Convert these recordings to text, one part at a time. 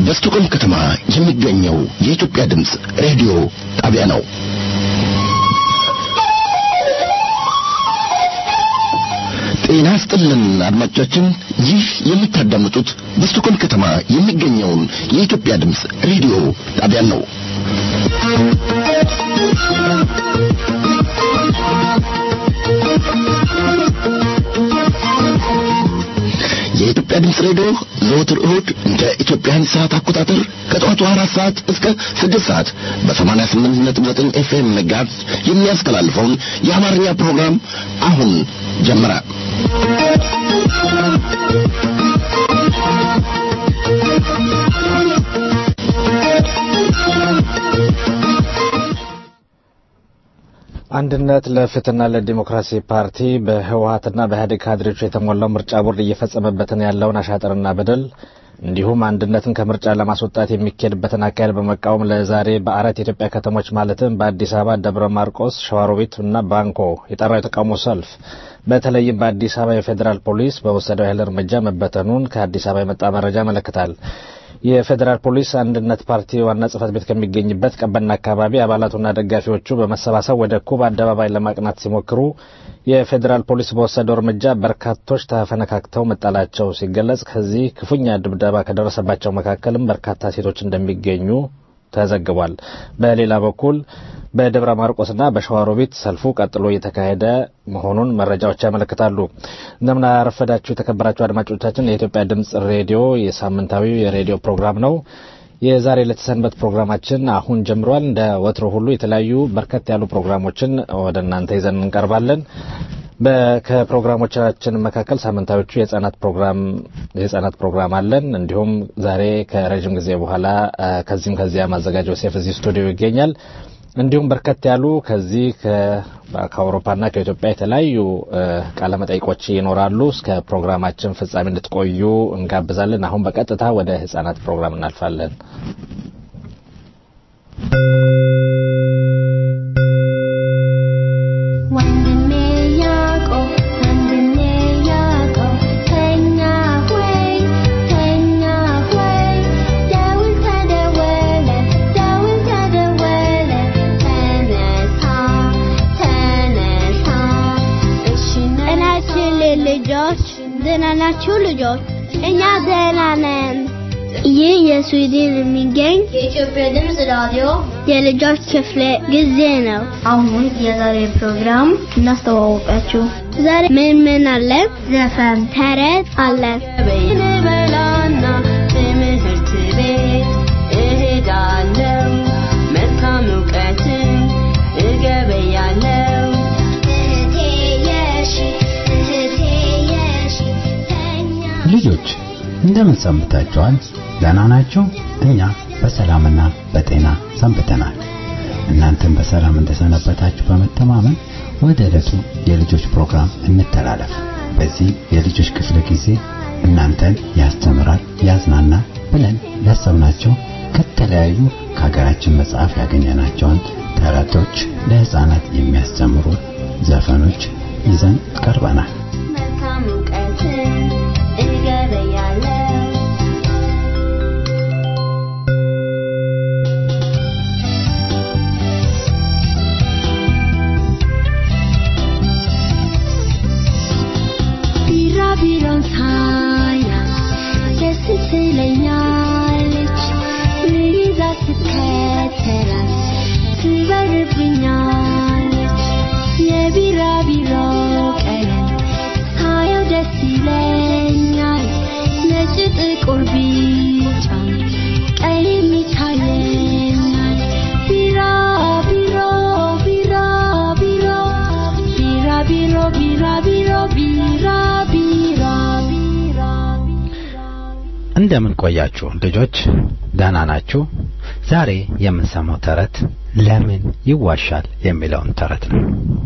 በስቱቆም ከተማ የሚገኘው የኢትዮጵያ ድምፅ ሬዲዮ ጣቢያ ነው። ጤና ስጥልን አድማጮቻችን፣ ይህ የምታዳምጡት በስቱቆም ከተማ የሚገኘውን የኢትዮጵያ ድምፅ ሬዲዮ ጣቢያ ነው። የኢትዮጵያ ድምፅ ሬዲዮ ዘወትር እሁድ እንደ ኢትዮጵያን ሰዓት አቆጣጠር ከጠዋቱ አራት ሰዓት እስከ ስድስት ሰዓት በሰማንያ ስምንት ነጥብ ዘጠኝ ኤፍኤም ጋዝ የሚያስተላልፈውን የአማርኛ ፕሮግራም አሁን ጀመረ። አንድነት ለፍትህና ለዲሞክራሲ ፓርቲ በህወሀትና በኢህአዴግ ካድሬዎች የተሞላው ምርጫ ቦርድ እየፈጸመበትን ያለውን አሻጥርና በደል እንዲሁም አንድነትን ከምርጫ ለማስወጣት የሚካሄድበትን አካሄድ በመቃወም ለዛሬ በአራት የኢትዮጵያ ከተሞች ማለትም በአዲስ አበባ፣ ደብረ ማርቆስ፣ ሸዋሮቢት እና ባንኮ የጠራው የተቃውሞ ሰልፍ በተለይም በአዲስ አበባ የፌዴራል ፖሊስ በወሰደው ያህል እርምጃ መበተኑን ከአዲስ አበባ የመጣ መረጃ ያመለክታል። የፌዴራል ፖሊስ አንድነት ፓርቲ ዋና ጽህፈት ቤት ከሚገኝበት ቀበና አካባቢ አባላቱና ደጋፊዎቹ በመሰባሰብ ወደ ኩብ አደባባይ ለማቅናት ሲሞክሩ የፌዴራል ፖሊስ በወሰደው እርምጃ በርካቶች ተፈነካክተው መጣላቸው ሲገለጽ ከዚህ ክፉኛ ድብደባ ከደረሰባቸው መካከልም በርካታ ሴቶች እንደሚገኙ ተዘግቧል። በሌላ በኩል በደብረ ማርቆስና በሸዋሮቢት ሰልፉ ቀጥሎ እየተካሄደ መሆኑን መረጃዎች ያመለክታሉ። እንደምን አረፈዳችሁ የተከበራችሁ አድማጮቻችን። የኢትዮጵያ ድምጽ ሬዲዮ የሳምንታዊ የሬዲዮ ፕሮግራም ነው። የዛሬ ለተሰንበት ፕሮግራማችን አሁን ጀምሯል። እንደ ወትሮ ሁሉ የተለያዩ በርከት ያሉ ፕሮግራሞችን ወደ እናንተ ይዘን እንቀርባለን። ከፕሮግራሞቻችን መካከል ሳምንታዎቹ የህጻናት ፕሮግራም የህጻናት ፕሮግራም አለን። እንዲሁም ዛሬ ከረዥም ጊዜ በኋላ ከዚህም ከዚያ ማዘጋጀው ሴፍ እዚህ ስቱዲዮ ይገኛል። እንዲሁም በርከት ያሉ ከዚህ ከአውሮፓና ከኢትዮጵያ የተለያዩ ቃለመጠይቆች ይኖራሉ። እስከ ፕሮግራማችን ፍጻሜ እንድትቆዩ እንጋብዛለን። አሁን በቀጥታ ወደ ህጻናት ፕሮግራም እናልፋለን። ልጆች ደህና ናችሁ? ልጆች እኛ ደህና ነን። ይህ የስዊድን የሚገኝ የኢትዮጵያ ድምፅ ራዲዮ የልጆች ክፍለ ጊዜ ነው። አሁን የዛሬ ፕሮግራም እናስተዋወቃችሁ። ዛሬ ምን ምን አለ? ዘፈን፣ ተረት አለ። በላና ትምህርት ቤት እሄዳለሁ መልካም እውቀትን እገበያለሁ ልጆች እንደምን ሰንብታችኋል? ደህና ናችሁ? እኛ በሰላምና በጤና ሰንብተናል። እናንተም በሰላም እንደሰነበታችሁ በመተማመን ወደ ዕለቱ የልጆች ፕሮግራም እንተላለፍ። በዚህ የልጆች ክፍለ ጊዜ እናንተን ያስተምራል፣ ያዝናናል ብለን ያሰብናቸው ከተለያዩ ከሀገራችን መጽሐፍ ያገኘናቸውን ተረቶች፣ ለህፃናት የሚያስተምሩ ዘፈኖች ይዘን ቀርበናል። መልካም እውቀትን እገበያለሁ ቢራቢሮን ሳያት ደስ ትለኛለች ልይዛ ስከተላት ትበርብኛለች የቢራቢሮ ቀለም ሳየው ደስ ይለኛል ነጭ ጥቁር ቢጫ ቀለም ይታየኛል ቢራ ቢሮ ቢራ ቢሮ ቢራ ቢሮ ቢራ ቢሮ ቢራ ቢራ ቢራ እንደምን ቆያችሁ ልጆች? ደህና ናችሁ? ዛሬ የምንሰማው ተረት ለምን ይዋሻል የሚለውን ተረት ነው።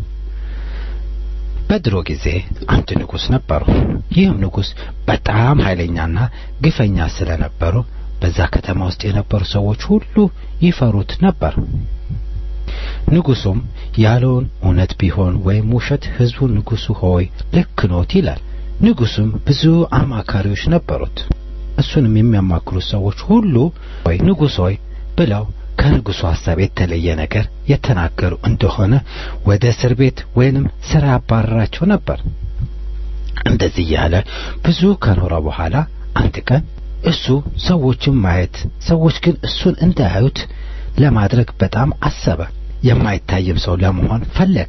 በድሮ ጊዜ አንድ ንጉሥ ነበሩ። ይህም ንጉሥ በጣም ኃይለኛና ግፈኛ ስለነበሩ በዛ ከተማ ውስጥ የነበሩ ሰዎች ሁሉ ይፈሩት ነበር። ንጉሱም ያለውን እውነት ቢሆን ወይም ውሸት ህዝቡ ንጉሱ ሆይ ልክ ኖት ይላል። ንጉሱም ብዙ አማካሪዎች ነበሩት። እሱንም የሚያማክሩት ሰዎች ሁሉ ወይ ንጉሥ ሆይ ብለው ከንጉሡ ሐሳብ የተለየ ነገር የተናገሩ እንደሆነ ወደ እስር ቤት ወይንም ስራ ያባረራቸው ነበር። እንደዚህ እያለ ብዙ ከኖረ በኋላ አንድ ቀን እሱ ሰዎችን ማየት ሰዎች ግን እሱን እንዳያዩት ለማድረግ በጣም አሰበ። የማይታይም ሰው ለመሆን ፈለገ።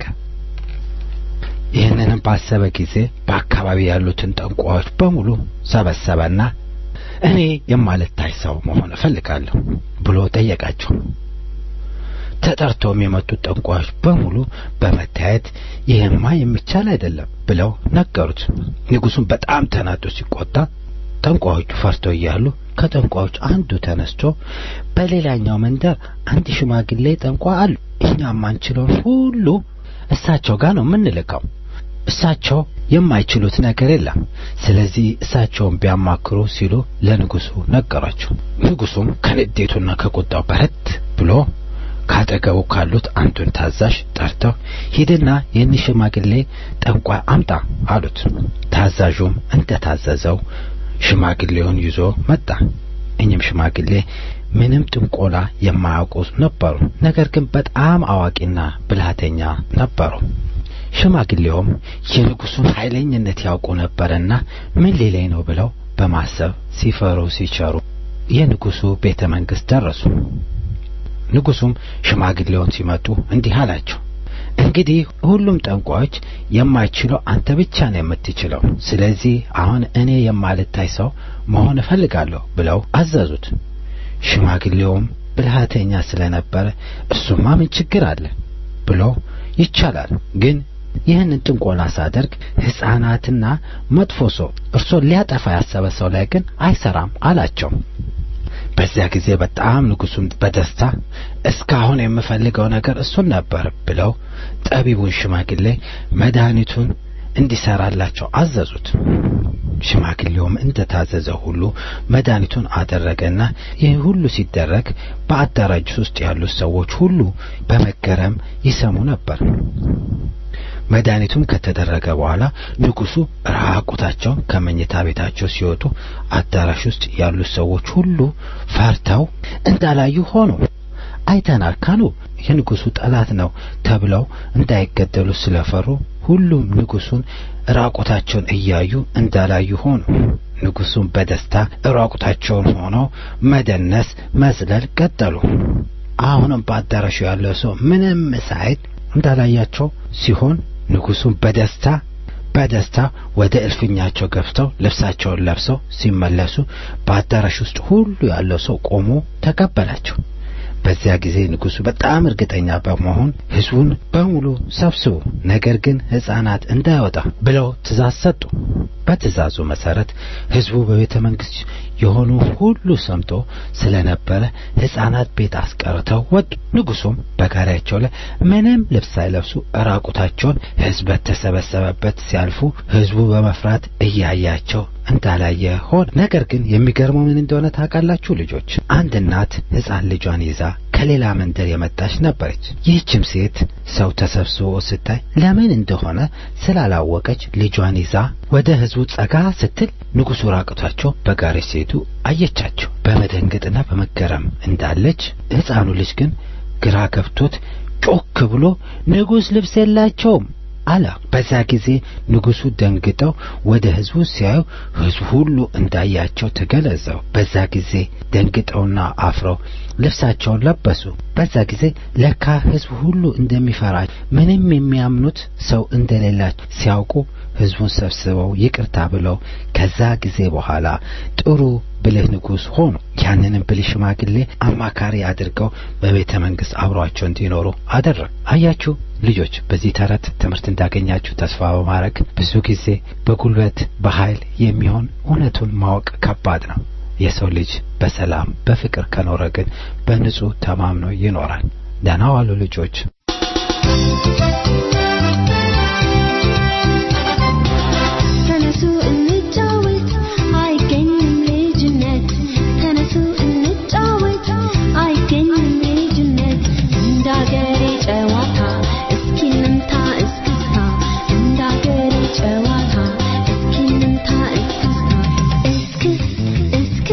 ይህንንም ባሰበ ጊዜ በአካባቢ ያሉትን ጠንቋዮች በሙሉ ሰበሰበና እኔ የማልታይ ሰው መሆን እፈልጋለሁ ብሎ ጠየቃቸው። ተጠርተውም የመጡት ጠንቋዮች በሙሉ በመታየት ይህማ የሚቻል አይደለም ብለው ነገሩት። ንጉሡም በጣም ተናዶ ሲቆጣ ጠንቋዮቹ ፈርተው እያሉ ከጠንቋዮች አንዱ ተነስቶ በሌላኛው መንደር አንድ ሽማግሌ ጠንቋይ አሉ፣ እኛ የማንችለውን ሁሉ እሳቸው ጋር ነው የምንልከው። እሳቸው የማይችሉት ነገር የለም። ስለዚህ እሳቸውን ቢያማክሩ ሲሉ ለንጉሡ ነገሯቸው። ንጉሡም ከንዴቱና ከቁጣው በረት ብሎ ካጠገቡ ካሉት አንዱን ታዛዥ ጠርተው ሂድና ይህን ሽማግሌ ጠንቋይ አምጣ አሉት። ታዛዡም እንደታዘዘው ሽማግሌውን ይዞ መጣ። እኚህም ሽማግሌ ምንም ጥንቆላ የማያውቁ ነበሩ። ነገር ግን በጣም አዋቂና ብልሃተኛ ነበሩ። ሽማግሌውም የንጉሡን ኃይለኝነት ያውቁ ነበርና ምን ሊለኝ ነው ብለው በማሰብ ሲፈሩ ሲቸሩ የንጉሡ ቤተ መንግሥት ደረሱ። ንጉሡም ሽማግሌውን ሲመጡ እንዲህ አላቸው። እንግዲህ ሁሉም ጠንቋዮች የማይችለው አንተ ብቻ ነው የምትችለው። ስለዚህ አሁን እኔ የማልታይ ሰው መሆን እፈልጋለሁ ብለው አዘዙት። ሽማግሌውም ብልሃተኛ ስለነበረ እሱማ ምን ችግር አለ ብሎ ይቻላል፣ ግን ይህንን ጥንቆላ ሳደርግ ሕፃናትና መጥፎ ሰው እርሶን ሊያጠፋ ያሰበ ሰው ላይ ግን አይሰራም አላቸው። በዚያ ጊዜ በጣም ንጉሡም በደስታ እስካሁን የምፈልገው ነገር እሱን ነበር ብለው ጠቢቡን ሽማግሌ መድኃኒቱን እንዲሰራላቸው አዘዙት። ሽማግሌውም እንደታዘዘ ሁሉ መድኃኒቱን አደረገና ይህ ሁሉ ሲደረግ በአዳራጅ ውስጥ ያሉት ሰዎች ሁሉ በመገረም ይሰሙ ነበር። መድኃኒቱም ከተደረገ በኋላ ንጉሡ ራቁታቸውን ከመኝታ ቤታቸው ሲወጡ አዳራሽ ውስጥ ያሉት ሰዎች ሁሉ ፈርተው እንዳላዩ ሆኑ። አይተናል ካሉ የንጉሡ ጠላት ነው ተብለው እንዳይገደሉ ስለፈሩ ሁሉም ንጉሡን ራቁታቸውን እያዩ እንዳላዩ ሆኑ። ንጉሡም በደስታ ራቁታቸውን ሆነው መደነስ፣ መዝለል ቀጠሉ። አሁንም በአዳራሹ ያለው ሰው ምንም ሳይል እንዳላያቸው ሲሆን ንጉሡም በደስታ በደስታ ወደ እልፍኛቸው ገብተው ልብሳቸውን ለብሰው ሲመለሱ በአዳራሽ ውስጥ ሁሉ ያለው ሰው ቆሞ ተቀበላቸው። በዚያ ጊዜ ንጉሡ በጣም እርግጠኛ በመሆን ሕዝቡን በሙሉ ሰብስቡ፣ ነገር ግን ሕፃናት እንዳይወጣ ብለው ትእዛዝ ሰጡ። በትእዛዙ መሰረት ሕዝቡ በቤተ መንግሥት የሆኑ ሁሉ ሰምቶ ስለነበረ ሕፃናት ቤት አስቀርተው ወጡ። ንጉሡም በጋሪያቸው ላይ ምንም ልብስ ሳይለብሱ ራቁታቸውን ሕዝብ በተሰበሰበበት ሲያልፉ ሕዝቡ በመፍራት እያያቸው እንዳላየ ሆነ። ነገር ግን የሚገርመው ምን እንደሆነ ታውቃላችሁ ልጆች? አንድ እናት ሕፃን ልጇን ይዛ ከሌላ መንደር የመጣች ነበረች። ይህችም ሴት ሰው ተሰብስቦ ስታይ ለምን እንደሆነ ስላላወቀች ልጇን ይዛ ወደ ሕዝቡ ጸጋ ስትል ንጉሡ ራቁታቸው በጋሪ ሲሄዱ አየቻቸው። በመደንገጥና በመገረም እንዳለች ሕፃኑ ልጅ ግን ግራ ገብቶት ጮክ ብሎ ንጉሥ ልብስ የላቸውም አለ። በዛ ጊዜ ንጉሡ ደንግጠው ወደ ሕዝቡ ሲያዩ ሕዝቡ ሁሉ እንዳያቸው ተገለጸው። በዛ ጊዜ ደንግጠውና አፍረው ልብሳቸውን ለበሱ። በዛ ጊዜ ለካ ሕዝቡ ሁሉ እንደሚፈራቸው ምንም የሚያምኑት ሰው እንደሌላቸው ሲያውቁ ሕዝቡን ሰብስበው ይቅርታ ብለው ከዛ ጊዜ በኋላ ጥሩ ብልህ ንጉሥ ሆኑ። ያንንም ብልህ ሽማግሌ አማካሪ አድርገው በቤተ መንግሥት አብሯቸው እንዲኖሩ አደረግ። አያችሁ ልጆች፣ በዚህ ተረት ትምህርት እንዳገኛችሁ ተስፋ በማድረግ ብዙ ጊዜ በጉልበት በኃይል የሚሆን እውነቱን ማወቅ ከባድ ነው። የሰው ልጅ በሰላም በፍቅር ከኖረ ግን በንጹሕ ተማምኖ ይኖራል። ደህና ዋሉ ልጆች። ተነሱ እንጫወት አይገኝም ልጅነት ተነሱ እንጫወት አይገኝም ልጅነት እንዳገሬ ጨዋታ እስኪ እንምታ እስክስታ እንዳገሬ ጨዋታ እስኪ እንምታ እስክስታ እስክስ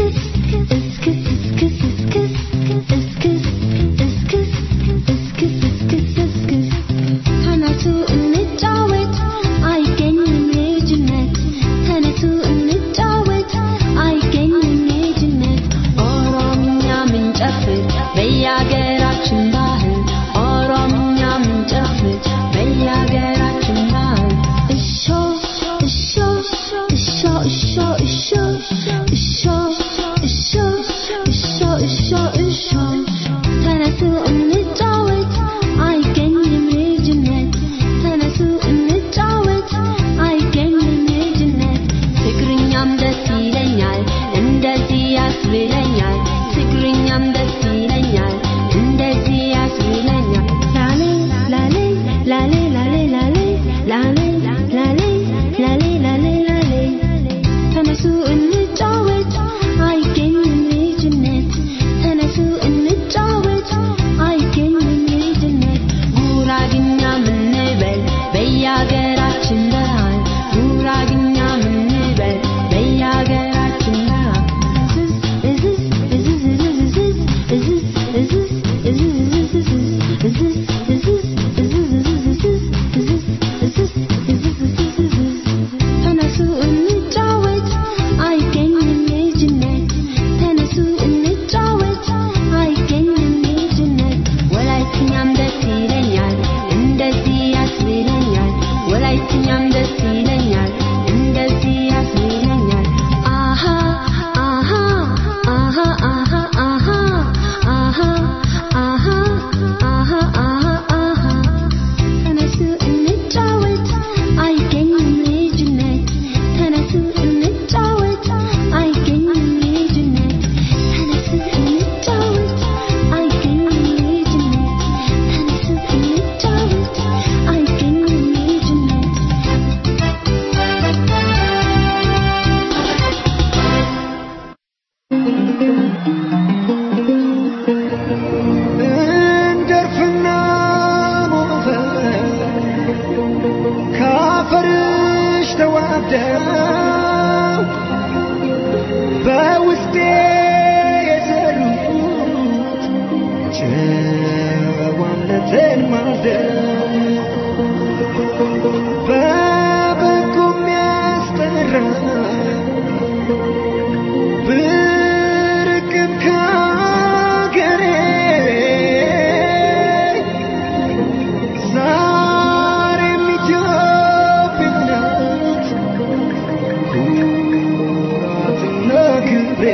ክብሬ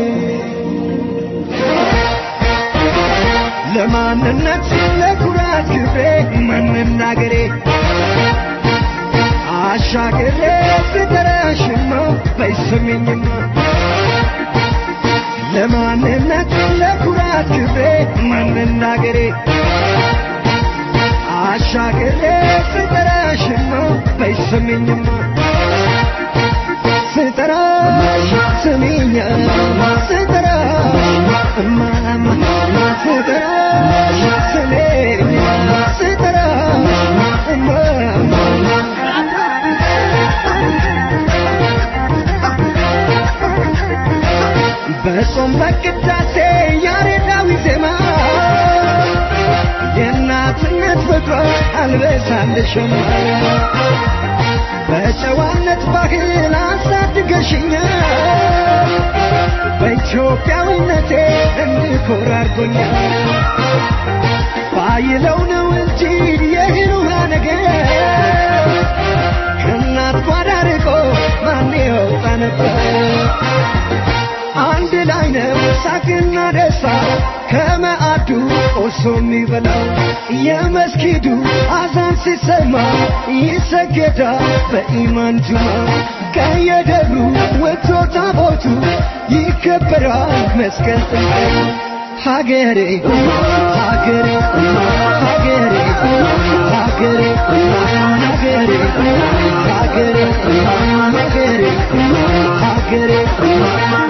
ለማንነት ለኩራት ክብሬ መናገሬ አሻግሬ ስጠራሽማ በይስሚኝማ ለማንነት ለኩራት ክብሬ መናገሬ አሻግሬ ስጠራሽማ በይስሚኝማ ስጠራሽ ስሚኛ ስጠራሽ እማማ ስጠራሽ ስሜኛ ስጠራሽ እማማ በጾም በቅዳሴ ያሬዳዊ ዜማ የእናትነት ፍቅሯ አልበሳልሽም በጨዋነት ባህል አሳድገሽኛል በኢትዮጵያዊነቴ እንድኮራ አድርጎኛል ባይለው ነው እንጂ የእህል ውሃ ነገር ከእናት ጓዳ ርቆ ማን ይወጣ ነበር አንድ ላይ ነው ሳቅና ደስታ ከመአዱ ቆርሶ የሚበላው የመስጊዱ አዛን ሲሰማ ይሰገዳል በኢማን ጁማ ከየደብሩ ወጥቶ ታቦቱ ይከበራል መስቀል ጥምቀቱ ሀገሬ ሀገሬ ሀገሬ ሀገሬ ሀገሬ ሀገሬ ሀገሬ ሀገሬ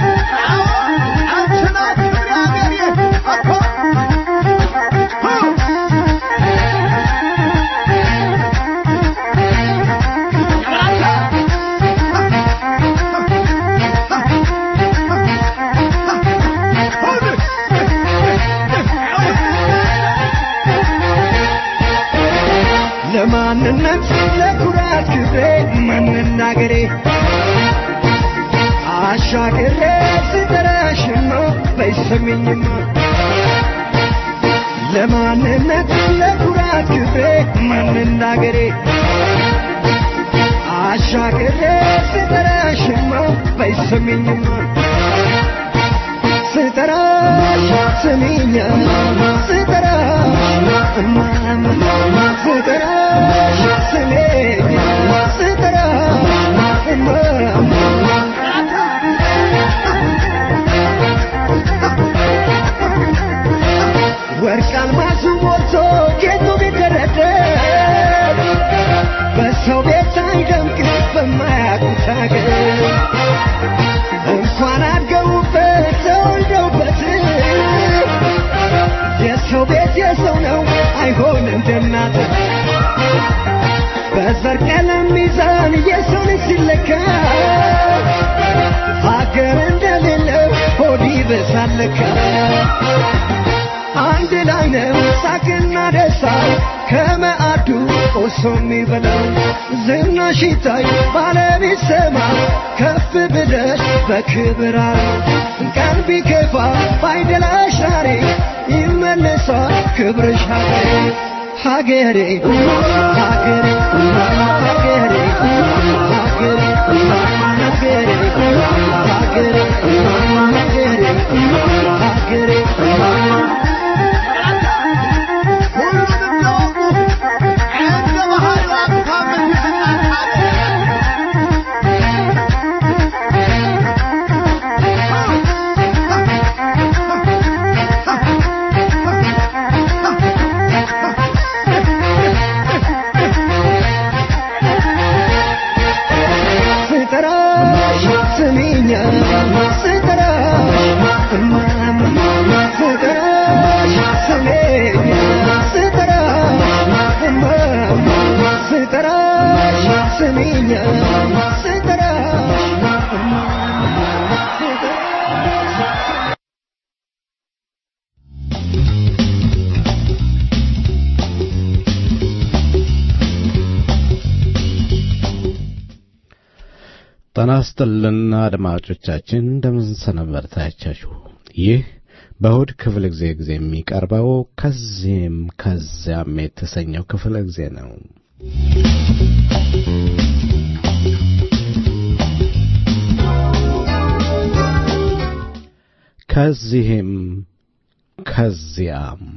ለማንነት ለኩራት ክብሬ መናገሬ አሻግሬ ስጠራሽማ በይሰሚኝማ ለማንነት ለኩራት ክብሬ መናገሬ አሻግሬ ስጠራሽማ በይሰሚኝማ ስጠራሽ ስሚኛ ስጠራሽ እማማ ስጠራሽ ስሜኛ ስጠራሽ እማማ ወርቅ አልማዙ ሞልቶ ጌጡ ቢደረደር በሰው ቤት አይደምቅ በማያውቁት ሀገር እንኳን አድገውበት ተወልደውበት የሰው ቤት የሰው ነው አይሆን እንደናት በዘር ቀለም ሚዛን የሰው ልጅ ሲለካ ሀገር እንደሌለው ሆድ ይበሳለካ አንድ ላይ ነው ሳቅና ደስታ ከመአዱ ቆሶ የሚበላው ዝናሽ ይታይ ባለቤት ሰማ ከፍ ብለሽ በክብር ቀን ቢከፋ ባይደላሽ ዛሬ ይመለሳል ክብርሽ ሀገሬ ሀገሬ ሀገሬ ሀገሬ ሀገሬ ሀገሬ ሀገሬ ሀገሬ ሀገሬ ስጠራሽ ስሚኛ ስጠራሽ እማማ ስጠራሽ ስሜኛ ስጠራሽ እማማ ስጠራሽ ስሚኛ ስጠራሽ እማማ ስጠራሽ ጤና ይስጥልን አድማጮቻችን፣ እንደምን ሰነበታችሁ? ይህ በእሁድ ክፍለ ጊዜ ጊዜ የሚቀርበው ከዚህም ከዚያም የተሰኘው ክፍለ ጊዜ ነው። ከዚህም ከዚያም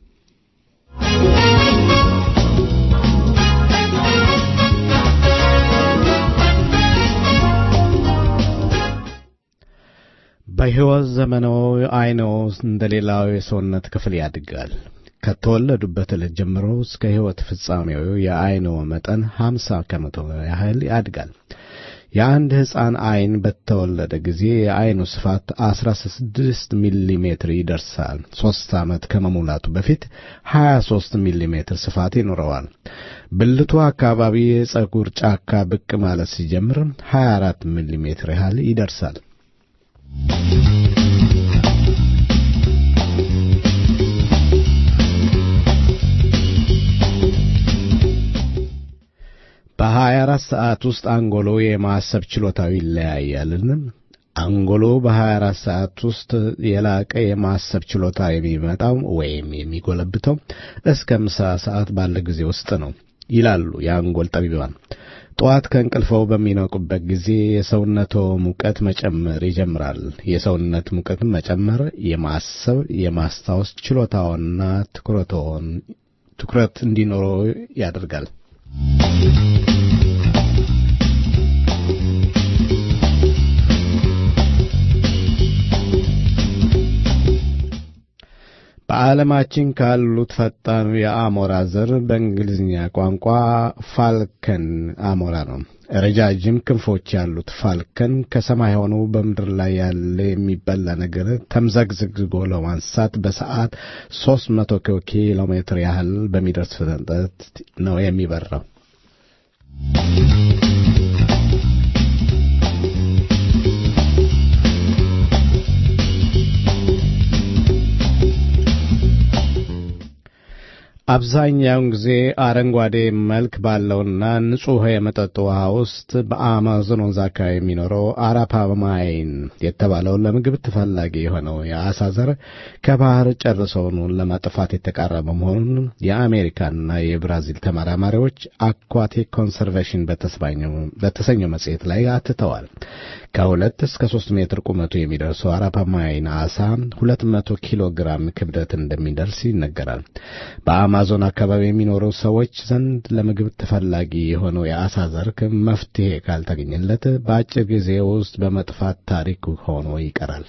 በሕይወት ዘመኖ አይኖ እንደ ሌላው የሰውነት ክፍል ያድጋል። ከተወለዱበት ዕለት ጀምሮ እስከ ሕይወት ፍጻሜው የአይኖ መጠን ሀምሳ ከመቶ ያህል ያድጋል። የአንድ ሕፃን ዐይን በተወለደ ጊዜ የዐይኑ ስፋት አስራ ስድስት ሚሊ ሜትር ይደርሳል። ሦስት ዓመት ከመሙላቱ በፊት ሀያ ሦስት ሚሊ ሜትር ስፋት ይኖረዋል። ብልቱ አካባቢ የፀጉር ጫካ ብቅ ማለት ሲጀምር ሀያ አራት ሚሊ ሜትር ያህል ይደርሳል። በሀያ አራት ሰዓት ውስጥ አንጎሎ የማሰብ ችሎታው ይለያያልን? አንጎሎ በሀያ አራት ሰዓት ውስጥ የላቀ የማሰብ ችሎታ የሚመጣው ወይም የሚጎለብተው እስከ ምሳ ሰዓት ባለ ጊዜ ውስጥ ነው ይላሉ የአንጎል ጠቢባን። ጠዋት ከእንቅልፈው በሚነቁበት ጊዜ የሰውነቶ ሙቀት መጨመር ይጀምራል። የሰውነት ሙቀት መጨመር የማሰብ የማስታወስ ችሎታውንና ትኩረቶን ትኩረት እንዲኖረው ያደርጋል። በዓለማችን ካሉት ፈጣኑ የአሞራ ዘር በእንግሊዝኛ ቋንቋ ፋልከን አሞራ ነው። ረጃጅም ክንፎች ያሉት ፋልከን ከሰማይ ሆኖ በምድር ላይ ያለ የሚበላ ነገር ተምዘግዝጎ ለማንሳት በሰዓት ሦስት መቶ ኪሎ ሜትር ያህል በሚደርስ ፍጥነት ነው የሚበራው። አብዛኛውን ጊዜ አረንጓዴ መልክ ባለውና ንጹሕ የመጠጥ ውሃ ውስጥ በአማዞን ወንዝ አካባቢ የሚኖረው አራፓማይን የተባለው ለምግብ ተፈላጊ የሆነው የአሳ ዘር ከባህር ጨርሰውኑ ለማጥፋት የተቃረበ መሆኑን የአሜሪካና የብራዚል ተመራማሪዎች አኳቲክ ኮንሰርቬሽን በተሰኘው መጽሔት ላይ አትተዋል። ከሁለት እስከ ሶስት ሜትር ቁመቱ የሚደርሰው አራፓማይን አሳ ሁለት መቶ ኪሎ ግራም ክብደት እንደሚደርስ ይነገራል። በአማዞን አካባቢ የሚኖሩ ሰዎች ዘንድ ለምግብ ተፈላጊ የሆነው የአሳ ዘር መፍትሄ ካልተገኘለት በአጭር ጊዜ ውስጥ በመጥፋት ታሪክ ሆኖ ይቀራል።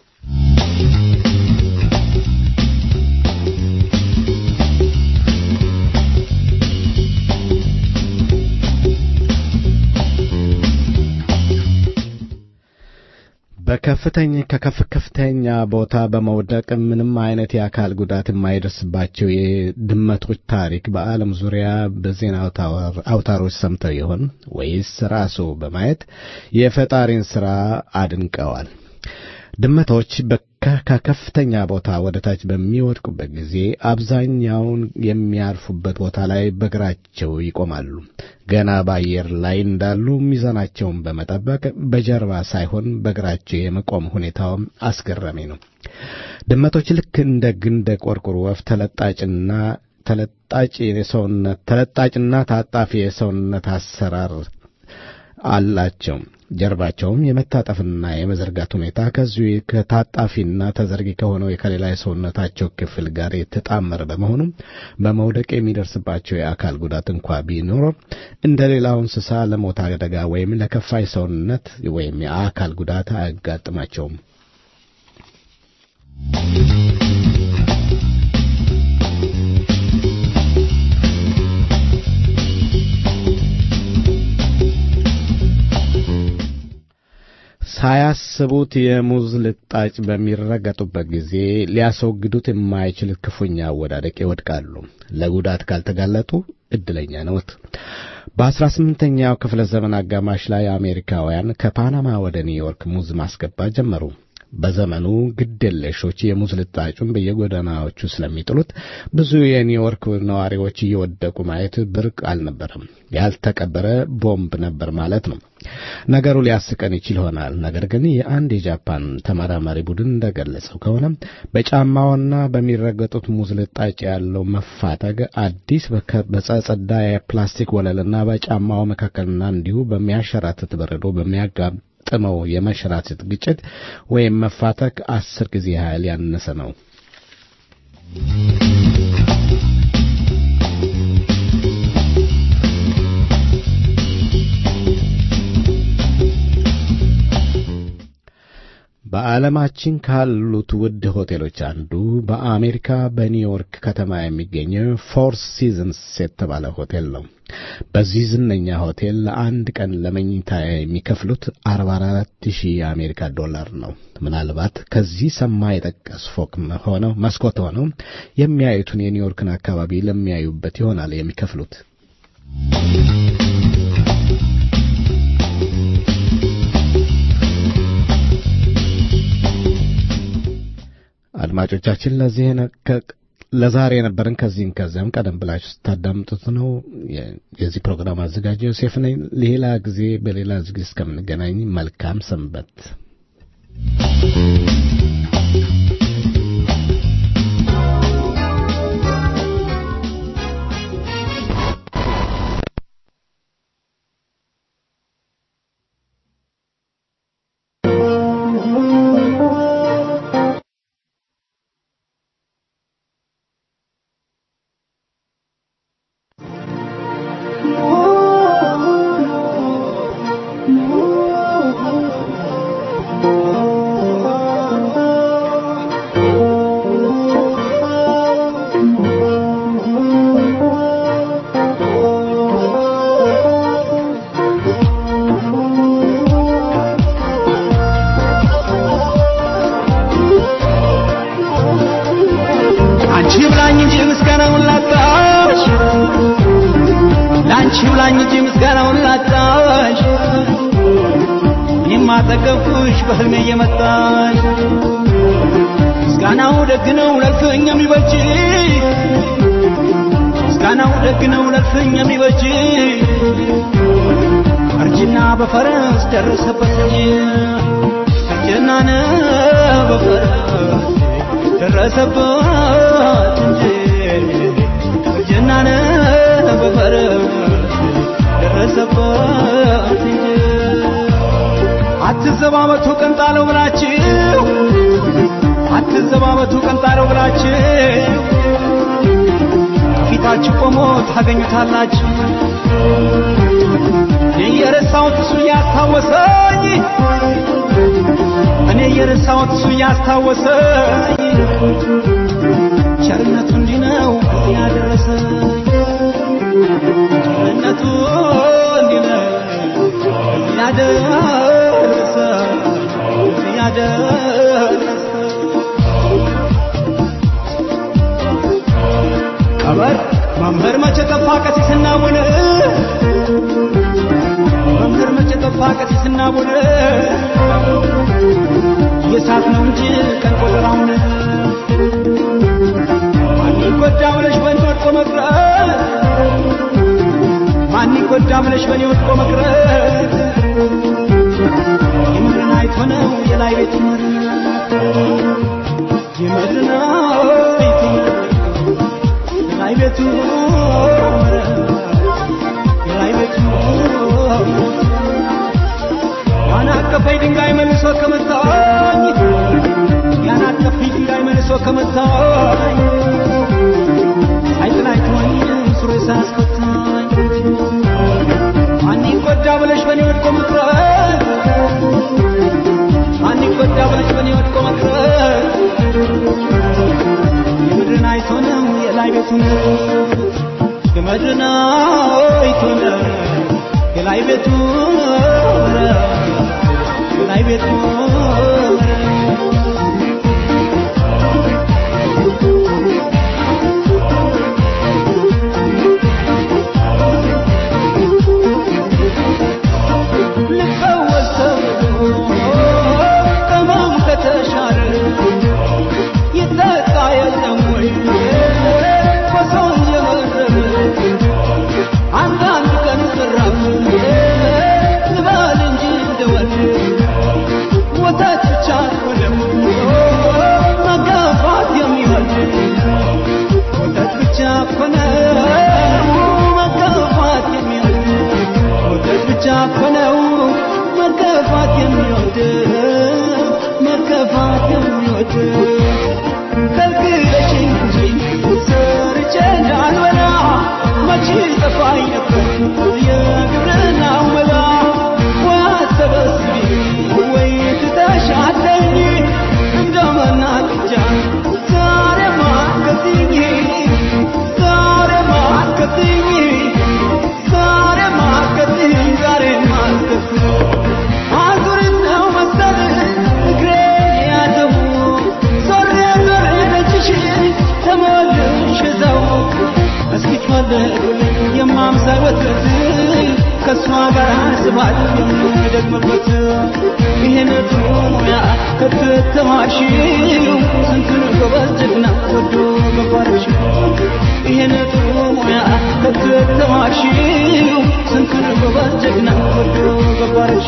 በከፍተኛ ከከፍ ከፍተኛ ቦታ በመውደቅ ምንም አይነት የአካል ጉዳት የማይደርስባቸው የድመቶች ታሪክ በዓለም ዙሪያ በዜና አውታሮች ሰምተው ይሆን ወይስ ራሱ በማየት የፈጣሪን ሥራ አድንቀዋል? ድመቶች ከከፍተኛ ቦታ ወደ ታች በሚወድቁበት ጊዜ አብዛኛውን የሚያርፉበት ቦታ ላይ በእግራቸው ይቆማሉ። ገና በአየር ላይ እንዳሉ ሚዛናቸውን በመጠበቅ በጀርባ ሳይሆን በእግራቸው የመቆም ሁኔታው አስገራሚ ነው። ድመቶች ልክ እንደ ግንደ ቆርቁር ወፍ ተለጣጭና ተለጣጭ የሰውነት ተለጣጭና ታጣፊ የሰውነት አሰራር አላቸው። ጀርባቸውም የመታጠፍና የመዘርጋት ሁኔታ ከዚሁ ከታጣፊና ተዘርጊ ከሆነው ከሌላ የሰውነታቸው ክፍል ጋር የተጣመረ በመሆኑ በመውደቅ የሚደርስባቸው የአካል ጉዳት እንኳ ቢኖር እንደ ሌላው እንስሳ ለሞት አደጋ ወይም ለከፋ የሰውነት ወይም የአካል ጉዳት አያጋጥማቸውም። ሳያስቡት የሙዝ ልጣጭ በሚረገጡበት ጊዜ ሊያስወግዱት የማይችል ክፉኛ አወዳደቅ ይወድቃሉ። ለጉዳት ካልተጋለጡ እድለኛ ነዎት። በአስራ ስምንተኛው ክፍለ ዘመን አጋማሽ ላይ አሜሪካውያን ከፓናማ ወደ ኒውዮርክ ሙዝ ማስገባት ጀመሩ። በዘመኑ ግድ የለሾች የሙዝ ልጣጩን በየጎዳናዎቹ ስለሚጥሉት ብዙ የኒውዮርክ ነዋሪዎች እየወደቁ ማየት ብርቅ አልነበረም። ያልተቀበረ ቦምብ ነበር ማለት ነው። ነገሩ ሊያስቀን ይችል ይሆናል። ነገር ግን የአንድ የጃፓን ተመራማሪ ቡድን እንደገለጸው ከሆነ በጫማውና በሚረገጡት ሙዝ ልጣጭ ያለው መፋተግ አዲስ በጸጸዳ የፕላስቲክ ወለልና በጫማው መካከልና እንዲሁ በሚያሸራትት በረዶ ጥመው የመንሸራተት ግጭት ወይም መፋተክ አስር ጊዜ ያህል ያነሰ ነው። በዓለማችን ካሉት ውድ ሆቴሎች አንዱ በአሜሪካ በኒውዮርክ ከተማ የሚገኘው ፎር ሲዝንስ የተባለ ሆቴል ነው። በዚህ ዝነኛ ሆቴል ለአንድ ቀን ለመኝታ የሚከፍሉት 44 ሺህ የአሜሪካ ዶላር ነው። ምናልባት ከዚህ ሰማይ የጠቀስ ፎቅ ሆነው መስኮት ሆነው የሚያዩትን የኒውዮርክን አካባቢ ለሚያዩበት ይሆናል የሚከፍሉት። አድማጮቻችን ለዚህ ለዛሬ የነበረን ከዚህም ከዚያም ቀደም ብላችሁ ስታዳምጡት ነው። የዚህ ፕሮግራም አዘጋጅ ዮሴፍ ነኝ። ሌላ ጊዜ በሌላ ዝግጅት እስከምንገናኝ መልካም ሰንበት። አንቺ ብላኝ እንጂ ምስጋናውን ላጣሽ ለአንቺ ብላኝ እንጂ ምስጋናውን ላጣሽ እኔማ ጠገብኩሽ በህልሜ እየመጣሽ ምስጋናው ደግ ነው ለልፍኝ የሚበጅ ምስጋናው ደግ ነው ለልፍኝ የሚበጅ እርጅና በፈረስ ደረሰበት እንጂ እርጅና በፈረስ ደረሰበት እንጂ እርጅና በፈረስ ደረሰበት እንጂ አትዘባበቱ ቀንጣለው ብላችሁ አትዘባበቱ ቀንጣለው ብላችሁ ከፊታችሁ ቆሞ ታገኙታላችሁ እኔ የረሳሁት እሱ እያስታወሰኝ እኔ የረሳሁት እሱ እያስታወሰኝ ቸርነቱ እንዲህ ነው ያደረሰኝ ቸርነቱ እንዲህ ነው ያደረሰ ያደረሰ ቀበር መምህር መቼ ጠፋ ቀሲስና ቡነ መምህር መቼ ጠፋ ቀሲስና ቡነ የሳት ነው እንጂ ቀን ቆጠራውን ማን ይጎዳ ብለሽ በእኔ ወድቆ መቅረት ማን ይጎዳ ብለሽ በእኔ ወድቆ መቅረት የምድርን አይቶ ነው የላይ ቤት ምር የምድርን አይቶ ነው የላይ ቤቱ የላይ ቤቱ ያን አቀፈኝ ድንጋይ መልሶ ከመታኝ ያን አቀፈኝ ድንጋይ መልሶ ከመታኝ አይጥላይ ተወኝ ሱሪ ሳያስፈታኝ ማን ይጎዳ ብለሽ በእኔ ወድቆ መቅረት ማን ይጎዳ ብለሽ በእኔ ወድቆ መቅረት የምድርን አይቶ ነው የላይ ቤቱን የምድርን አይቶ ነው የላይ ቤቱ የላይ ቤቱ ልፈወስ ተብሎ ቅመም ከተሻረ ይጠጣ የለም ወይ በሰው እየመረረ አንዳንድ ቀን ዝራፍ ልበል እንጂ እንደወል ወተት በፊት ከልክለሽኝ እንጂ ሰርቼ እንዳልበላ መቼ ጠፋኝ ነበር የግብርናው መላ ዋሰበስቢ ወይ ትተሻለኝ እንደመናቅጃ ዛሬ ማርከትኝ ዛሬ ማርከትኝ ዛሬ ማርከትኝ ዛሬ ማርከትኝ አዙሪት ነው መሰል እግሬ ያዘው ዞሬ ዞሬ ደጅሽ ተመልሼ እዛው እስኪ ፈልጉልኝ የማምሳይ ወተት ከእሷ ጋር ስባል የምደግምበት ይሄን ጥሩ ሙያ ከተተማርሽው ስንቱን ጎበዝ ጀግና ወዶ ገባርሽ ይሄን ጥሩ ሙያ ከተተማርሽው ስንቱን ጎበዝ ጀግና ወዶ ገባርሽ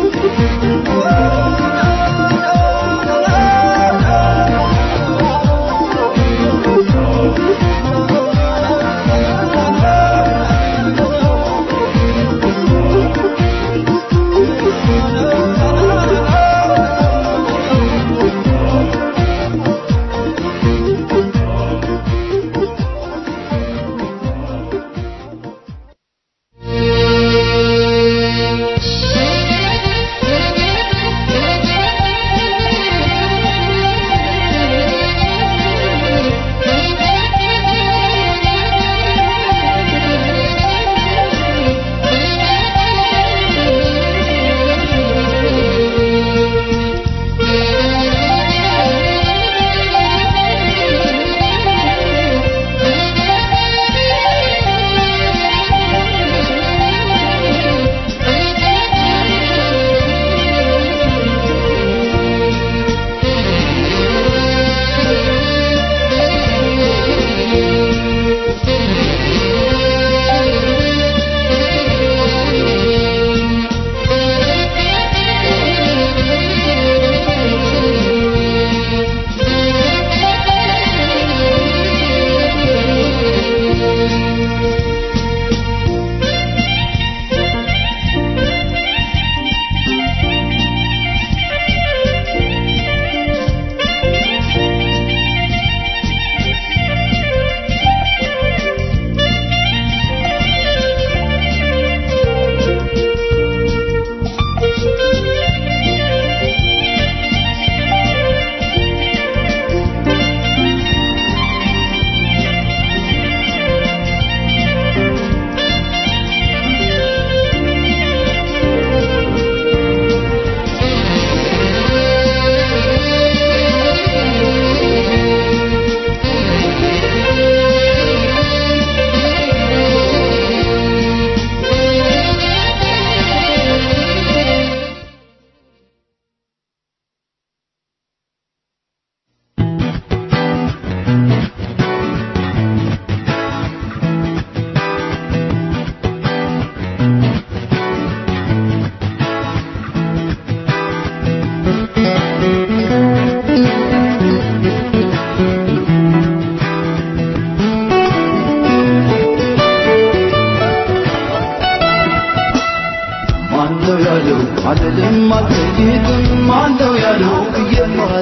ማነው ያለው አልልም አልጠይቅም ማነው ያለው ብዬ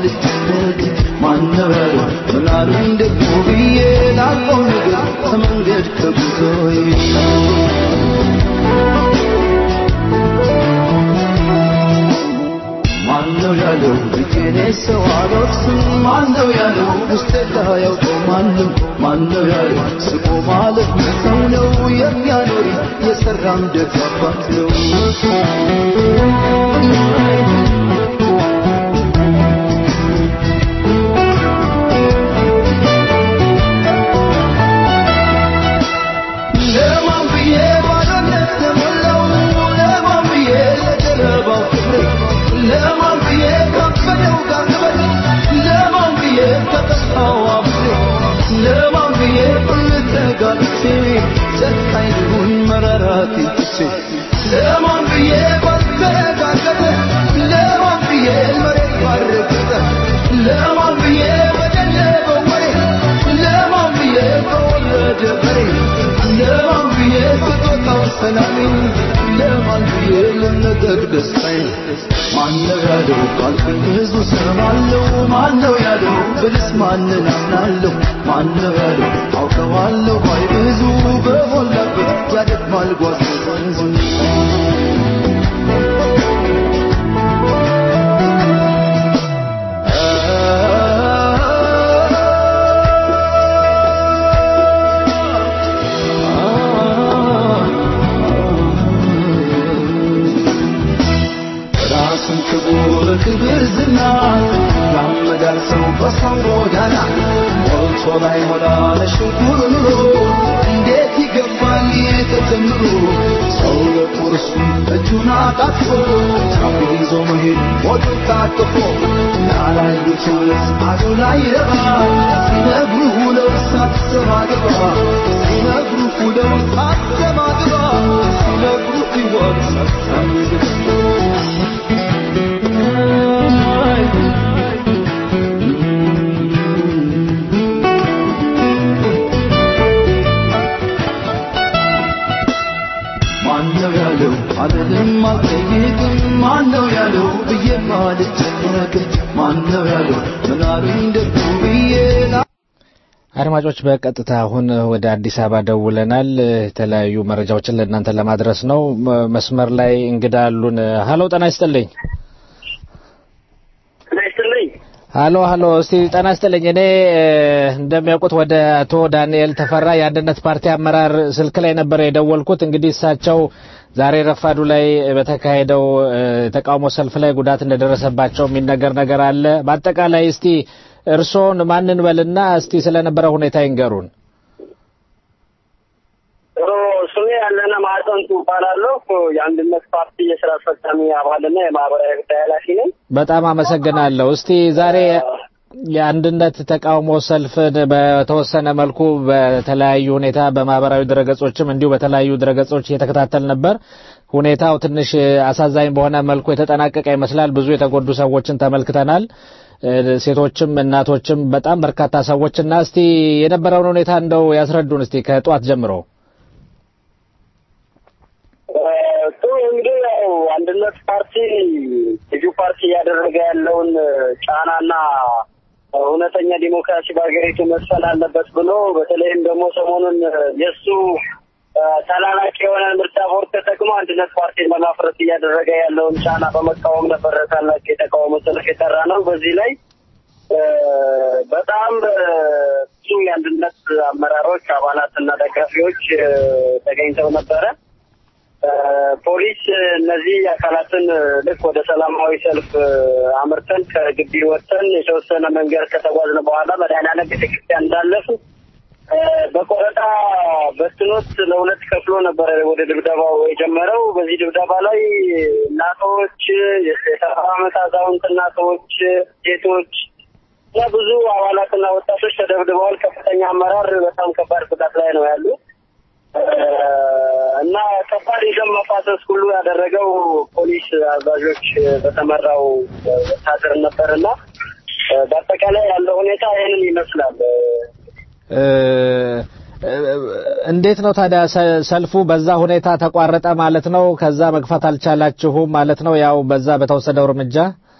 ማልጨነቅ ማነው ያለው ምናሉኝ ደግሞ ብዬ ላልፈው ነገር ከመንገድ ከጉዞዬ ማነው ያለው ብዬኔ ሰው አልወርስም ማነው ያለው ውስጤ ያውቀው ማንም ማነው ያለው ስቆ ማለት ሰው ነው የሚያኖር የሰራም ደግ አባት ነው ለማን ብዬ ባዶነት ተሞላው ለማን ብዬ ለጀርባው ክብር ለማን ብዬ ከበደው ጋር ለማን ብዬ ተጠፋው አብሬ ለማን ብዬ ልተጋልቼ ጨካኝ ልሁን መራራቴ ትቼ ለማን ብዬ ባልተጋገጠ ለማን ብዬ መሬት ባረገጠ ለማን ብዬ በደለበው ወሬ ለማን ብዬ በወረደ በሬ ለማን ብዬ ስጦታው ሰላሜን ለማን ብዬ ልነገር ደስታዬን ማነው ያለው ካልኩኝ ብዙ ሰማለሁ ማነው ያለው ብልስ ማንን አምናለሁ ማነው ያለው አውቀዋለሁ ባይ ብዙ በሞላበት ያደግማል ጓዝ ወንዙ ራሱን ክቡር ክብር ዝና ያመዳል ሰው በሰው ጎዳና ሞልቶ ላይ ሞላ ለሽንኩር ኑሮ እንዴት ይገባል የተተምሮ ሰው ለቁርሱ እጁን አጣጥፎ ጫፍ ይዞ መሄድ ሞቱ ታቅፎ ያላዩት አሉ ላይ ረባ ሲነግሩ ውለው ሳትሰማ ግባ ሲነግሩ ውለው ሳትሰማ ግባ ሲነግሩ ሕይወት ሳትሰማ ግባ ማነው ያለው አልልም አልጠይቅም ማነው ያለው ብዬ አልጨነቅም ማነው ያለው ምናሉኝ ደግሞ ብዬ ላ አድማጮች በቀጥታ አሁን ወደ አዲስ አበባ ደውለናል። የተለያዩ መረጃዎችን ለእናንተ ለማድረስ ነው። መ- መስመር ላይ እንግዳ አሉን። ሀሎ ጤና ይስጥልኝ። ሀሎ ሀሎ፣ እስቲ ጤና ይስጥልኝ። እኔ እ፣ እንደሚያውቁት ወደ አቶ ዳንኤል ተፈራ የአንድነት ፓርቲ አመራር ስልክ ላይ ነበረ የደወልኩት። እንግዲህ እሳቸው ዛሬ ረፋዱ ላይ በተካሄደው እ፣ የተቃውሞ ሰልፍ ላይ ጉዳት እንደደረሰባቸው የሚነገር ነገር አለ። በአጠቃላይ እስቲ እርስዎን ማንን በልና እስቲ ስለነበረ ሁኔታ ይንገሩን። ስሜ ያለነ ማዕጠንቱ እባላለሁ። የአንድነት ፓርቲ የስራ አስፈጻሚ አባልና የማህበራዊ ጉዳይ ኃላፊ ነኝ። በጣም አመሰግናለሁ። እስቲ ዛሬ የአንድነት ተቃውሞ ሰልፍን በተወሰነ መልኩ በተለያዩ ሁኔታ በማህበራዊ ድረገጾችም እንዲሁ በተለያዩ ድረገጾች እየተከታተል ነበር። ሁኔታው ትንሽ አሳዛኝ በሆነ መልኩ የተጠናቀቀ ይመስላል። ብዙ የተጎዱ ሰዎችን ተመልክተናል። እ፣ ሴቶችም እናቶችም በጣም በርካታ ሰዎች እና እስቲ የነበረውን ሁኔታ እንደው ያስረዱን እስቲ ከጠዋት ጀምሮ። ጥሩ እንግዲህ ያው አንድነት ፓርቲ ልዩ ፓርቲ እያደረገ ያለውን ጫናና እውነተኛ ዲሞክራሲ በሀገሪቱ መስፈን አለበት ብሎ በተለይም ደግሞ ሰሞኑን የእሱ ተላላቂ የሆነ ምርጫ ቦርድ ተጠቅሞ አንድነት ፓርቲን ለማፍረስ እያደረገ ያለውን ጫና በመቃወም ነበር ታላቅ የተቃውሞ ሰልፍ የጠራ ነው። በዚህ ላይ እ፣ በጣም እ፣ ብዙ የአንድነት አመራሮች አባላት እና ደጋፊዎች እ፣ ተገኝተው ነበረ። እ፣ ፖሊስ እነዚህ አካላትን ልክ ወደ ሰላማዊ ሰልፍ እ፣ አምርተን ከግቢ ወጥተን የተወሰነ መንገድ ከተጓዝን በኋላ መድኃኔዓለም ቤተክርስቲያን እንዳለፉ እ፣ በቆረጣ በትኖት ለሁለት ከፍሎ ነበረ ወደ ድብደባው የጀመረው። በዚህ ድብደባ ላይ እናቶች፣ የሰባ ዓመት አዛውንት እናቶች፣ ሴቶች እና ብዙ አባላትና ወጣቶች ተደብድበዋል። ከፍተኛ አመራር በጣም ከባድ ጉዳት ላይ ነው ያሉት እ፣ እና ከባድ የደም መፋሰስ ሁሉ ያደረገው ፖሊስ አዛዦች በተመራው ወታደር ነበርና እ፣ በአጠቃላይ ያለው ሁኔታ ይህንን ይመስላል። እ፣ እ፣ እንዴት ነው ታዲያ ሰ- ሰልፉ በዛ ሁኔታ ተቋረጠ ማለት ነው? ከዛ መግፋት አልቻላችሁም ማለት ነው? ያው በዛ በተወሰደው እርምጃ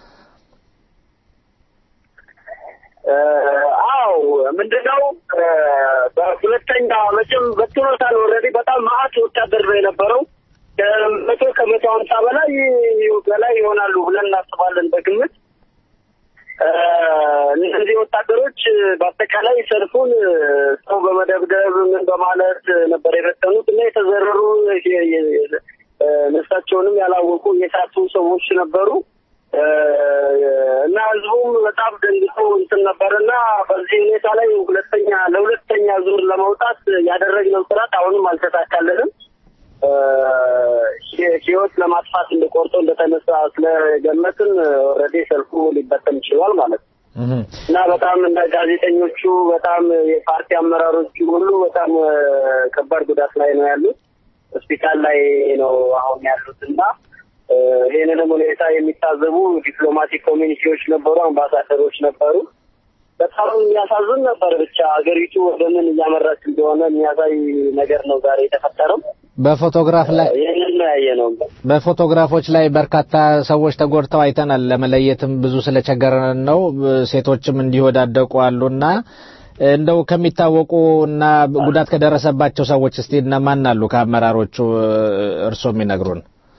እ፣ አዎ ምንድነው እ፣ በሁለተኛ መቼም በትኖታል ኦልሬዲ በጣም ማአት ወታደር ነው የነበረው ከመቶ ከመቶ ሀምሳ በላይ በላይ ይሆናሉ ብለን እናስባለን በግምት እ፣ እነዚህ ወታደሮች በአጠቃላይ ሰልፉን እ፣ ሰው በመደብደብ ምን በማለት ነበር የበተኑት እና የተዘረሩ የ- የ- እ፣ ነፍሳቸውንም ያላወቁ የሳቱ ሰዎች ነበሩ እ፣ እና ህዝቡም በጣም ደንግጦ እንትን ነበር እና በዚህ ሁኔታ ላይ ሁለተኛ ለሁለተኛ ዙር ለመውጣት ያደረግነው ጥረት አሁንም አልተሳካልንም። እ፣ ህ- ህይወት ለማጥፋት እንደቆርጦ እንደተነሳ ስለገመትን ኦልሬዲ ሰልፉ ሊበተን ችሏል ማለት ነው። እና በጣም እንደ ጋዜጠኞቹ በጣም የፓርቲ አመራሮቹ ሁሉ በጣም እ፣ ከባድ ጉዳት ላይ ነው ያሉት። ሆስፒታል ላይ ነው አሁን ያሉት እና እ፣ ይህንንም ሁኔታ የሚታዘቡ ዲፕሎማቲክ ኮሚኒቲዎች ነበሩ፣ አምባሳደሮች ነበሩ። በጣም የሚያሳዝን ነበር። ብቻ ሀገሪቱ ወደ ምን እያመራች እንደሆነ የሚያሳይ ነገር ነው ዛሬ የተፈጠረው። በፎቶግራፍ ላይ ይህንን ነው ያየ ነው። በፎቶግራፎች ላይ በርካታ ሰዎች ተጎድተው አይተናል። ለመለየትም ብዙ ስለቸገረን ነው። ሴቶችም እንዲወዳደቁ አሉና እንደው ከሚታወቁ እና ጉዳት ከደረሰባቸው ሰዎች እስቲ እነማን አሉ ከአመራሮቹ እርስዎ የሚነግሩን?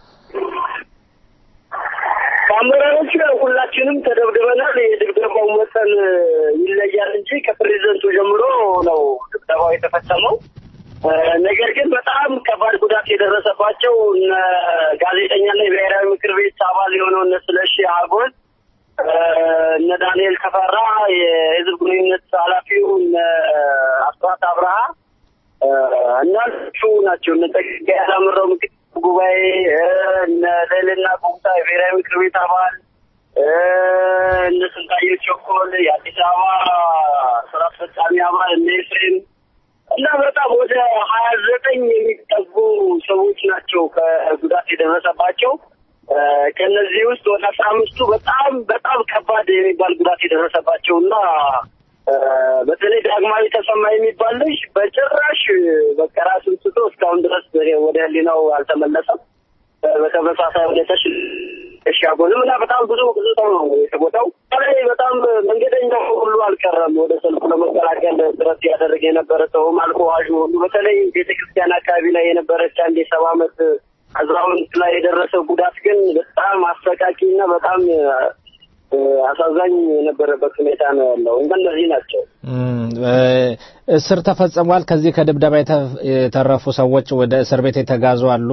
ከአመራሮቹ ያው ሁላችንም ተደብድበናል። የድብደባው መጠን ይለያል እንጂ ከፕሬዚደንቱ ጀምሮ ነው ድብደባው የተፈጸመው። ነገር ግን በጣም ከባድ ጉዳት የደረሰባቸው እነ ጋዜጠኛና የብሔራዊ ምክር ቤት አባል የሆነው እነ ስለሺ አጎል፣ እነ ዳንኤል ተፈራ፣ የህዝብ ግንኙነት ኃላፊው እነ አስራት አብርሃ እናሱ ናቸው። እነ ጸጋዬ አላምረው ምክትል ጉባኤ፣ እነ ልዕልና ቁምታ የብሔራዊ ምክር ቤት አባል፣ እነ ስንታየሁ ቸኮል የአዲስ አበባ ስራ አስፈጻሚ አባል፣ እነ ኤፍሬም እና በጣም ወደ ሀያ ዘጠኝ የሚጠጉ ሰዎች ናቸው ከጉዳት የደረሰባቸው። ከነዚህ ውስጥ ወደ አስራ አምስቱ በጣም በጣም ከባድ የሚባል ጉዳት የደረሰባቸው እና በተለይ ዳግማዊ ተሰማ የሚባል ልጅ በጭራሽ በቃ ራሱን ስቶ እስካሁን ድረስ ወደ ሕሊናው አልተመለሰም። በተመሳሳይ ሁኔታ እሻጎልም እና በጣም ብዙ ብዙ ሰው ነው የተጎዳው። ላይ በጣም መንገደኛው ሁሉ አልቀረም። ወደ ሰልፉ ለመቀላቀል ጥረት ያደረገ የነበረ ሰውም አልኮዋዡ ሁሉ በተለይ ቤተክርስቲያን አካባቢ ላይ የነበረች አንድ የሰባ ዓመት አዛውንት ላይ የደረሰው ጉዳት ግን በጣም አሰቃቂ እና በጣም አሳዛኝ የነበረበት ሁኔታ ነው ያለው። እነዚህ ናቸው። እስር ተፈጽሟል። ከዚህ ከድብደባ የተረፉ ሰዎች ወደ እስር ቤት የተጋዙ አሉ።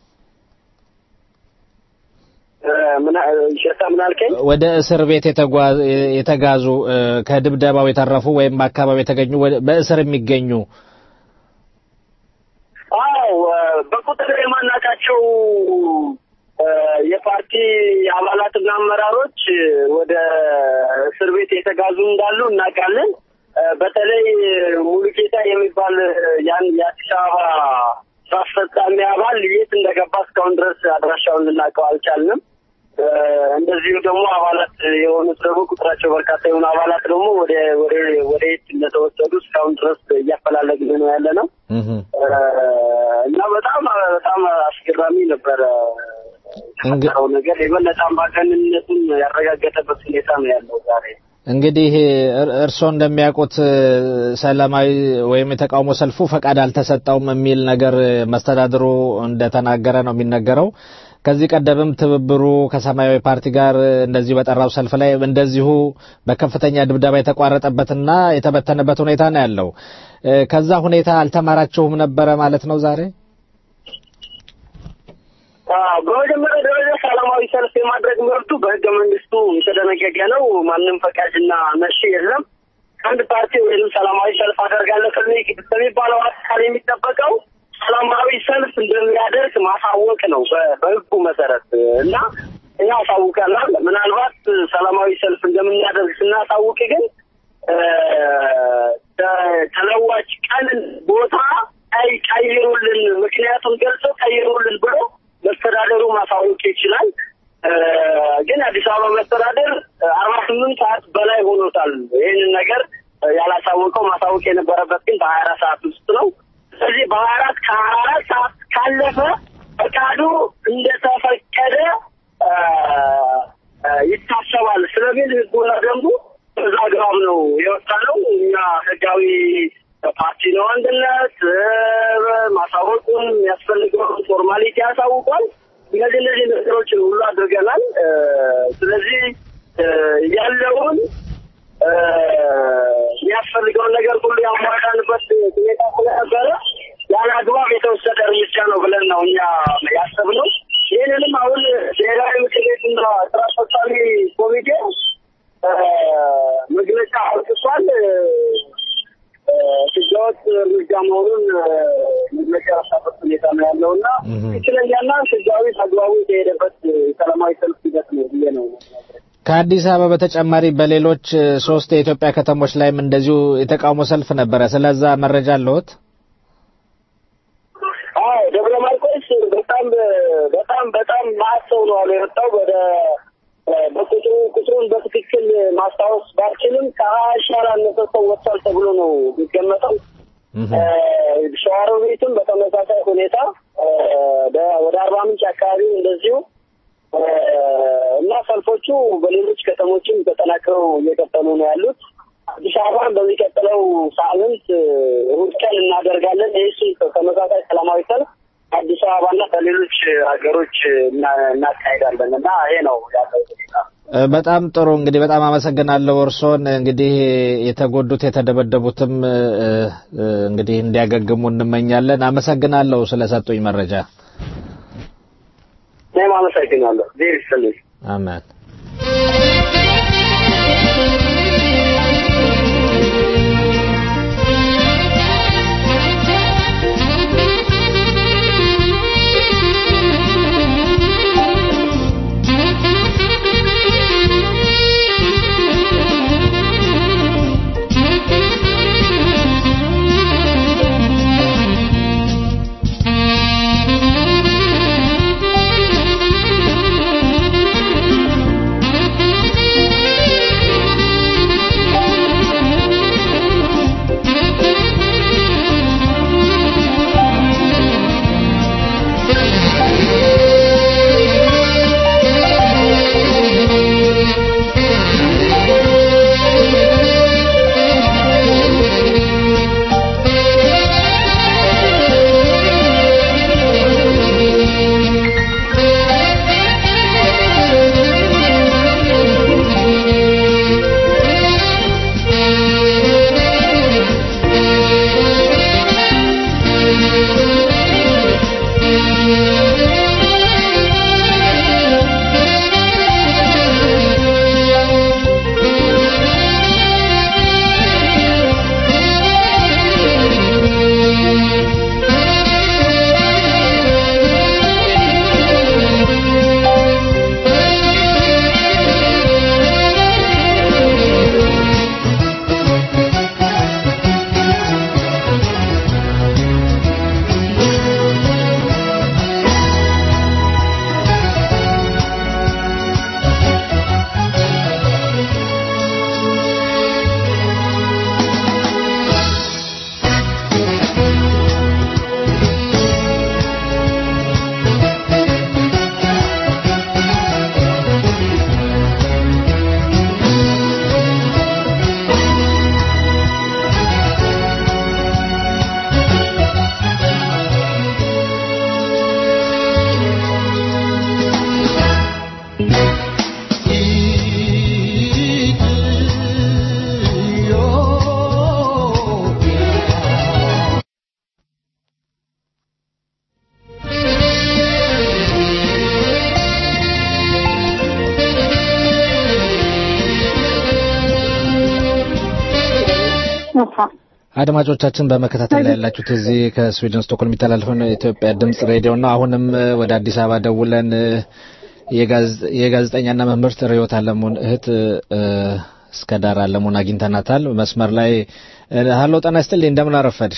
ሸታ ምን አልከኝ? ወደ እስር ቤት የተጋዙ ከድብደባው የተረፉ ወይም በአካባቢ የተገኙ በእስር የሚገኙ አዎ፣ በቁጥር የማናውቃቸው የፓርቲ አባላትና አመራሮች ወደ እስር ቤት የተጋዙ እንዳሉ እናውቃለን። በተለይ ሙሉጌታ የሚባል ያን የአዲስ አበባ ስራ አስፈጻሚ አባል የት እንደገባ እስካሁን ድረስ አድራሻውን ልናውቀው አልቻልንም። እንደዚሁ ደግሞ አባላት የሆኑት ደግሞ ቁጥራቸው በርካታ የሆኑ አባላት ደግሞ ወደ ወደ ወደ የት እንደተወሰዱ እስካሁን ድረስ እያፈላለግን ነው ያለ ነው እና በጣም በጣም አስገራሚ ነበረ የተፈጠረው ነገር የበለጠ አምባገነንነቱን ያረጋገጠበት ሁኔታ ነው ያለው ዛሬ። እንግዲህ እርስዎ እንደሚያውቁት ሰላማዊ ወይም የተቃውሞ ሰልፉ ፈቃድ አልተሰጠውም የሚል ነገር መስተዳድሩ እንደተናገረ ነው የሚነገረው። ከዚህ ቀደምም ትብብሩ ከሰማያዊ ፓርቲ ጋር እንደዚሁ በጠራው ሰልፍ ላይ እንደዚሁ በከፍተኛ ድብደባ የተቋረጠበትና የተበተነበት ሁኔታ ነው ያለው። ከዛ ሁኔታ አልተማራችሁም ነበረ ማለት ነው ዛሬ? በመጀመሪያ ደረጃ ሰላማዊ ሰልፍ የማድረግ መብቱ በህገ መንግስቱ የተደነገገ ነው። ማንም ፈቃጅና መሺ የለም። ከአንድ ፓርቲ ወይም ሰላማዊ ሰልፍ አደርጋለሁ ከሚባለው አካል የሚጠበቀው ሰላማዊ ሰልፍ እንደሚያደርግ ማሳወቅ ነው በህጉ መሰረት እና እኛ አሳውቀናል። ምናልባት ሰላማዊ ሰልፍ እንደምናደርግ ስናሳውቅ ግን ተለዋጭ ቀን፣ ቦታ ቀይሩልን፣ ምክንያቱም ገልጸው ቀይሩልን ብሎ መስተዳደሩ ማሳወቅ ይችላል። ግን አዲስ አበባ መስተዳደር አርባ ስምንት ሰዓት በላይ ሆኖታል። ይህንን ነገር ያላሳወቀው ማሳወቅ የነበረበት ግን በሀያ አራት ሰዓት ውስጥ ነው። ስለዚህ በሀያ አራት ከሀያ አራት ሰዓት ካለፈ ፈቃዱ እንደተፈቀደ ይታሰባል ስለሚል ህጉና ደንቡ በዛ አግባብ ነው የወጣ ነው። እኛ ህጋዊ ፓርቲ ነው። አንድነት ማሳወቁን የሚያስፈልገውን ፎርማሊቲ ያሳውቋል። እነዚህ እነዚህ ነገሮችን ሁሉ አድርገናል። ስለዚህ ያለውን የሚያስፈልገውን ነገር ሁሉ ያሟላንበት ሁኔታ ስለነበረ ያለ አግባብ የተወሰደ እርምጃ ነው ብለን ነው እኛ ያሰብነው። ይህንንም አሁን ብሔራዊ ምክር ቤትና ስራ አስፈጻሚ ኮሚቴ መግለጫ አውጥቷል። ህገወጥ እርምጃ መሆኑን መግለጫ ያወጣበት ሁኔታ ነው ያለው እና ትክክለኛና ህጋዊ አግባቡ የተሄደበት ሰላማዊ ሰልፍ ሂደት ነው ብዬ ነው ከአዲስ አበባ በተጨማሪ በሌሎች ሶስት የኢትዮጵያ ከተሞች ላይም እንደዚሁ የተቃውሞ ሰልፍ ነበረ። ስለዛ መረጃ አለዎት? አዎ፣ ደብረ ማርቆስ በጣም በጣም በጣም ማት ሰው ነው አሉ የወጣው ወደ በቁጥሩ ቁጥሩን በትክክል ማስታወስ ባልችልም ከሀያ ሺህ ያላነሰ ሰው ወጥቷል ተብሎ ነው የሚገመተው። ሸዋሮቢትም በተመሳሳይ ሁኔታ ወደ አርባ ምንጭ አካባቢ እንደዚሁ እና ሰልፎቹ በሌሎች ከተሞችም ተጠናክረው እየቀጠሉ ነው ያሉት። አዲስ አበባን በሚቀጥለው ሳምንት እሑድ ቀን እናደርጋለን። ይህ ተመሳሳይ ሰላማዊ ሰልፍ አዲስ አበባና በሌሎች ሀገሮች እናካሄዳለን እና ይሄ ነው ያለው ሁኔታ። በጣም ጥሩ እንግዲህ በጣም አመሰግናለሁ እርሶን እንግዲህ የተጎዱት የተደበደቡትም እንግዲህ እንዲያገግሙ እንመኛለን አመሰግናለሁ ስለሰጡኝ መረጃ እኔም አመሰግናለሁ ዜር ይስጥልኝ አሜን አድማጮቻችን በመከታተል ላይ ያላችሁት እዚህ ከስዊድን ስቶክሆልም የሚተላለፈውን የኢትዮጵያ ድምጽ ሬዲዮ ነው። አሁንም ወደ አዲስ አበባ ደውለን የጋዜጠኛና መምህርት ርዕዮት አለሙን እህት እስከ ዳር አለሙን አግኝተናታል። መስመር ላይ ሀሎ፣ ጤና ይስጥልኝ። እንደምን አረፈድሽ?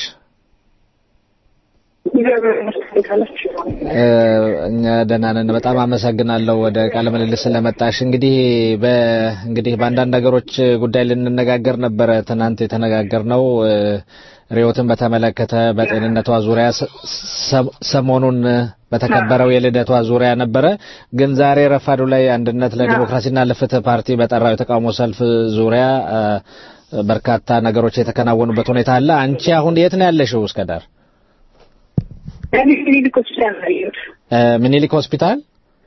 እኛ ደህና ነን። በጣም አመሰግናለሁ ወደ ቃለ ምልልስ ስለመጣሽ። እንግዲህ እንግዲህ በአንዳንድ ነገሮች ጉዳይ ልንነጋገር ነበረ ትናንት የተነጋገርነው ርዕዮትን በተመለከተ በጤንነቷ ዙሪያ ሰሞኑን በተከበረው የልደቷ ዙሪያ ነበረ። ግን ዛሬ ረፋዱ ላይ አንድነት ለዲሞክራሲና ለፍትህ ፓርቲ በጠራው የተቃውሞ ሰልፍ ዙሪያ በርካታ ነገሮች የተከናወኑበት ሁኔታ አለ። አንቺ አሁን የት ነው ያለሽው? እስከ ዳር ሚኒሊክ ሆስፒታል ነው ያለሁት። ሚኒሊክ ሆስፒታል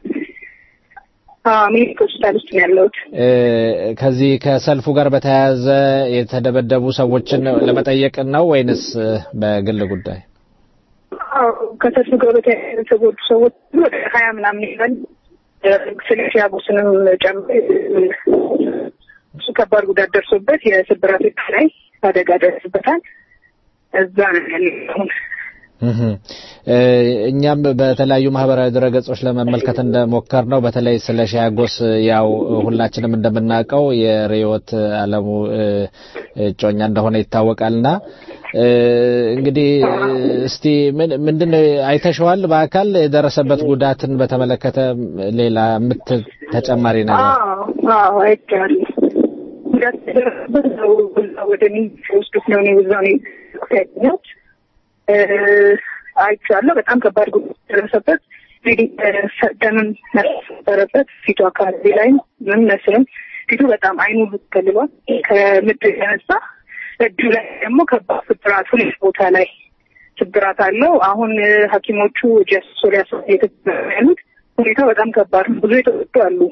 ሚኒሊክ ሆስፒታል ውስጥ ነው ያለሁት። ከዚህ ከሰልፉ ጋር በተያያዘ የተደበደቡ ሰዎችን ለመጠየቅ ነው ወይንስ በግል ጉዳይ? ከሰልፉ ጋር በተያያዘ የተጎዱ ሰዎች ወደ ሀያ ምናምን ይሆናል። ስለ ሲያጎስንም ጨምሮ እሱ ከባድ ጉዳት ደርሶበት የስብራት ላይ አደጋ ደርስበታል። እዛ ነው ያለው አሁን እኛም በተለያዩ ማህበራዊ ድረገጾች ለመመልከት እንደሞከር ነው በተለይ ስለ ሻያጎስ ያው ሁላችንም እንደምናውቀው የርዕዮት አለሙ እጮኛ እንደሆነ ይታወቃልና እንግዲህ እስቲ ምንድን ነው አይተሸዋል? በአካል የደረሰበት ጉዳትን በተመለከተ ሌላ ምት ተጨማሪ ነገር? አዎ አይቼዋለሁ። ጉዳት የደረሰበት ነው ወደ ሚኒስትር ወስዶት ነው እኔ እዛው ነው ያገኘሁት። አይቼዋለሁ። በጣም ከባድ ጉዳት ደረሰበት። እንግዲህ ደምም ነበረበት ፊቱ አካባቢ ላይ ምን መስልም ፊቱ በጣም አይኑ ሁሉ ተገልሏል። ከምድር የተነሳ እጁ ላይ ደግሞ ከባድ ስብራት ሁለት ቦታ ላይ ስብራት አለው። አሁን ሐኪሞቹ ጀሶ ሊያስ ያሉት ሁኔታው በጣም ከባድ ነው። ብዙ የተወጡ አሉ።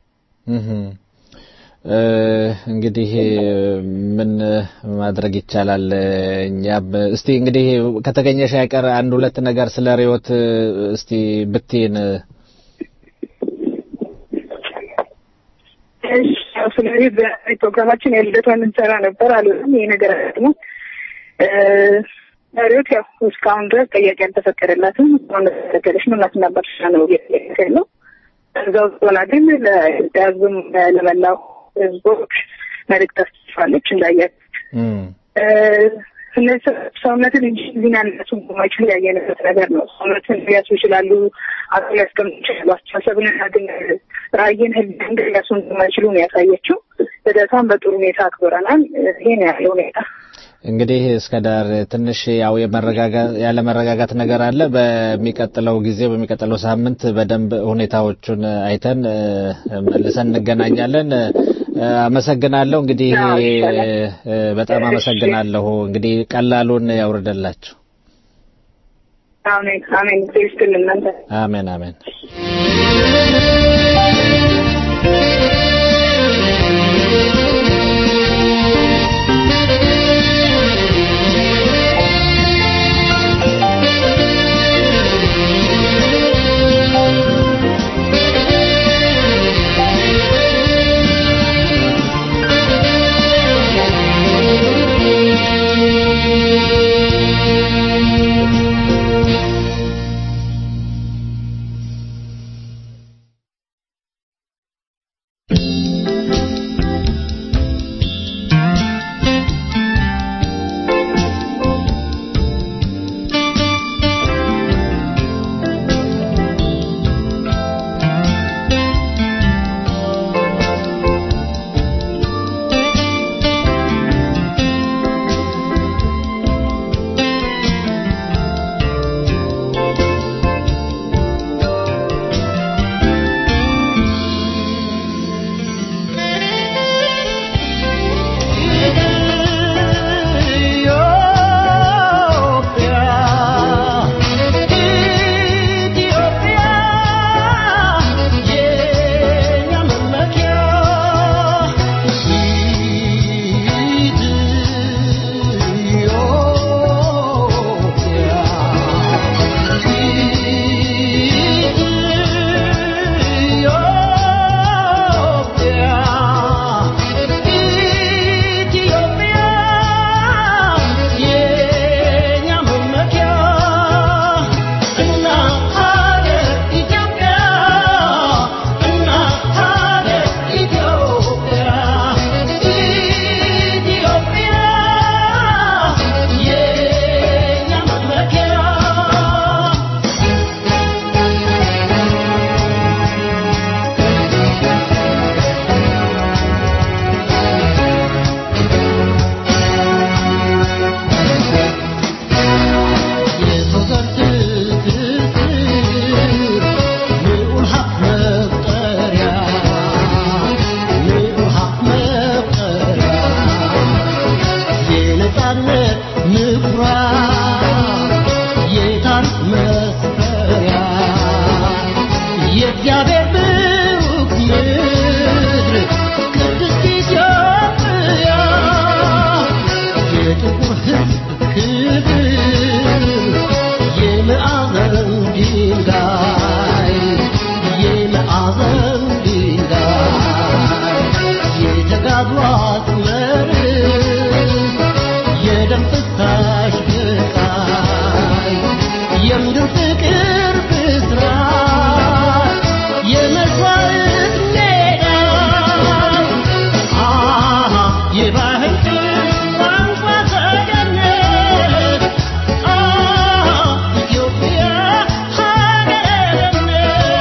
እንግዲህ ምን ማድረግ ይቻላል? እኛም እስቲ እንግዲህ ከተገኘሽ አይቀር አንድ ሁለት ነገር ስለ ሪዮት እስቲ ብትይን። ስለዚህ በፕሮግራማችን የልደቷን እንሰራ ነበር አልሆነም። ይሄ ነገር ደግሞ ሪዮት ያው እስካሁን ድረስ ጠያቂ አልተፈቀደላትም። አሁን ተፈቀደች ነው እናትና አባትሽ ነው ያለው። እዛ ውስጥ ሆና ግን ለኢትዮጵያ ሕዝብም ለመላው ህዝቦች መልእክት አስተላልፋለች። እንዳያት እነዚህ ሰውነትን እንጂ ሊናነሱ ማይችሉ ያየንበት ነገር ነው። ሰውነትን ሊያሱ ይችላሉ፣ አቅል ሊያስቀምጡ ይችላሉ። አስተሳሰብንና ግን ራዕይን ህልም ሊያሱ እንደማይችሉ ነው ያሳየችው። ልደቷን በጥሩ ሁኔታ አክብረናል። ይሄን ያለው ሁኔታ እንግዲህ እስከ ዳር ትንሽ ያው ያለ መረጋጋት ነገር አለ። በሚቀጥለው ጊዜ በሚቀጥለው ሳምንት በደንብ ሁኔታዎቹን አይተን መልሰን እንገናኛለን። አመሰግናለሁ። እንግዲህ በጣም አመሰግናለሁ። እንግዲህ ቀላሉን ያውርደላችሁ። አሜን አሜን። ስትል እናንተ አሜን አሜን።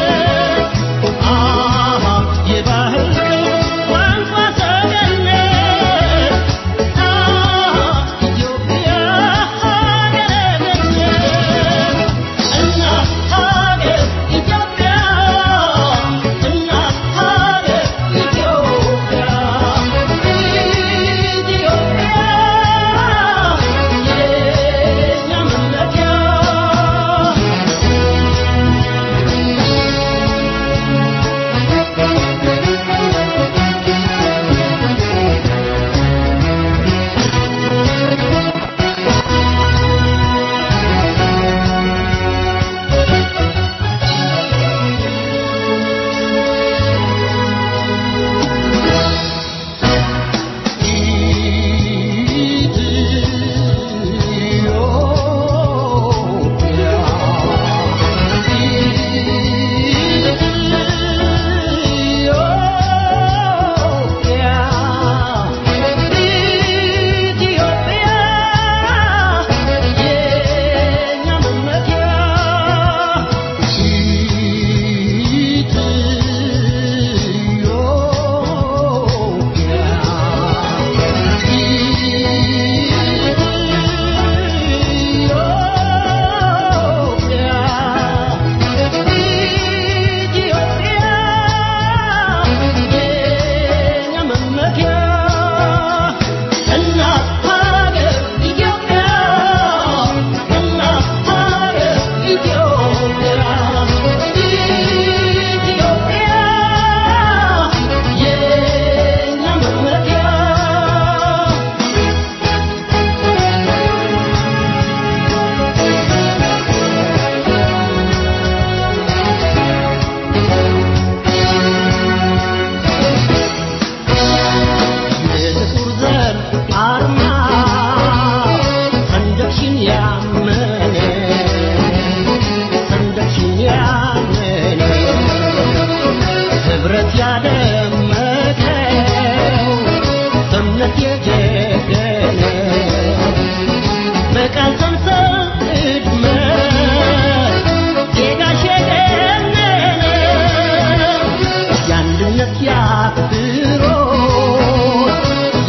Yeah.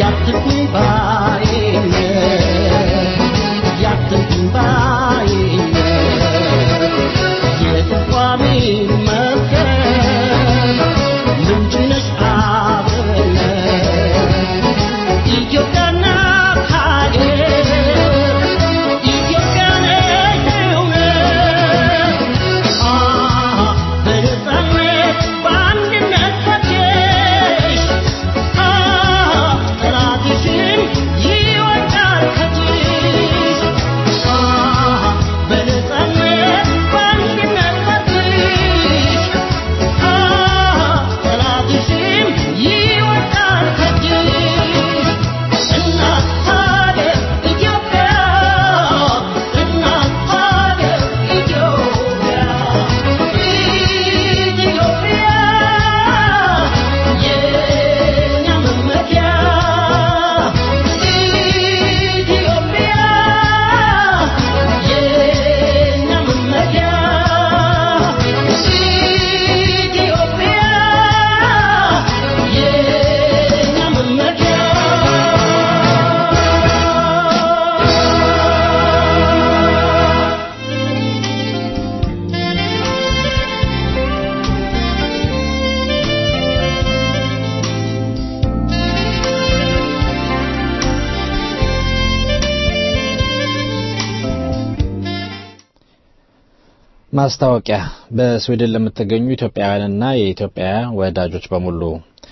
ማስታወቂያ በስዊድን ለምትገኙ ኢትዮጵያውያንና የኢትዮጵያ ወዳጆች በሙሉ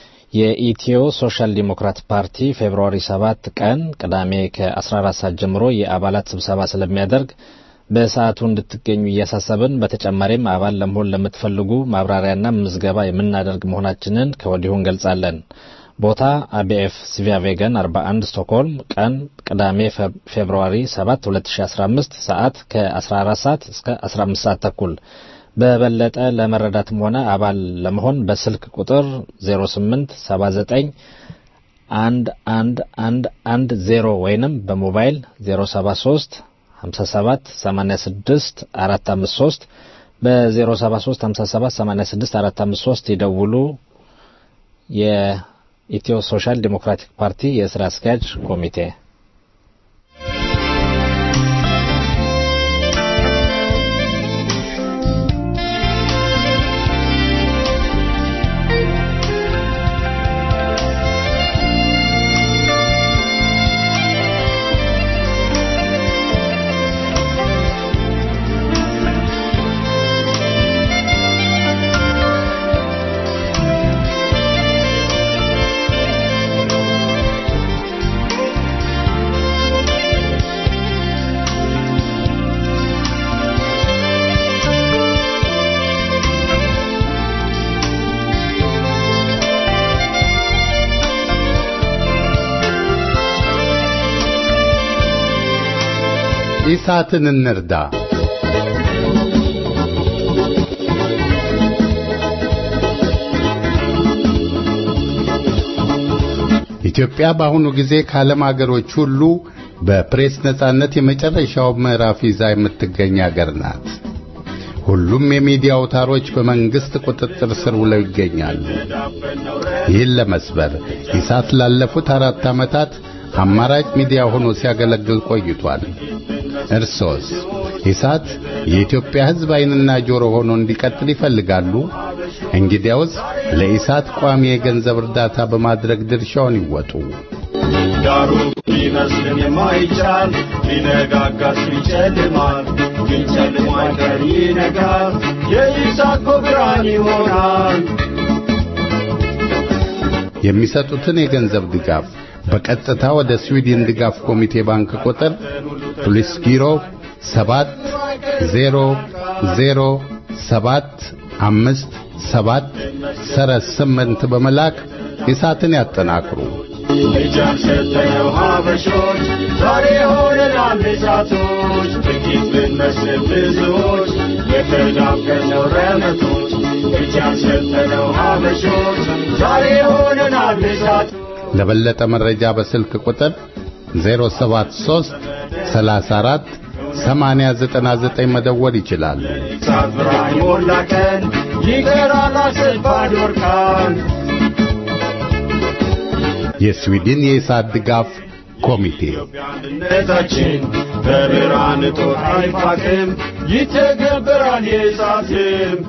የኢትዮ ሶሻል ዲሞክራት ፓርቲ ፌብርዋሪ 7 ቀን ቅዳሜ ከ14 ሰዓት ጀምሮ የአባላት ስብሰባ ስለሚያደርግ በሰዓቱ እንድትገኙ እያሳሰብን በተጨማሪም አባል ለመሆን ለምትፈልጉ ማብራሪያና ምዝገባ የምናደርግ መሆናችንን ከወዲሁ እንገልጻለን። ቦታ አቢኤፍ ሲቪያ ቬገን 41 ስቶክሆልም፣ ቀን ቅዳሜ ፌብርዋሪ 7 2015፣ ሰዓት ከ14 ሰዓት እስከ 15 ሰዓት ተኩል። በበለጠ ለመረዳትም ሆነ አባል ለመሆን በስልክ ቁጥር 08 79 11110 ወይንም በሞባይል 073 57 86 453 በ073 57 86 453 ይደውሉ። የኢትዮ ሶሻል ዲሞክራቲክ ፓርቲ የስራ አስኪያጅ ኮሚቴ ኢሳትን እንርዳ። ኢትዮጵያ በአሁኑ ጊዜ ከዓለም አገሮች ሁሉ በፕሬስ ነጻነት የመጨረሻው ምዕራፍ ይዛ የምትገኝ አገር ናት። ሁሉም የሚዲያ አውታሮች በመንግስት ቁጥጥር ስር ውለው ይገኛሉ። ይህን ለመስበር ኢሳት ላለፉት አራት ዓመታት አማራጭ ሚዲያ ሆኖ ሲያገለግል ቆይቷል። እርሶስ ኢሳት የኢትዮጵያ ሕዝብ ዓይንና ጆሮ ሆኖ እንዲቀጥል ይፈልጋሉ? እንግዲያውስ ለኢሳት ቋሚ የገንዘብ እርዳታ በማድረግ ድርሻውን ይወጡ። ዳሩ ቢመስልን የማይቻል ሊነጋጋ ሲጨልማል ግን ጨልሞ አይቀር ይነጋል የኢሳት ብርሃን ይሆናል የሚሰጡትን የገንዘብ ድጋፍ በቀጥታ ወደ ስዊድን ድጋፍ ኮሚቴ ባንክ ቁጥር ፖሊስ ጊሮ ሰባት ዜሮ ዜሮ ሰባት አምስት ሰባት ሰረዝ ስምንት በመላክ ኢሳትን ያጠናክሩ። እጃን ሰጠነው ሀበሾች ዛሬ ሆነናል እሳቶች ጥቂት ብንመስል ብዙዎች የተዳፈነው ረመቶች እጃን ሰጠነው ሀበሾች ዛሬ ሆነናል እሳቶች ለበለጠ መረጃ በስልክ ቁጥር 073 34 8099 መደወል ይችላሉ። እሳት ብርሃን ሞላ ቀን ይቀራል አስር ባዶ እርካን የስዊድን የኢሳት ድጋፍ ኮሚቴ አንድነታችን በብርሃን እጦት አይፋቅም፣ ይተገበራል የኢሳት ሕልም።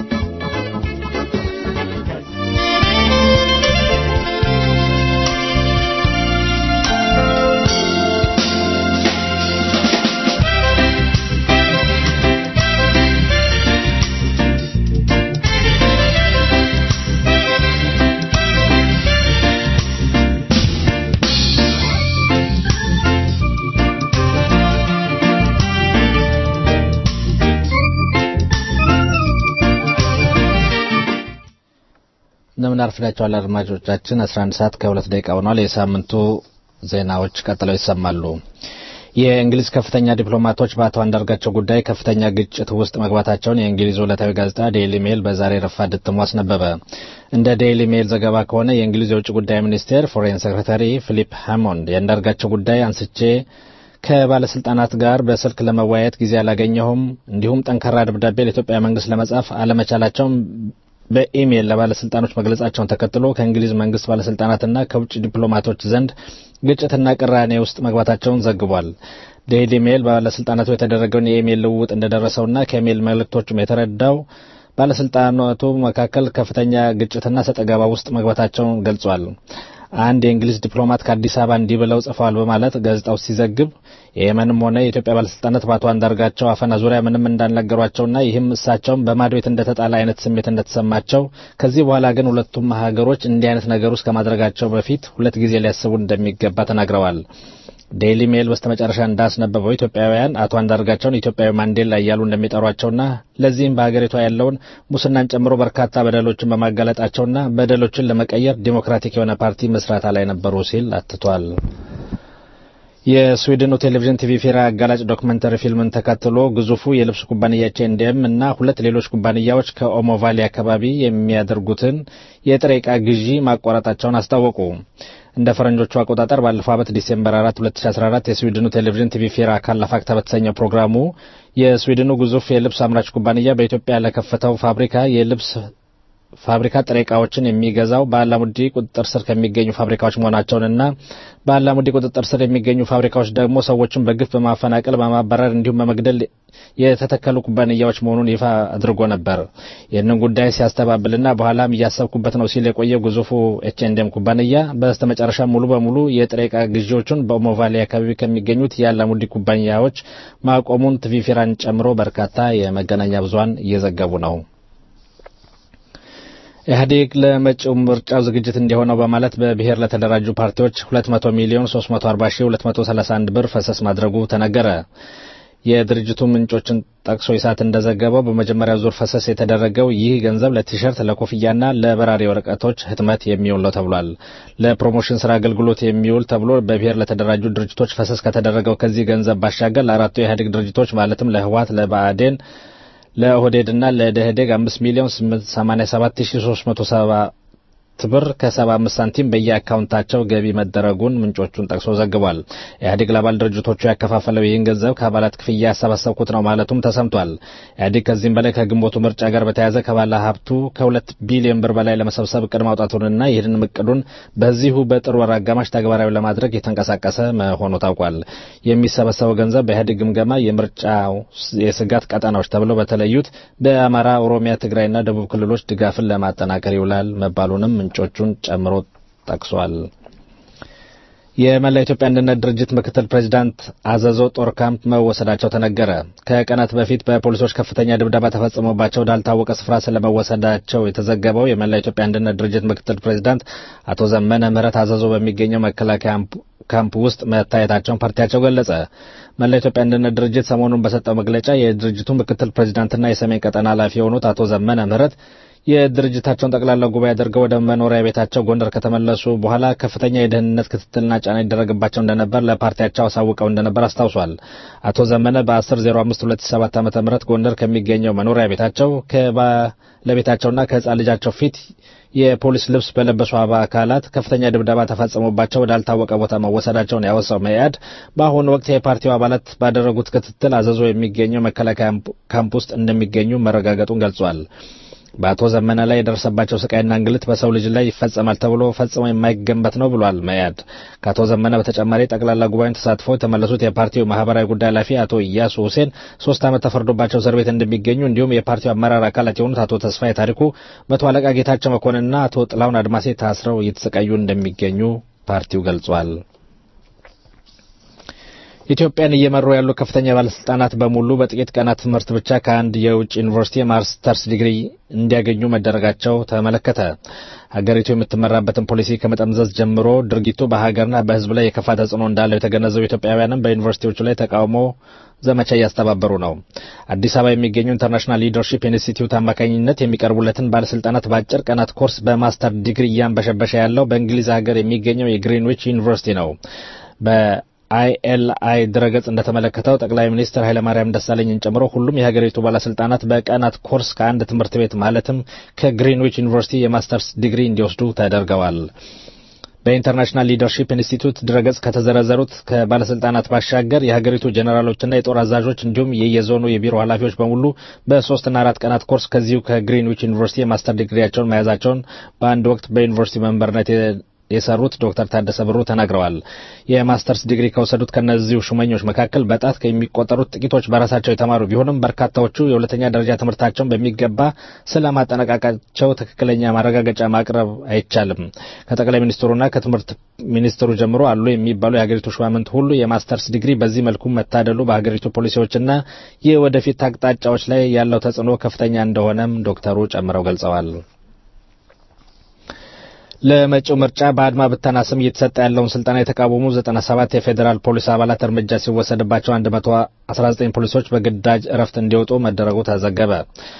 እንደምን አርፍዳችኋል አድማጮቻችን 11 ሰዓት ከሁለት ደቂቃ ሆኗል የሳምንቱ ዜናዎች ቀጥለው ይሰማሉ የእንግሊዝ ከፍተኛ ዲፕሎማቶች በአቶ አንዳርጋቸው ጉዳይ ከፍተኛ ግጭት ውስጥ መግባታቸውን የእንግሊዝ ዕለታዊ ጋዜጣ ዴይሊ ሜል በዛሬ ረፋድ እትሙ አስነበበ እንደ ዴይሊ ሜል ዘገባ ከሆነ የእንግሊዝ የውጭ ጉዳይ ሚኒስቴር ፎሬን ሴክሬታሪ ፊሊፕ ሃሞንድ የአንዳርጋቸው ጉዳይ አንስቼ ከባለስልጣናት ጋር በስልክ ለመወያየት ጊዜ አላገኘሁም እንዲሁም ጠንካራ ደብዳቤ ለኢትዮጵያ መንግስት ለመጻፍ አለመቻላቸውን በኢሜይል ለባለስልጣኖች መግለጻቸውን ተከትሎ ከእንግሊዝ መንግስት ባለስልጣናትና ከውጭ ዲፕሎማቶች ዘንድ ግጭትና ቅራኔ ውስጥ መግባታቸውን ዘግቧል። ዴይሊ ሜል ባለስልጣናቱ የተደረገውን የኢሜይል ልውውጥ እንደደረሰውና ከኢሜይል መልእክቶቹም የተረዳው ባለስልጣናቱ መካከል ከፍተኛ ግጭትና ሰጠገባ ውስጥ መግባታቸውን ገልጿል። አንድ የእንግሊዝ ዲፕሎማት ከአዲስ አበባ እንዲህ ብለው ጽፈዋል በማለት ጋዜጣው ሲዘግብ የየመንም ሆነ የኢትዮጵያ ባለስልጣናት በአቶ አንዳርጋቸው አፈና ዙሪያ ምንም እንዳልነገሯቸውና ይህም እሳቸውም በማዶ ቤት እንደተጣለ አይነት ስሜት እንደተሰማቸው ከዚህ በኋላ ግን ሁለቱም ሀገሮች እንዲህ አይነት ነገር ውስጥ ከማድረጋቸው በፊት ሁለት ጊዜ ሊያስቡ እንደሚገባ ተናግረዋል። ዴይሊ ሜል በስተመጨረሻ እንዳስነበበው ኢትዮጵያውያን አቶ አንዳርጋቸውን ኢትዮጵያዊ ማንዴላ እያሉ እንደሚጠሯቸውና ለዚህም በሀገሪቷ ያለውን ሙስናን ጨምሮ በርካታ በደሎችን በማጋለጣቸውና በደሎችን ለመቀየር ዲሞክራቲክ የሆነ ፓርቲ መስራታ ላይ ነበሩ ሲል አትቷል። የስዊድኑ ቴሌቪዥን ቲቪ ፌራ አጋላጭ ዶክመንተሪ ፊልምን ተከትሎ ግዙፉ የልብስ ኩባንያ ኤችኤንዲኤም እና ሁለት ሌሎች ኩባንያዎች ከኦሞ ቫሊ አካባቢ የሚያደርጉትን የጥሬ ዕቃ ግዢ ማቋረጣቸውን አስታወቁ። እንደ ፈረንጆቹ አቆጣጠር ባለፈው ዓመት ዲሴምበር 4 2014 የስዊድኑ ቴሌቪዥን ቲቪ ፌራ ካላፋክታ በተሰኘው ፕሮግራሙ የስዊድኑ ግዙፍ የልብስ አምራች ኩባንያ በኢትዮጵያ ለከፈተው ፋብሪካ የልብስ ፋብሪካ ጥሬ ዕቃዎችን የሚገዛው በአላሙዲ ቁጥጥር ስር ከሚገኙ ፋብሪካዎች መሆናቸውንና በአላሙዲ ቁጥጥር ስር የሚገኙ ፋብሪካዎች ደግሞ ሰዎችን በግፍ በማፈናቀል በማባረር እንዲሁም በመግደል የተተከሉ ኩባንያዎች መሆኑን ይፋ አድርጎ ነበር። ይህንን ጉዳይ ሲያስተባብልና በኋላም እያሰብኩበት ነው ሲል የቆየው ግዙፉ ኤችኤንዲኤም ኩባንያ በስተመጨረሻ ሙሉ በሙሉ የጥሬ ዕቃ ግዢዎቹን በኦሞቫሌ አካባቢ ከሚገኙት የአላሙዲ ኩባንያዎች ማቆሙን ቲቪፊራን ጨምሮ በርካታ የመገናኛ ብዙኃን እየዘገቡ ነው። ኢህአዴግ ለመጪው ምርጫው ዝግጅት እንዲሆነው በማለት በብሔር ለተደራጁ ፓርቲዎች 200 ሚሊዮን 340 ሺህ 231 ብር ፈሰስ ማድረጉ ተነገረ። የድርጅቱ ምንጮችን ጠቅሶ ይሳት እንደዘገበው በመጀመሪያው ዙር ፈሰስ የተደረገው ይህ ገንዘብ ለቲሸርት፣ ለኮፍያና ለበራሪ ወረቀቶች ህትመት የሚውል ነው ተብሏል። ለፕሮሞሽን ስራ አገልግሎት የሚውል ተብሎ በብሔር ለተደራጁ ድርጅቶች ፈሰስ ከተደረገው ከዚህ ገንዘብ ባሻገር ለአራቱ የኢህአዴግ ድርጅቶች ማለትም ለህወሓት፣ ለብአዴን ለኦህዴድ እና ለደህዴግ አምስት ሚሊዮን ሰማኒያ ሰባት ሺ ሶስት መቶ ሰባት ብር ከሰባ አምስት ሳንቲም በየአካውንታቸው ገቢ መደረጉን ምንጮቹን ጠቅሶ ዘግቧል። ኢህአዴግ ለአባል ድርጅቶቹ ያከፋፈለው ይህን ገንዘብ ከአባላት ክፍያ ያሰባሰብኩት ነው ማለቱም ተሰምቷል። ኢህአዴግ ከዚህም በላይ ከግንቦቱ ምርጫ ጋር በተያያዘ ከባለ ሀብቱ ከሁለት ቢሊዮን ብር በላይ ለመሰብሰብ እቅድ ማውጣቱንና ይህንን እቅዱን በዚሁ በጥር ወር አጋማሽ ተግባራዊ ለማድረግ የተንቀሳቀሰ መሆኑ ታውቋል። የሚሰበሰበው ገንዘብ በኢህአዴግ ግምገማ የምርጫው የስጋት ቀጠናዎች ተብለው በተለዩት በአማራ፣ ኦሮሚያ፣ ትግራይና ደቡብ ክልሎች ድጋፍን ለማጠናከር ይውላል መባሉንም ምንጮቹን ጨምሮ ጠቅሷል። የመላ ኢትዮጵያ አንድነት ድርጅት ምክትል ፕሬዚዳንት አዘዞ ጦር ካምፕ መወሰዳቸው ተነገረ። ከቀናት በፊት በፖሊሶች ከፍተኛ ድብደባ ተፈጽሞባቸው ወዳልታወቀ ስፍራ ስለመወሰዳቸው የተዘገበው የመላ ኢትዮጵያ አንድነት ድርጅት ምክትል ፕሬዚዳንት አቶ ዘመነ ምህረት አዘዞ በሚገኘው መከላከያ ካምፕ ውስጥ መታየታቸውን ፓርቲያቸው ገለጸ። መላ ኢትዮጵያ አንድነት ድርጅት ሰሞኑን በሰጠው መግለጫ የድርጅቱ ምክትል ፕሬዚዳንትና የሰሜን ቀጠና ኃላፊ የሆኑት አቶ ዘመነ ምህረት የድርጅታቸውን ጠቅላላ ጉባኤ አድርገው ወደ መኖሪያ ቤታቸው ጎንደር ከተመለሱ በኋላ ከፍተኛ የደህንነት ክትትልና ጫና ይደረግባቸው እንደነበር ለፓርቲያቸው አሳውቀው እንደነበር አስታውሷል። አቶ ዘመነ በ10/05/2007 ዓ.ም ጎንደር ከሚገኘው መኖሪያ ቤታቸው ከባለቤታቸውና ከህፃን ልጃቸው ፊት የፖሊስ ልብስ በለበሱ አባ አካላት ከፍተኛ ድብደባ ተፈጽሞባቸው ወዳልታወቀ ቦታ መወሰዳቸውን ያወሳው መኢአድ በአሁኑ ወቅት የፓርቲው አባላት ባደረጉት ክትትል አዘዞ የሚገኘው መከላከያ ካምፕ ውስጥ እንደሚገኙ መረጋገጡን ገልጿል። በአቶ ዘመነ ላይ የደረሰባቸው ስቃይና እንግልት በሰው ልጅ ላይ ይፈጸማል ተብሎ ፈጽሞ የማይገመት ነው ብሏል መያድ። ከአቶ ዘመነ በተጨማሪ ጠቅላላ ጉባኤውን ተሳትፎ የተመለሱት የፓርቲው ማህበራዊ ጉዳይ ኃላፊ አቶ ኢያሱ ሁሴን ሶስት ዓመት ተፈርዶባቸው እስር ቤት እንደሚገኙ እንዲሁም የፓርቲው አመራር አካላት የሆኑት አቶ ተስፋዬ ታሪኩ፣ መቶ አለቃ ጌታቸው መኮንንና አቶ ጥላሁን አድማሴ ታስረው እየተሰቃዩ እንደሚገኙ ፓርቲው ገልጿል። ኢትዮጵያን እየመሩ ያሉ ከፍተኛ ባለስልጣናት በሙሉ በጥቂት ቀናት ትምህርት ብቻ ከአንድ የውጭ ዩኒቨርሲቲ የማስተርስ ዲግሪ እንዲያገኙ መደረጋቸው ተመለከተ። ሀገሪቱ የምትመራበትን ፖሊሲ ከመጠምዘዝ ጀምሮ ድርጊቱ በሀገርና በሕዝብ ላይ የከፋ ተጽዕኖ እንዳለው የተገነዘቡ ኢትዮጵያውያንም በዩኒቨርሲቲዎቹ ላይ ተቃውሞ ዘመቻ እያስተባበሩ ነው። አዲስ አበባ የሚገኙ ኢንተርናሽናል ሊደርሺፕ ኢንስቲትዩት አማካኝነት የሚቀርቡለትን ባለስልጣናት በአጭር ቀናት ኮርስ በማስተር ዲግሪ እያንበሸበሸ ያለው በእንግሊዝ ሀገር የሚገኘው የግሪንዊች ዩኒቨርሲቲ ነው። አይኤልአይ ድረገጽ እንደተመለከተው ጠቅላይ ሚኒስትር ኃይለማርያም ደሳለኝን ጨምሮ ሁሉም የሀገሪቱ ባለስልጣናት በቀናት ኮርስ ከአንድ ትምህርት ቤት ማለትም ከግሪንዊች ዩኒቨርሲቲ የማስተርስ ዲግሪ እንዲወስዱ ተደርገዋል። በኢንተርናሽናል ሊደርሺፕ ኢንስቲትዩት ድረገጽ ከተዘረዘሩት ከባለስልጣናት ባሻገር የሀገሪቱ ጀኔራሎችና የጦር አዛዦች እንዲሁም የየዞኑ የቢሮ ኃላፊዎች በሙሉ በሶስትና አራት ቀናት ኮርስ ከዚሁ ከግሪንዊች ዩኒቨርሲቲ የማስተር ዲግሪያቸውን መያዛቸውን በአንድ ወቅት በዩኒቨርሲቲ መንበርነት የሰሩት ዶክተር ታደሰ ብሩ ተናግረዋል። የማስተርስ ዲግሪ ከወሰዱት ከነዚሁ ሹመኞች መካከል በጣት ከሚቆጠሩት ጥቂቶች በራሳቸው የተማሩ ቢሆንም በርካታዎቹ የሁለተኛ ደረጃ ትምህርታቸውን በሚገባ ስለማጠናቀቃቸው ትክክለኛ ማረጋገጫ ማቅረብ አይቻልም። ከጠቅላይ ሚኒስትሩና ከትምህርት ሚኒስትሩ ጀምሮ አሉ የሚባሉ የሀገሪቱ ሹማምንት ሁሉ የማስተርስ ዲግሪ በዚህ መልኩ መታደሉ በሀገሪቱ ፖሊሲዎችና የወደፊት አቅጣጫዎች ላይ ያለው ተጽዕኖ ከፍተኛ እንደሆነም ዶክተሩ ጨምረው ገልጸዋል። ለመጪው ምርጫ በአድማ ብተና ስም እየተሰጠ ያለውን ስልጠና የተቃወሙ 97 የፌዴራል ፖሊስ አባላት እርምጃ ሲወሰድባቸው 119 ፖሊሶች በግዳጅ እረፍት እንዲወጡ መደረጉ ተዘገበ።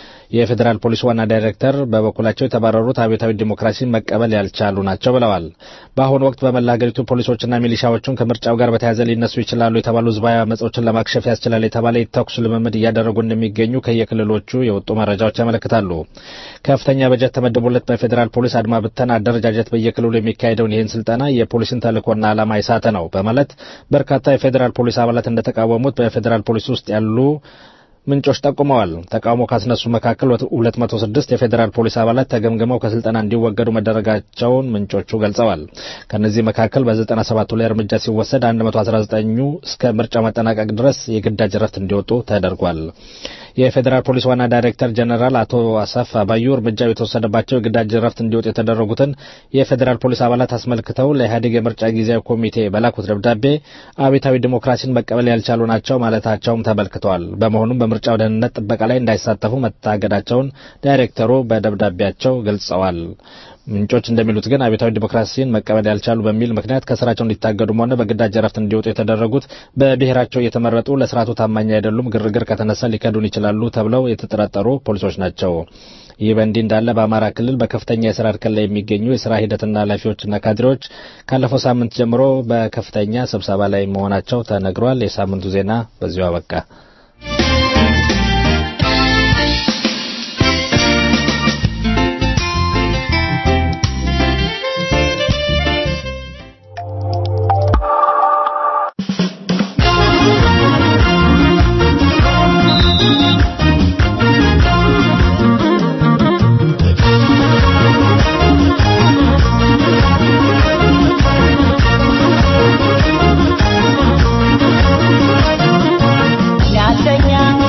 የፌዴራል ፖሊስ ዋና ዳይሬክተር በበኩላቸው የተባረሩት አብዮታዊ ዲሞክራሲን መቀበል ያልቻሉ ናቸው ብለዋል። በአሁኑ ወቅት በመላ ሀገሪቱ ፖሊሶችና ሚሊሻዎቹን ከምርጫው ጋር በተያያዘ ሊነሱ ይችላሉ የተባሉ ህዝባዊ አመጾችን ለማክሸፍ ያስችላል የተባለ የተኩስ ልምምድ እያደረጉ እንደሚገኙ ከየክልሎቹ የወጡ መረጃዎች ያመለክታሉ። ከፍተኛ በጀት ተመድቦለት በፌዴራል ፖሊስ አድማ ብተና አደረጃጀት በየክልሉ የሚካሄደውን ይህን ስልጠና የፖሊስን ተልእኮና ዓላማ የሳተ ነው በማለት በርካታ የፌዴራል ፖሊስ አባላት እንደተቃወሙት በፌዴራል ፖሊስ ውስጥ ያሉ ምንጮች ጠቁመዋል። ተቃውሞ ካስነሱ መካከል 206 የፌዴራል ፖሊስ አባላት ተገምግመው ከስልጠና እንዲወገዱ መደረጋቸውን ምንጮቹ ገልጸዋል። ከነዚህ መካከል በ97ቱ ላይ እርምጃ ሲወሰድ 119ኙ እስከ ምርጫው መጠናቀቅ ድረስ የግዳጅ ረፍት እንዲወጡ ተደርጓል። የፌዴራል ፖሊስ ዋና ዳይሬክተር ጀነራል አቶ አሰፋ ባዩ እርምጃው የተወሰደባቸው የግዳጅ ረፍት እንዲወጡ የተደረጉትን የፌዴራል ፖሊስ አባላት አስመልክተው ለኢህአዴግ የምርጫ ጊዜያዊ ኮሚቴ በላኩት ደብዳቤ አብዮታዊ ዲሞክራሲን መቀበል ያልቻሉ ናቸው ማለታቸውም ተመልክተዋል። በመሆኑም በምርጫው ደህንነት ጥበቃ ላይ እንዳይሳተፉ መታገዳቸውን ዳይሬክተሩ በደብዳቤያቸው ገልጸዋል። ምንጮች እንደሚሉት ግን አብዮታዊ ዲሞክራሲን መቀበል ያልቻሉ በሚል ምክንያት ከስራቸው እንዲታገዱም ሆነ በግዳጅ እረፍት እንዲወጡ የተደረጉት በብሔራቸው እየተመረጡ ለስርዓቱ ታማኝ አይደሉም፣ ግርግር ከተነሳ ሊከዱን ይችላሉ ተብለው የተጠረጠሩ ፖሊሶች ናቸው። ይህ በእንዲህ እንዳለ በአማራ ክልል በከፍተኛ የስራ እርከን ላይ የሚገኙ የስራ ሂደትና ኃላፊዎችና ካድሬዎች ካለፈው ሳምንት ጀምሮ በከፍተኛ ስብሰባ ላይ መሆናቸው ተነግሯል። የሳምንቱ ዜና በዚሁ አበቃ። ያለኛ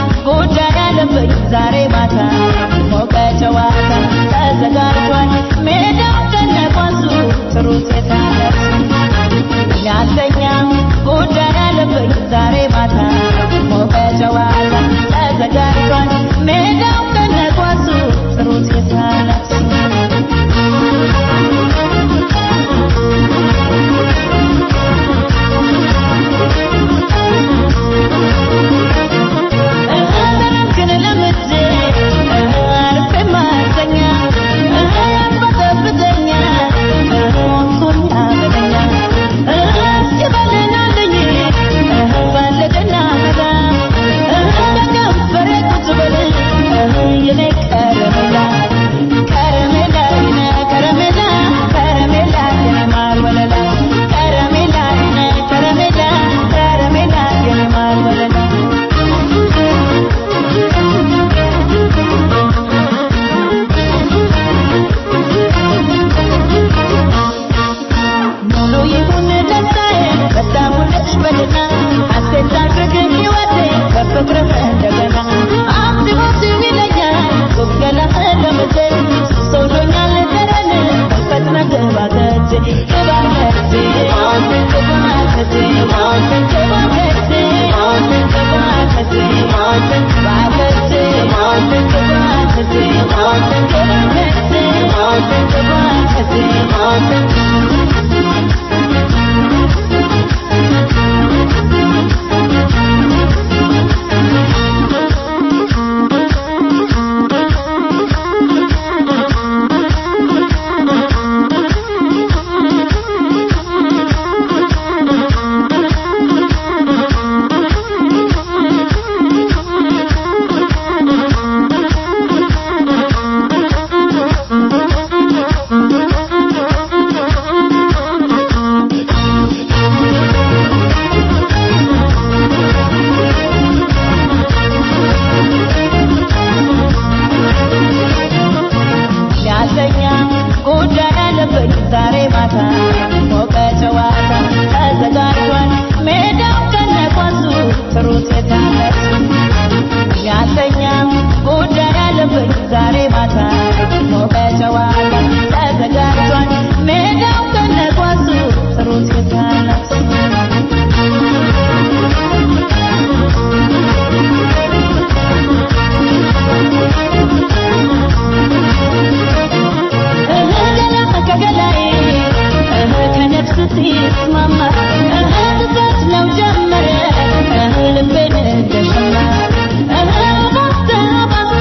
ተስማማ ትበት ነው ጀመረ ልቤን እንደሰማ ባሰ ባሰ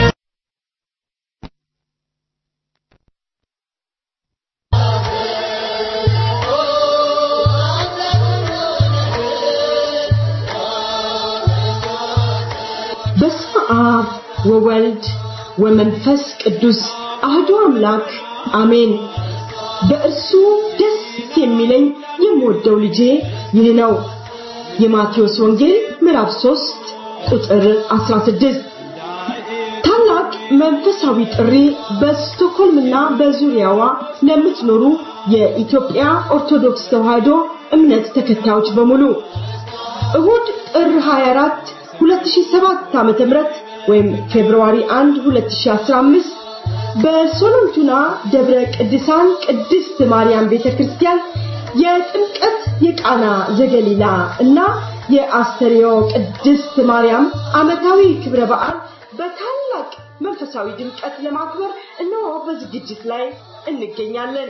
በስመ አብ ወወልድ ወመንፈስ ቅዱስ አህዱ አምላክ አሜን። በእርሱ ደስ የሚለኝ የምወደው ልጄ ይህ ነው። የማቴዎስ ወንጌል ምዕራፍ 3 ቁጥር 16 ታላቅ መንፈሳዊ ጥሪ በስቶኮልምና በዙሪያዋ ለምትኖሩ የኢትዮጵያ ኦርቶዶክስ ተዋሕዶ እምነት ተከታዮች በሙሉ እሁድ ጥር 24 2007 ዓመተ ምህረት ወይም ፌብሩዋሪ 1 2015 በሶሎንቱና ደብረ ቅዱሳን ቅድስት ማርያም ቤተክርስቲያን የጥምቀት የቃና ዘገሊላ እና የአስተርዮ ቅድስት ማርያም ዓመታዊ ክብረ በዓል በታላቅ መንፈሳዊ ድምቀት ለማክበር እነሆ በዝግጅት ላይ እንገኛለን።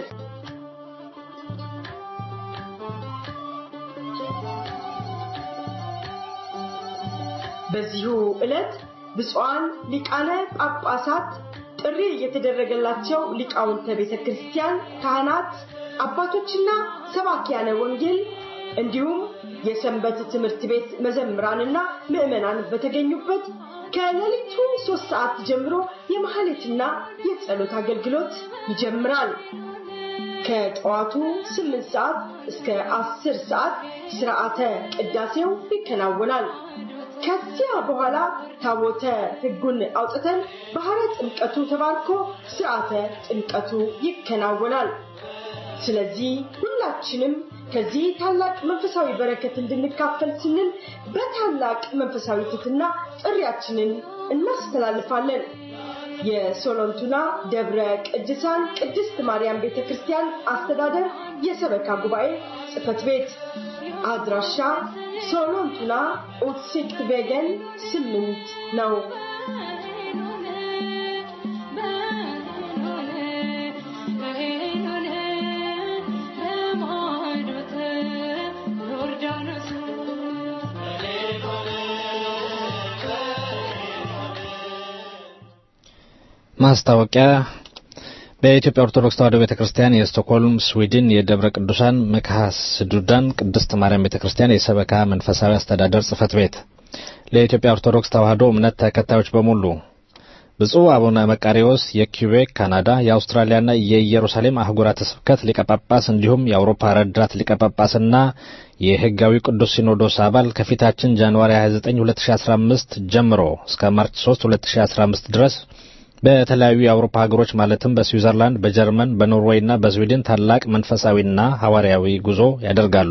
በዚሁ ዕለት ብፁዓን ሊቃነ ጳጳሳት ጥሪ የተደረገላቸው ሊቃውንተ ቤተ ክርስቲያን ካህናት፣ አባቶችና ሰባኪያነ ወንጌል እንዲሁም የሰንበት ትምህርት ቤት መዘምራንና ምዕመናን በተገኙበት ከሌሊቱ ሶስት ሰዓት ጀምሮ የማህሌትና የጸሎት አገልግሎት ይጀምራል። ከጠዋቱ ስምንት ሰዓት እስከ አስር ሰዓት ስርዓተ ቅዳሴው ይከናወናል። ከዚያ በኋላ ታቦተ ሕጉን አውጥተን ባህረ ጥምቀቱ ተባርኮ ስርዓተ ጥምቀቱ ይከናወናል። ስለዚህ ሁላችንም ከዚህ ታላቅ መንፈሳዊ በረከት እንድንካፈል ስንል በታላቅ መንፈሳዊ ትሕትና ጥሪያችንን እናስተላልፋለን። የሶሎንቱና ደብረ ቅዱሳን ቅድስት ማርያም ቤተ ክርስቲያን አስተዳደር የሰበካ ጉባኤ ጽሕፈት ቤት አድራሻ ሶሎንቱና ኡትሲክት ቬገን ስምንት ነው። ማስታወቂያ በኢትዮጵያ ኦርቶዶክስ ተዋሕዶ ቤተክርስቲያን የስቶክሆልም ስዊድን የደብረ ቅዱሳን መካሐስ ዱዳን ቅድስት ማርያም ቤተክርስቲያን የሰበካ መንፈሳዊ አስተዳደር ጽሕፈት ቤት ለኢትዮጵያ ኦርቶዶክስ ተዋሕዶ እምነት ተከታዮች በሙሉ ብፁዕ አቡነ መቃሪዎስ የኪቤክ ካናዳ፣ የአውስትራሊያና የኢየሩሳሌም አህጉራተ ስብከት ሊቀ ጳጳስ እንዲሁም የአውሮፓ ረዳት ሊቀ ጳጳስና የሕጋዊ ቅዱስ ሲኖዶስ አባል ከፊታችን ጃንዋሪ 29 2015 ጀምሮ እስከ ማርች 3 2015 ድረስ በተለያዩ የአውሮፓ ሀገሮች ማለትም በስዊዘርላንድ፣ በጀርመን፣ በኖርዌይና በስዊድን ታላቅ መንፈሳዊና ሐዋርያዊ ጉዞ ያደርጋሉ።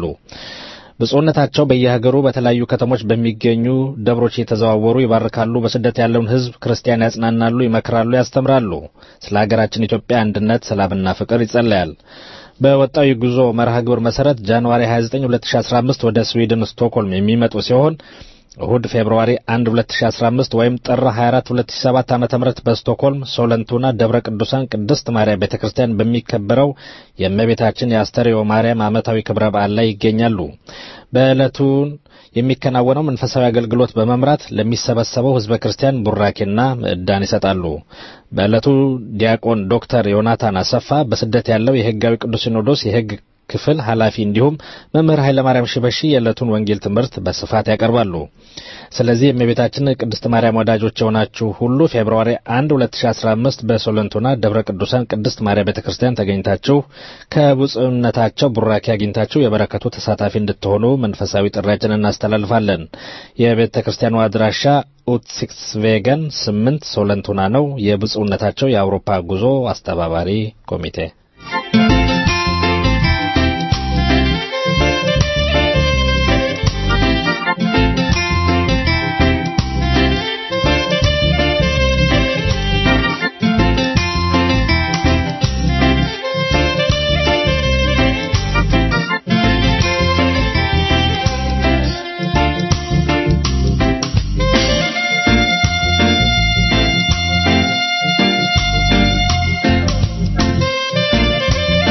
ብፁዕነታቸው በየሀገሩ በተለያዩ ከተሞች በሚገኙ ደብሮች እየተዘዋወሩ ይባርካሉ። በስደት ያለውን ሕዝብ ክርስቲያን ያጽናናሉ፣ ይመክራሉ፣ ያስተምራሉ። ስለ ሀገራችን ኢትዮጵያ አንድነት፣ ሰላምና ፍቅር ይጸለያል። በወጣው የጉዞ መርሃ ግብር መሰረት ጃንዋሪ 29 2015 ወደ ስዊድን ስቶክሆልም የሚመጡ ሲሆን እሁድ ፌብርዋሪ 1 2015 ወይም ጥር 24 2007 ዓ.ም በስቶክሆልም ሶለንቱና ደብረ ቅዱሳን ቅድስት ማርያም ቤተክርስቲያን በሚከበረው የእመቤታችን የአስተርዮ ማርያም ዓመታዊ ክብረ በዓል ላይ ይገኛሉ። በዕለቱ የሚከናወነው መንፈሳዊ አገልግሎት በመምራት ለሚሰበሰበው ሕዝበ ክርስቲያን ቡራኬና ምዕዳን ይሰጣሉ። በዕለቱ ዲያቆን ዶክተር ዮናታን አሰፋ በስደት ያለው የሕጋዊ ቅዱስ ሲኖዶስ የሕግ ክፍል ኃላፊ እንዲሁም መምህር ኃይለማርያም ሽበሺ የዕለቱን ወንጌል ትምህርት በስፋት ያቀርባሉ። ስለዚህ የእመቤታችን ቅድስት ማርያም ወዳጆች የሆናችሁ ሁሉ ፌብርዋሪ 1 2015 በሶለንቶና ደብረ ቅዱሳን ቅድስት ማርያም ቤተክርስቲያን ተገኝታችሁ ከብፁዕነታቸው ቡራኬ አግኝታችሁ የበረከቱ ተሳታፊ እንድትሆኑ መንፈሳዊ ጥሪያችንን እናስተላልፋለን። የቤተ ክርስቲያኑ አድራሻ ኡትሲክስቬገን ስምንት ሶለንቱና ነው። የብፁዕነታቸው የአውሮፓ ጉዞ አስተባባሪ ኮሚቴ Thank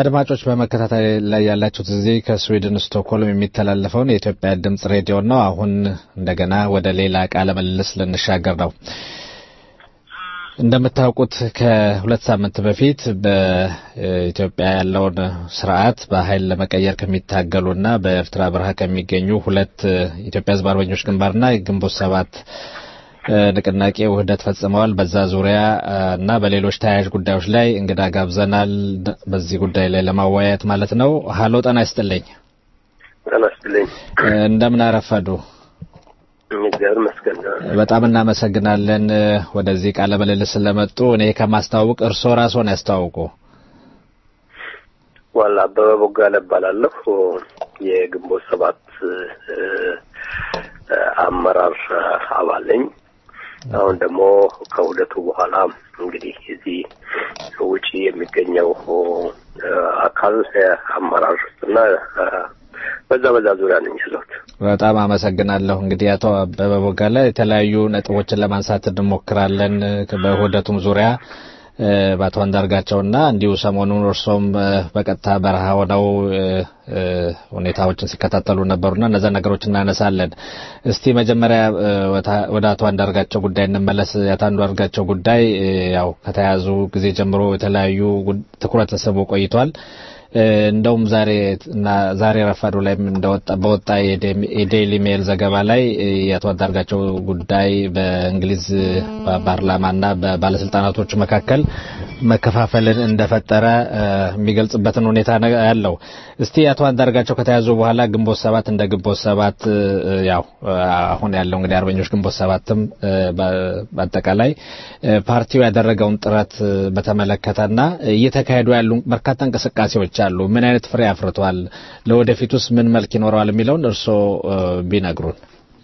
አድማጮች በመከታተል ላይ ያላችሁት እዚህ ከስዊድን ስቶክሆልም የሚተላለፈውን የኢትዮጵያ ድምጽ ሬዲዮ ነው። አሁን እንደገና ወደ ሌላ ቃለ ምልልስ ልንሻገር ነው። እንደምታውቁት ከሁለት ሳምንት በፊት በኢትዮጵያ ያለውን ስርዓት በኃይል ለመቀየር ከሚታገሉና በኤርትራ በረሃ ከሚገኙ ሁለት ኢትዮጵያ ሕዝብ አርበኞች ግንባርና ግንቦት ሰባት ንቅናቄ ውህደት ፈጽመዋል። በዛ ዙሪያ እና በሌሎች ተያያዥ ጉዳዮች ላይ እንግዳ ጋብዘናል። በዚህ ጉዳይ ላይ ለማወያየት ማለት ነው። ሀሎ ጤና ይስጥልኝ። ጤና ይስጥልኝ። እንደምን አረፈዱ? እግዚአብሔር ይመስገን። በጣም እናመሰግናለን ወደዚህ ቃለ ምልልስ ስለመጡ። እኔ ከማስተዋወቅ እርስዎ ራስዎን ያስተዋውቁ። ዋላ አበበ ቦጋለ እባላለሁ። የግንቦት ሰባት አመራር አባል ነኝ። አሁን ደግሞ ከውህደቱ በኋላ እንግዲህ እዚህ ውጪ የሚገኘው አካል አመራር እና በዛ በዛ ዙሪያ ነኝ ያለሁት። በጣም አመሰግናለሁ። እንግዲህ አቶ አበበ ቦጋለ የተለያዩ ነጥቦችን ለማንሳት እንሞክራለን በውህደቱም ዙሪያ በአቶ አንዳርጋቸውና እንዲሁ ሰሞኑን እርሶም በቀጥታ በረሃ ሆነው ሁኔታዎችን ሲከታተሉ ነበሩና እነዛ ነገሮች እናነሳለን። እስቲ መጀመሪያ ወደ አቶ አንዳርጋቸው ጉዳይ እንመለስ። የአቶ አንዳርጋቸው ጉዳይ ያው ከተያዙ ጊዜ ጀምሮ የተለያዩ ትኩረት ተስቦ ቆይቷል። እንደውም ዛሬ እና ዛሬ ረፋዱ ላይም እንደወጣ በወጣ የዴይሊ ሜል ዘገባ ላይ የአቶ አንዳርጋቸው ጉዳይ በእንግሊዝ ፓርላማና በባለስልጣናቶች መካከል መከፋፈልን እንደፈጠረ የሚገልጽበትን ሁኔታ ያለው። እስቲ አቶ አንዳርጋቸው ከተያዙ በኋላ ግንቦት ሰባት እንደ ግንቦት ሰባት ያው አሁን ያለው እንግዲህ አርበኞች ግንቦት ሰባትም በአጠቃላይ ፓርቲው ያደረገውን ጥረት በተመለከተና እየተካሄዱ ያሉ በርካታ እንቅስቃሴዎች አሉ። ምን አይነት ፍሬ አፍርቷል? ለወደፊቱስ ምን መልክ ይኖረዋል የሚለውን እርስዎ ቢነግሩን።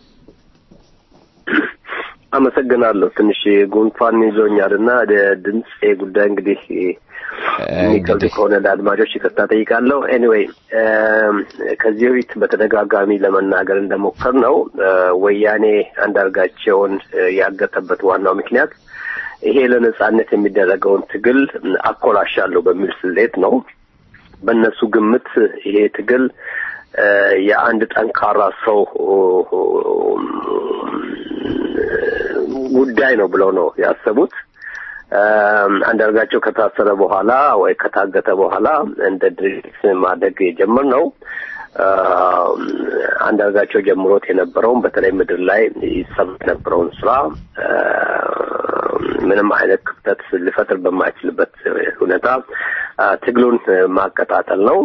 አመሰግናለሁ። ትንሽ ጉንፋን ይዞኛል እና ድምፅ ጉዳይ እንግዲህ የሚከብድ ከሆነ ለአድማጮች ይቅርታ ጠይቃለሁ። ኤኒዌይ ከዚህ በፊት በተደጋጋሚ ለመናገር እንደሞከር ነው ወያኔ አንዳርጋቸውን ያገተበት ዋናው ምክንያት ይሄ ለነጻነት የሚደረገውን ትግል አኮላሻለሁ በሚል ስሌት ነው። በእነሱ ግምት ይሄ ትግል የአንድ ጠንካራ ሰው ጉዳይ ነው ብለው ነው ያሰቡት። አንዳርጋቸው ከታሰረ በኋላ ወይ ከታገተ በኋላ እንደ ድርጅት ማደግ የጀመርነው አንዳርጋቸው ጀምሮት የነበረውን በተለይ ምድር ላይ ይሰማ የነበረውን ስራ ምንም አይነት ክፍተት ሊፈጥር በማይችልበት ሁኔታ ትግሉን ማቀጣጠል ነው።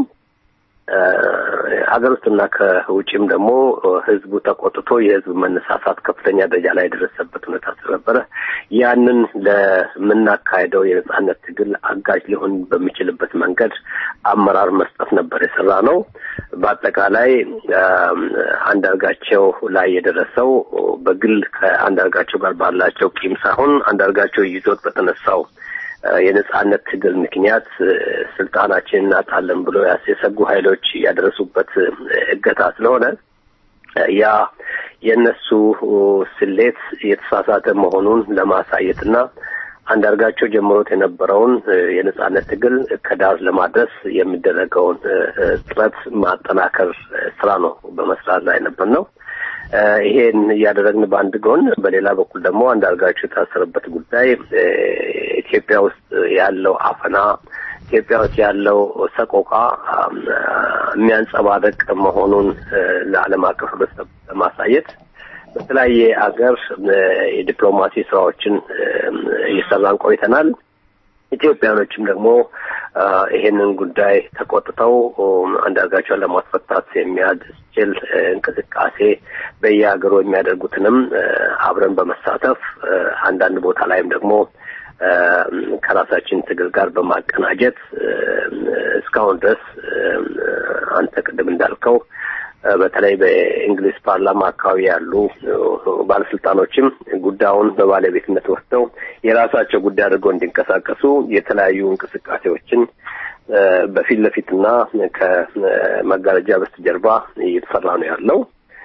ሀገር ውስጥና ከውጭም ደግሞ ህዝቡ ተቆጥቶ የህዝብ መነሳሳት ከፍተኛ ደረጃ ላይ የደረሰበት ሁኔታ ስለነበረ ያንን ለምናካሄደው የነጻነት ትግል አጋዥ ሊሆን በሚችልበት መንገድ አመራር መስጠት ነበር የሰራ ነው። በአጠቃላይ አንዳርጋቸው ላይ የደረሰው በግል ከአንዳርጋቸው ጋር ባላቸው ቂም ሳይሆን አንዳርጋቸው ይዞት በተነሳው የነጻነት ትግል ምክንያት ስልጣናችን እናጣለን ብሎ የሰጉ ኃይሎች ያደረሱበት እገታ ስለሆነ ያ የእነሱ ስሌት የተሳሳተ መሆኑን ለማሳየትና አንዳርጋቸው ጀምሮት የነበረውን የነጻነት ትግል ከዳር ለማድረስ የሚደረገውን ጥረት ማጠናከር ስራ ነው በመስራት ላይ ነበር ነው። ይሄን እያደረግን በአንድ ጎን፣ በሌላ በኩል ደግሞ አንዳርጋቸው የታሰረበት ጉዳይ ኢትዮጵያ ውስጥ ያለው አፈና፣ ኢትዮጵያ ውስጥ ያለው ሰቆቃ የሚያንጸባርቅ መሆኑን ለዓለም አቀፍ ህብረተሰብ ለማሳየት በተለያየ አገር የዲፕሎማሲ ስራዎችን እየሰራን ቆይተናል። ኢትዮጵያኖችም ደግሞ ይሄንን ጉዳይ ተቆጥተው አንዳርጋቸውን ለማስፈታት የሚያስችል እንቅስቃሴ በየሀገሩ የሚያደርጉትንም አብረን በመሳተፍ አንዳንድ ቦታ ላይም ደግሞ ከራሳችን ትግል ጋር በማቀናጀት እስካሁን ድረስ አንተ ቅድም እንዳልከው በተለይ በእንግሊዝ ፓርላማ አካባቢ ያሉ ባለስልጣኖችም ጉዳዩን በባለቤትነት ወስደው የራሳቸው ጉዳይ አድርገው እንዲንቀሳቀሱ የተለያዩ እንቅስቃሴዎችን በፊት ለፊትና ከመጋረጃ በስተጀርባ እየተሰራ ነው ያለው።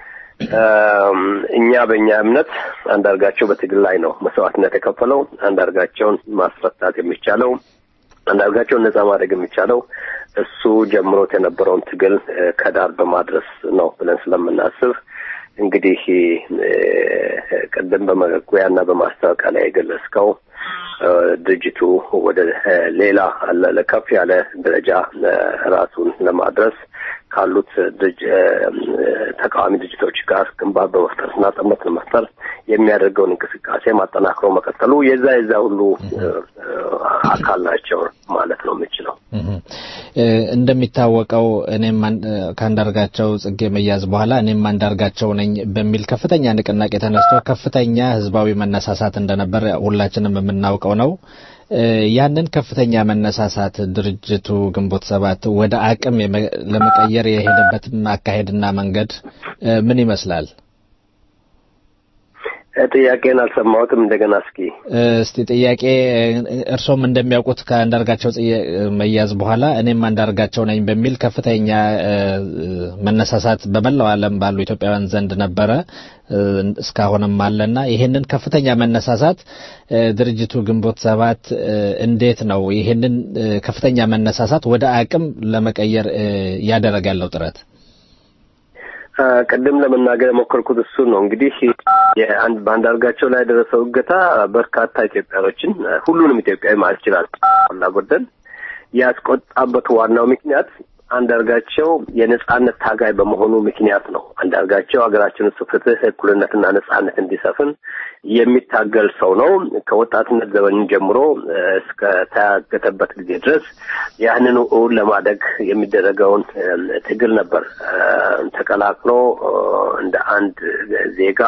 እኛ በእኛ እምነት አንዳርጋቸው በትግል ላይ ነው መስዋዕትነት የከፈለው። አንዳርጋቸውን ማስፈታት የሚቻለው አንዳርጋቸውን ነጻ ማድረግ የሚቻለው እሱ ጀምሮት የነበረውን ትግል ከዳር በማድረስ ነው ብለን ስለምናስብ እንግዲህ ቅድም በመግቢያና በማስታወቂያ ላይ የገለጽከው ድርጅቱ ወደ ሌላ ከፍ ያለ ደረጃ ራሱን ለማድረስ ካሉት ተቃዋሚ ድርጅቶች ጋር ግንባር በመፍጠርና ጥምረት ለመፍጠር የሚያደርገውን እንቅስቃሴ ማጠናክሮ መቀጠሉ የዛ የዛ ሁሉ አካል ናቸው ማለት ነው የምችለው። እንደሚታወቀው እኔም ከአንዳርጋቸው ጽጌ መያዝ በኋላ እኔም አንዳርጋቸው ነኝ በሚል ከፍተኛ ንቅናቄ ተነስቶ ከፍተኛ ህዝባዊ መነሳሳት እንደነበር ሁላችንም የምናውቀው ነው። ያንን ከፍተኛ መነሳሳት ድርጅቱ ግንቦት ሰባት ወደ አቅም ለመቀየር የሄደበት አካሄድና መንገድ ምን ይመስላል? ጥያቄን አልሰማሁትም። እንደገና እስኪ እስቲ ጥያቄ እርሶም እንደሚያውቁት ከአንዳርጋቸው መያዝ በኋላ እኔም አንዳርጋቸው ነኝ በሚል ከፍተኛ መነሳሳት በመላው ዓለም ባሉ ኢትዮጵያውያን ዘንድ ነበረ፣ እስካሁንም አለና ይሄንን ከፍተኛ መነሳሳት ድርጅቱ ግንቦት ሰባት እንዴት ነው ይሄንን ከፍተኛ መነሳሳት ወደ አቅም ለመቀየር እያደረገ ያለው ጥረት? ቅድም ለመናገር የሞከርኩት እሱን ነው። እንግዲህ የአንድ በአንዳርጋቸው ላይ የደረሰው እገታ በርካታ ኢትዮጵያኖችን ሁሉንም ኢትዮጵያዊ ማለት ይችላል ሞላ ጎደል ያስቆጣበት ዋናው ምክንያት አንዳርጋቸው የነጻነት ታጋይ በመሆኑ ምክንያት ነው። አንዳርጋቸው ሀገራችን ውስጥ ፍትህ፣ እኩልነትና ነጻነት እንዲሰፍን የሚታገል ሰው ነው። ከወጣትነት ዘመን ጀምሮ እስከ ተያገተበት ጊዜ ድረስ ያንኑ እውን ለማደግ የሚደረገውን ትግል ነበር ተቀላቅሎ እንደ አንድ ዜጋ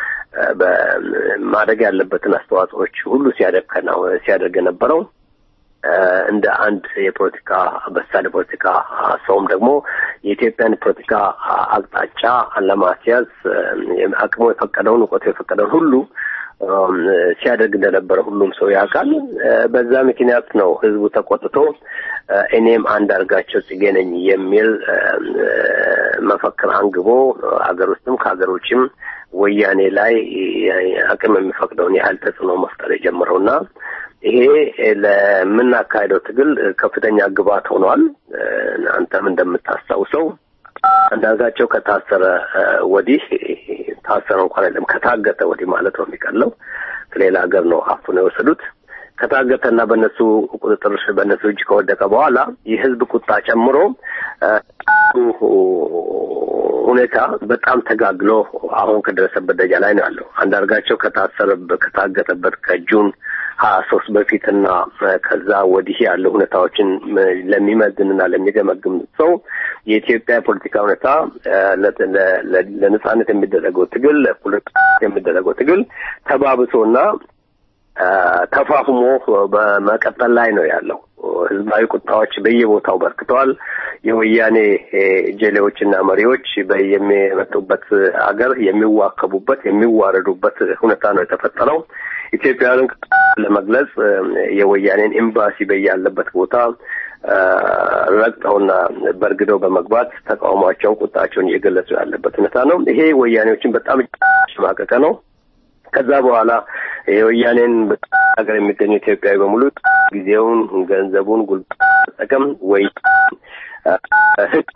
በማደግ ያለበትን አስተዋጽኦች ሁሉ ሲያደርግ የነበረው እንደ አንድ የፖለቲካ በሳል የፖለቲካ ሰውም ደግሞ የኢትዮጵያን ፖለቲካ አቅጣጫ ለማስያዝ አቅሙ የፈቀደውን እውቀቱ የፈቀደውን ሁሉ ሲያደርግ እንደነበረ ሁሉም ሰው ያውቃል። በዛ ምክንያት ነው ህዝቡ ተቆጥቶ እኔም አንዳርጋቸው ጽጌ ነኝ የሚል መፈክር አንግቦ አገር ውስጥም ከሀገር ውጭም ወያኔ ላይ አቅም የሚፈቅደውን ያህል ተጽዕኖ መፍጠር የጀመረውና ይሄ ለምናካሄደው ትግል ከፍተኛ ግብዓት ሆኗል። አንተም እንደምታስታውሰው አንዳርጋቸው ከታሰረ ወዲህ ታሰረ እንኳን አይደለም ከታገተ ወዲህ ማለት ነው የሚቀለው ከሌላ ሀገር ነው አፍነው የወሰዱት። ከታገተና በእነሱ ቁጥጥር በእነሱ እጅ ከወደቀ በኋላ የህዝብ ቁጣ ጨምሮ ሁኔታ በጣም ተጋግሎ አሁን ከደረሰበት ደረጃ ላይ ነው ያለው። አንዳርጋቸው ከታሰረበት ከታገተበት ከጁን ሀያ ሶስት በፊትና ከዛ ወዲህ ያለው ሁኔታዎችን ለሚመዝንና ለሚገመግም ሰው የኢትዮጵያ የፖለቲካ ሁኔታ ለነጻነት የሚደረገው ትግል ለፖለቲካ የሚደረገው ትግል ተባብሶና ተፋፍሞ በመቀጠል ላይ ነው ያለው። ህዝባዊ ቁጣዎች በየቦታው በርክተዋል። የወያኔ ጀሌዎችና መሪዎች የሚመጡበት አገር የሚዋከቡበት የሚዋረዱበት ሁኔታ ነው የተፈጠረው። ኢትዮጵያውያንን ለመግለጽ የወያኔን ኤምባሲ በያለበት ቦታ ረግጠውና በርግደው በመግባት ተቃውሟቸውን፣ ቁጣቸውን እየገለጹ ያለበት ሁኔታ ነው። ይሄ ወያኔዎችን በጣም ያሸማቀቀ ነው። ከዛ በኋላ የወያኔን ሀገር የሚገኙ ኢትዮጵያዊ በሙሉ ጊዜውን፣ ገንዘቡን፣ ጉልበት መጠቀም ወይ ህግ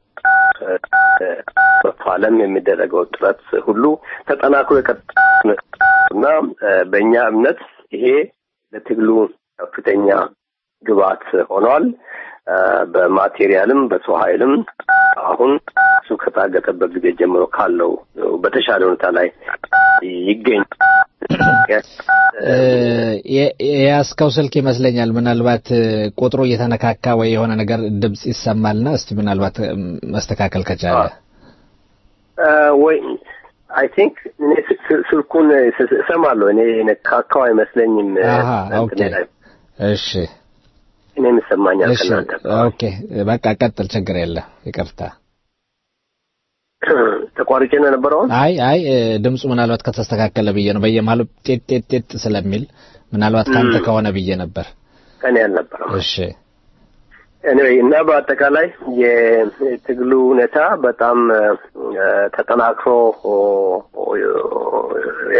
መፋለም የሚደረገው ጥረት ሁሉ ተጠናክሮ የቀጠና በእኛ እምነት ይሄ ለትግሉ ከፍተኛ ግብዓት ሆኗል። በማቴሪያልም በሰው ኃይልም አሁን እሱ ከታገተበት ጊዜ ጀምሮ ካለው በተሻለ ሁኔታ ላይ ይገኝ የያዝከው ስልክ ይመስለኛል። ምናልባት ቁጥሩ እየተነካካ ወይ የሆነ ነገር ድምጽ ይሰማልና እስቲ ምናልባት መስተካከል ከቻለ ወይ አይ ቲንክ እኔ ስልኩን እሰማለሁ። እኔ ነካካው አይመስለኝም። ኦኬ እሺ እኔም ይሰማኛል እሺ ከእናንተ ኦኬ በቃ ቀጥል፣ ችግር የለ ይቅርታ። ተቋርጬ ነው የነበረውን። አይ አይ ድምፁ ምናልባት ከተስተካከለ ብዬ ነው። በየመሀሉ ጤት ጤት ጤት ስለሚል ምናልባት ካንተ ከሆነ ብዬ ነበር። ከኔ አልነበረም። እሺ ኤኒዌይ እና በአጠቃላይ የትግሉ ሁኔታ በጣም ተጠናክሮ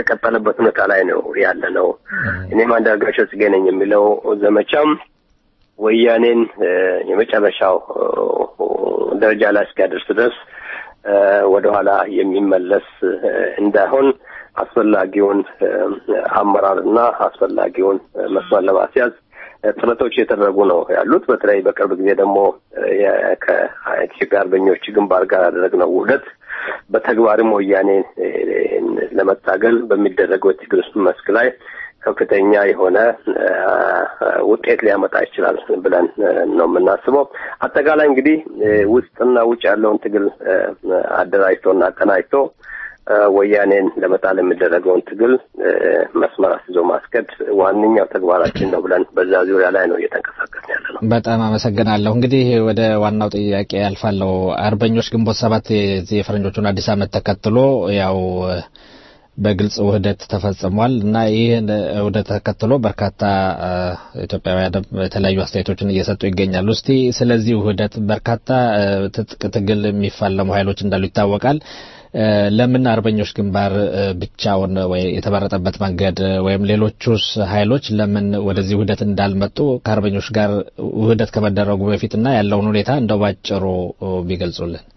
የቀጠለበት ሁኔታ ላይ ነው ያለ ነው። እኔም አንዳርጋቸው ጽጌ ነኝ የሚለው ዘመቻም ወያኔን የመጨረሻው ደረጃ ላይ እስኪያደርስ ድረስ ወደኋላ የሚመለስ እንዳይሆን አስፈላጊውን አመራርና አስፈላጊውን መስመር ለማስያዝ ጥረቶች እየተደረጉ ነው ያሉት። በተለይ በቅርብ ጊዜ ደግሞ ከኢትዮጵያ አርበኞች ግንባር ጋር ያደረግነው ውህደት በተግባርም ወያኔ ለመታገል በሚደረገው የትግል መስክ ላይ ከፍተኛ የሆነ ውጤት ሊያመጣ ይችላል ብለን ነው የምናስበው። አጠቃላይ እንግዲህ ውስጥና ውጭ ያለውን ትግል አደራጅቶና አቀናጅቶ ወያኔን ለመጣል የሚደረገውን ትግል መስመር አስይዞ ማስከድ ዋነኛው ተግባራችን ነው ብለን በዛ ዙሪያ ላይ ነው እየተንቀሳቀስን ያለ ነው። በጣም አመሰግናለሁ። እንግዲህ ወደ ዋናው ጥያቄ ያልፋለሁ። አርበኞች ግንቦት ሰባት የዚህ የፈረንጆቹን አዲስ ዓመት ተከትሎ ያው በግልጽ ውህደት ተፈጽሟል እና ይህን ውህደት ተከትሎ በርካታ ኢትዮጵያውያን የተለያዩ አስተያየቶችን እየሰጡ ይገኛሉ። እስቲ ስለዚህ ውህደት በርካታ ትጥቅ ትግል የሚፋለሙ ኃይሎች እንዳሉ ይታወቃል። ለምን አርበኞች ግንባር ብቻውን ወይ የተመረጠበት መንገድ ወይም ሌሎቹስ ኃይሎች ለምን ወደዚህ ውህደት እንዳልመጡ ከአርበኞች ጋር ውህደት ከመደረጉ በፊትና ያለውን ሁኔታ እንደው ባጭሩ ቢገልጹልን።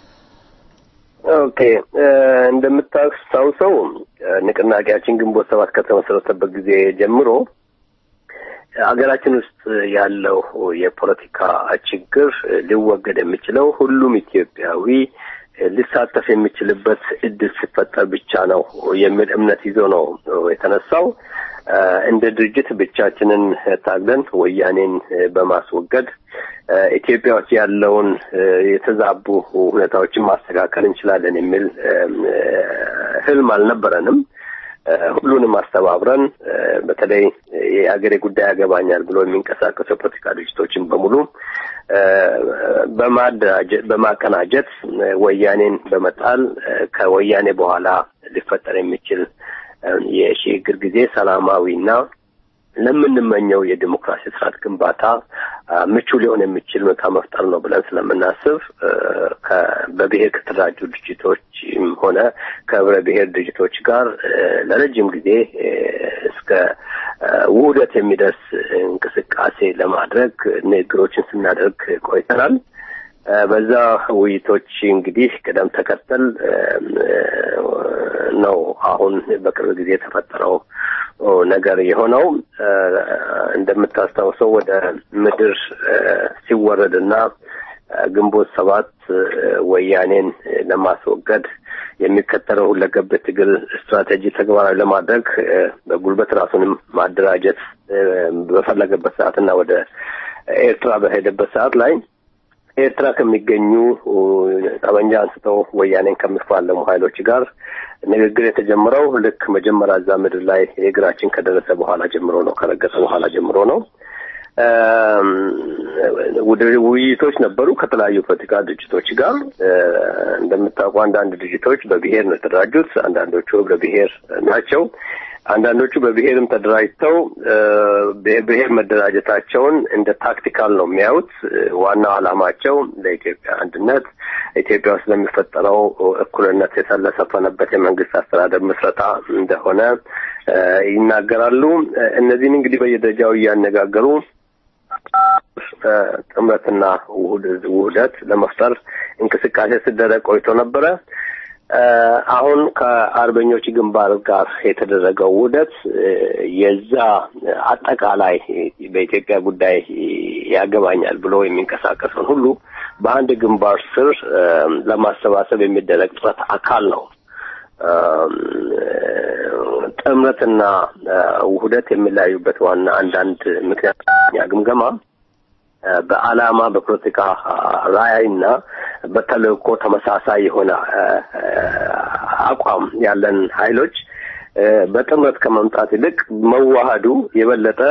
ኦኬ እንደምታስታውሰው ንቅናቄያችን ግንቦት ሰባት ከተመሰረተበት ጊዜ ጀምሮ ሀገራችን ውስጥ ያለው የፖለቲካ ችግር ሊወገድ የሚችለው ሁሉም ኢትዮጵያዊ ሊሳተፍ የሚችልበት እድል ሲፈጠር ብቻ ነው የሚል እምነት ይዞ ነው የተነሳው። እንደ ድርጅት ብቻችንን ታግለን ወያኔን በማስወገድ ኢትዮጵያ ውስጥ ያለውን የተዛቡ ሁኔታዎችን ማስተካከል እንችላለን የሚል ህልም አልነበረንም። ሁሉንም አስተባብረን በተለይ የአገሬ ጉዳይ ያገባኛል ብሎ የሚንቀሳቀሱ የፖለቲካ ድርጅቶችን በሙሉ በማደራጀት በማቀናጀት ወያኔን በመጣል ከወያኔ በኋላ ሊፈጠር የሚችል የሽግግር ጊዜ ሰላማዊና ለምንመኘው የዲሞክራሲ ስርዓት ግንባታ ምቹ ሊሆን የሚችል ሁኔታ መፍጠር ነው ብለን ስለምናስብ በብሔር ከተደራጁ ድርጅቶችም ሆነ ከህብረ ብሔር ድርጅቶች ጋር ለረጅም ጊዜ እስከ ውህደት የሚደርስ እንቅስቃሴ ለማድረግ ንግግሮችን ስናደርግ ቆይተናል። በዛ ውይይቶች እንግዲህ ቅደም ተከተል ነው አሁን በቅርብ ጊዜ የተፈጠረው ነገር የሆነው። እንደምታስታውሰው ወደ ምድር ሲወረድና ግንቦት ሰባት ወያኔን ለማስወገድ የሚከተለው ሁለገብ ትግል ስትራቴጂ ተግባራዊ ለማድረግ በጉልበት ራሱንም ማደራጀት በፈለገበት ሰዓትና ወደ ኤርትራ በሄደበት ሰዓት ላይ ኤርትራ ከሚገኙ ጠመንጃ አንስተው ወያኔን ከሚፋለሙ ኃይሎች ጋር ንግግር የተጀመረው ልክ መጀመሪያ እዛ ምድር ላይ የእግራችን ከደረሰ በኋላ ጀምሮ ነው፣ ከረገጠ በኋላ ጀምሮ ነው። ውይይቶች ነበሩ ከተለያዩ ፖለቲካ ድርጅቶች ጋር። እንደምታውቁ አንዳንድ ድርጅቶች በብሔር ነው የተደራጁት፣ አንዳንዶቹ ህብረ ብሔር ናቸው። አንዳንዶቹ በብሔርም ተደራጅተው ብሔር መደራጀታቸውን እንደ ታክቲካል ነው የሚያዩት። ዋናው ዓላማቸው ለኢትዮጵያ አንድነት፣ ኢትዮጵያ ውስጥ ለሚፈጠረው እኩልነት የተለሰፈነበት የመንግስት አስተዳደር ምስረታ እንደሆነ ይናገራሉ። እነዚህን እንግዲህ በየደረጃው እያነጋገሩ ጥምረትና ውህደት ለመፍጠር እንቅስቃሴ ሲደረግ ቆይቶ ነበረ። አሁን ከአርበኞች ግንባር ጋር የተደረገው ውህደት የዛ አጠቃላይ በኢትዮጵያ ጉዳይ ያገባኛል ብሎ የሚንቀሳቀሰውን ሁሉ በአንድ ግንባር ስር ለማሰባሰብ የሚደረግ ጥረት አካል ነው። ጥምረትና ውህደት የሚለያዩበት ዋና አንዳንድ ምክንያት ግምገማ በዓላማ በፖለቲካ ራዕይና በተልእኮ ተመሳሳይ የሆነ አቋም ያለን ኃይሎች በጥምረት ከመምጣት ይልቅ መዋሃዱ የበለጠ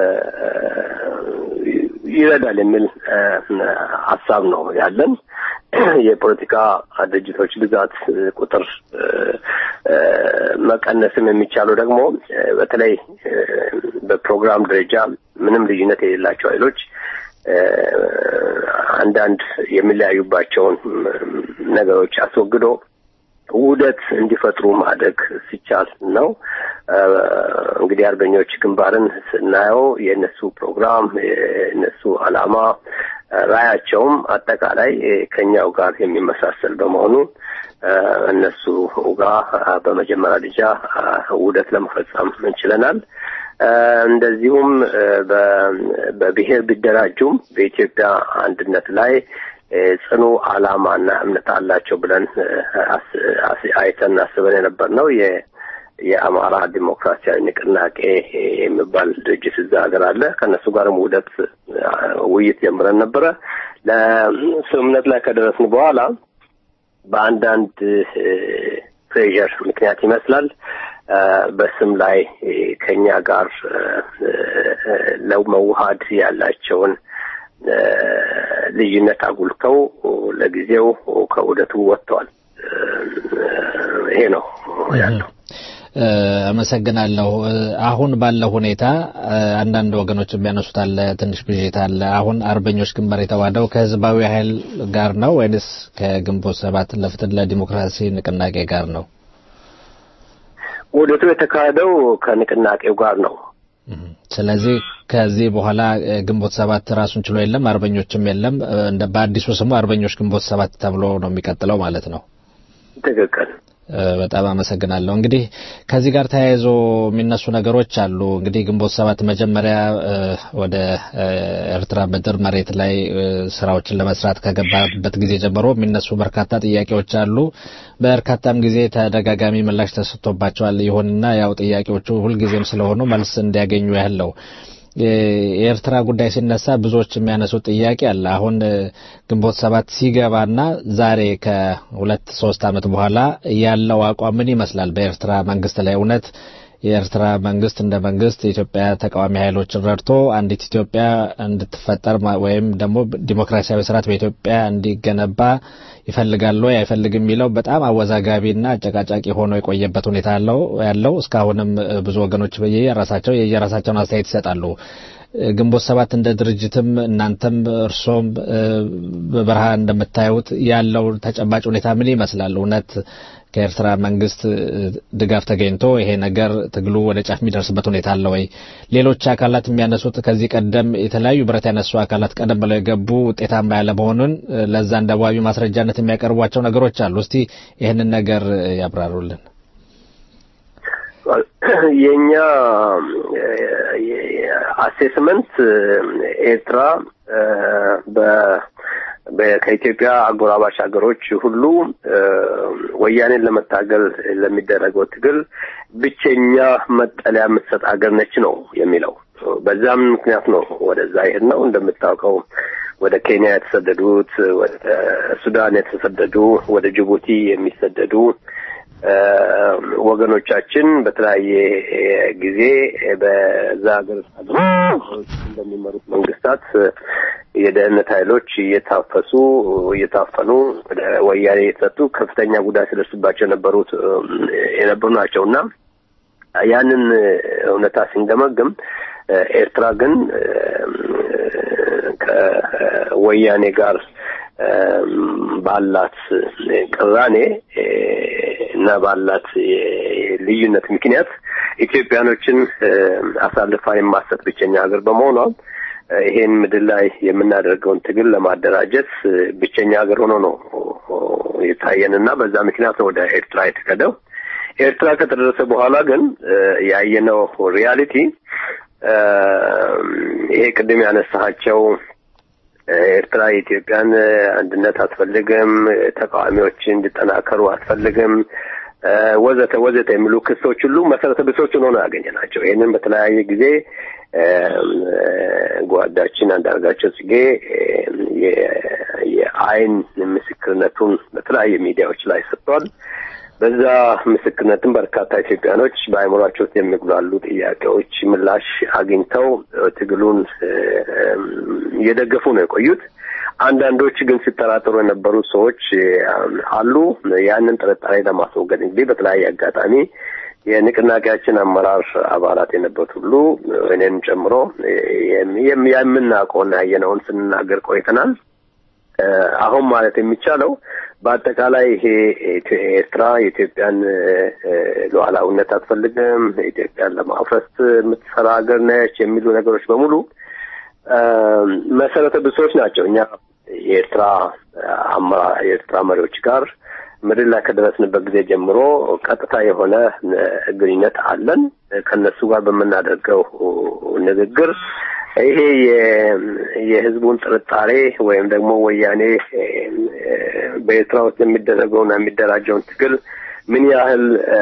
ይረዳል የሚል ሀሳብ ነው ያለን። የፖለቲካ ድርጅቶች ብዛት ቁጥር መቀነስም የሚቻለው ደግሞ በተለይ በፕሮግራም ደረጃ ምንም ልዩነት የሌላቸው ኃይሎች አንዳንድ የሚለያዩባቸውን ነገሮች አስወግዶ ውህደት እንዲፈጥሩ ማድረግ ሲቻል ነው። እንግዲህ አርበኞች ግንባርን ስናየው የእነሱ ፕሮግራም የእነሱ ዓላማ ራያቸውም አጠቃላይ ከኛው ጋር የሚመሳሰል በመሆኑ እነሱ ጋር በመጀመሪያ ደረጃ ውህደት ለመፈጸም እንችለናል። እንደዚሁም በብሔር ቢደራጁም በኢትዮጵያ አንድነት ላይ ጽኑ ዓላማና እምነት አላቸው ብለን አይተን አስበን የነበር ነው። የአማራ ዲሞክራሲያዊ ንቅናቄ የሚባል ድርጅት እዛ ሀገር አለ። ከእነሱ ጋርም ውህደት ውይይት ጀምረን ነበረ። ለስምምነት ላይ ከደረስን በኋላ በአንዳንድ ፕሬዠር ምክንያት ይመስላል በስም ላይ ከኛ ጋር ለመዋሃድ ያላቸውን ልዩነት አጉልተው ለጊዜው ከውህደቱ ወጥተዋል። ይሄ ነው ያለው። አመሰግናለሁ። አሁን ባለው ሁኔታ አንዳንድ ወገኖች የሚያነሱት አለ፣ ትንሽ ብዥታ አለ። አሁን አርበኞች ግንባር የተዋደው ከህዝባዊ ኃይል ጋር ነው ወይንስ ከግንቦት ሰባት ለፍትህ ለዲሞክራሲ ንቅናቄ ጋር ነው? ውህደቱ የተካሄደው ከንቅናቄው ጋር ነው። ስለዚህ ከዚህ በኋላ ግንቦት ሰባት ራሱን ችሎ የለም፣ አርበኞችም የለም። እንደ በአዲሱ ስሙ አርበኞች ግንቦት ሰባት ተብሎ ነው የሚቀጥለው ማለት ነው። ትክክል። በጣም አመሰግናለሁ። እንግዲህ ከዚህ ጋር ተያይዞ የሚነሱ ነገሮች አሉ። እንግዲህ ግንቦት ሰባት መጀመሪያ ወደ ኤርትራ ምድር መሬት ላይ ስራዎችን ለመስራት ከገባበት ጊዜ ጀምሮ የሚነሱ በርካታ ጥያቄዎች አሉ። በርካታም ጊዜ ተደጋጋሚ ምላሽ ተሰጥቶባቸዋል። ይሁንና ያው ጥያቄዎቹ ሁልጊዜም ስለሆኑ መልስ እንዲያገኙ ያህል ነው። የኤርትራ ጉዳይ ሲነሳ ብዙዎች የሚያነሱት ጥያቄ አለ። አሁን ግንቦት ሰባት ሲገባና ዛሬ ከሁለት ሶስት ዓመት በኋላ ያለው አቋም ምን ይመስላል? በኤርትራ መንግስት ላይ እውነት የኤርትራ መንግስት እንደ መንግስት የኢትዮጵያ ተቃዋሚ ኃይሎችን ረድቶ አንዲት ኢትዮጵያ እንድትፈጠር ወይም ደግሞ ዲሞክራሲያዊ ስርዓት በኢትዮጵያ እንዲገነባ ይፈልጋል ወይ አይፈልግም የሚለው በጣም አወዛጋቢና አጨቃጫቂ ሆኖ የቆየበት ሁኔታ አለው ያለው እስካሁንም ብዙ ወገኖች የየራሳቸው የየራሳቸውን አስተያየት ይሰጣሉ። ግንቦት ሰባት እንደ ድርጅትም እናንተም እርሶም በበረሃ እንደምታዩት ያለው ተጨባጭ ሁኔታ ምን ይመስላል? እውነት ከኤርትራ መንግስት ድጋፍ ተገኝቶ ይሄ ነገር ትግሉ ወደ ጫፍ የሚደርስበት ሁኔታ አለ ወይ? ሌሎች አካላት የሚያነሱት ከዚህ ቀደም የተለያዩ ብረት ያነሱ አካላት ቀደም ብለው የገቡ ውጤታማ ያለ መሆኑን ለዛ እንደ ዋቢ ማስረጃነት የሚያቀርቧቸው ነገሮች አሉ። እስቲ ይህንን ነገር ያብራሩልን። የኛ አሴስመንት ኤርትራ ከኢትዮጵያ አጎራባች ሀገሮች ሁሉ ወያኔን ለመታገል ለሚደረገው ትግል ብቸኛ መጠለያ የምትሰጥ ሀገር ነች ነው የሚለው። በዛም ምክንያት ነው ወደዛ ይሄድ ነው። እንደምታውቀው ወደ ኬንያ የተሰደዱት፣ ወደ ሱዳን የተሰደዱ፣ ወደ ጅቡቲ የሚሰደዱ ወገኖቻችን በተለያየ ጊዜ በዛ ሀገር እንደሚመሩት መንግስታት የደህንነት ኃይሎች እየታፈሱ እየታፈኑ ወደ ወያኔ የተሰጡ ከፍተኛ ጉዳት ሲደርስባቸው የነበሩት የነበሩ ናቸው እና ያንን እውነታ ስንገመግም ኤርትራ ግን ከወያኔ ጋር ባላት ቅራኔ እና ባላት ልዩነት ምክንያት ኢትዮጵያኖችን አሳልፋ የማሰጥ ብቸኛ ሀገር በመሆኗ ይሄን ምድር ላይ የምናደርገውን ትግል ለማደራጀት ብቸኛ ሀገር ሆኖ ነው የታየንና በዛ ምክንያት ነው ወደ ኤርትራ የተከደው። ኤርትራ ከተደረሰ በኋላ ግን ያየነው ሪያሊቲ ይሄ ቅድም ያነሳቸው ኤርትራ የኢትዮጵያን አንድነት አትፈልግም፣ ተቃዋሚዎች እንዲጠናከሩ አትፈልግም፣ ወዘተ ወዘተ የሚሉ ክሶች ሁሉ መሰረተ ቢሶች ሆኖ ነው ያገኘናቸው። ይህንን በተለያየ ጊዜ ጓዳችን አንዳርጋቸው ጽጌ የአይን ምስክርነቱን በተለያየ ሚዲያዎች ላይ ሰጥቷል። በዛ ምስክርነትም በርካታ ኢትዮጵያኖች በአእምሯቸው ውስጥ የሚጉላሉ ጥያቄዎች ምላሽ አግኝተው ትግሉን እየደገፉ ነው የቆዩት። አንዳንዶች ግን ሲጠራጠሩ የነበሩ ሰዎች አሉ። ያንን ጥርጣሬ ለማስወገድ እንግዲህ በተለያየ አጋጣሚ የንቅናቄያችን አመራር አባላት የነበሩት ሁሉ እኔን ጨምሮ የምናውቀውና ያየነውን ስንናገር ቆይተናል። አሁን ማለት የሚቻለው በአጠቃላይ ይሄ ኤርትራ የኢትዮጵያን ሉዓላዊነት አትፈልግም፣ ኢትዮጵያን ለማፍረስ የምትሰራ ሀገር ነች የሚሉ ነገሮች በሙሉ መሰረተ ብሶች ናቸው። እኛ የኤርትራ አመራር የኤርትራ መሪዎች ጋር ምድር ላይ ከደረስንበት ጊዜ ጀምሮ ቀጥታ የሆነ ግንኙነት አለን። ከነሱ ጋር በምናደርገው ንግግር ይሄ የህዝቡን ጥርጣሬ ወይም ደግሞ ወያኔ በኤርትራ ውስጥ የሚደረገውና የሚደራጀውን ትግል ምን ያህል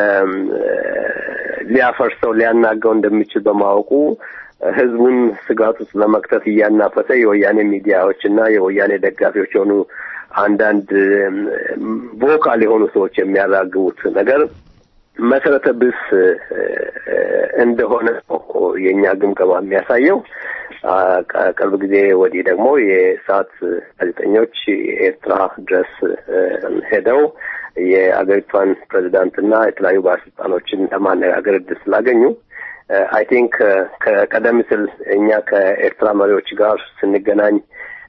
ሊያፈርሰው ሊያናጋው እንደሚችል በማወቁ ህዝቡን ስጋት ውስጥ ለመክተት እያናፈሰ የወያኔ ሚዲያዎች እና የወያኔ ደጋፊዎች የሆኑ አንዳንድ ቮካል የሆኑ ሰዎች የሚያራግቡት ነገር መሰረተ ቢስ እንደሆነ ነው የእኛ ግምገማ የሚያሳየው። ቅርብ ጊዜ ወዲህ ደግሞ የሰዓት ጋዜጠኞች ኤርትራ ድረስ ሄደው የአገሪቷን ፕሬዚዳንትና የተለያዩ ባለስልጣኖችን ለማነጋገር እድል ስላገኙ አይ ቲንክ ከቀደም ሲል እኛ ከኤርትራ መሪዎች ጋር ስንገናኝ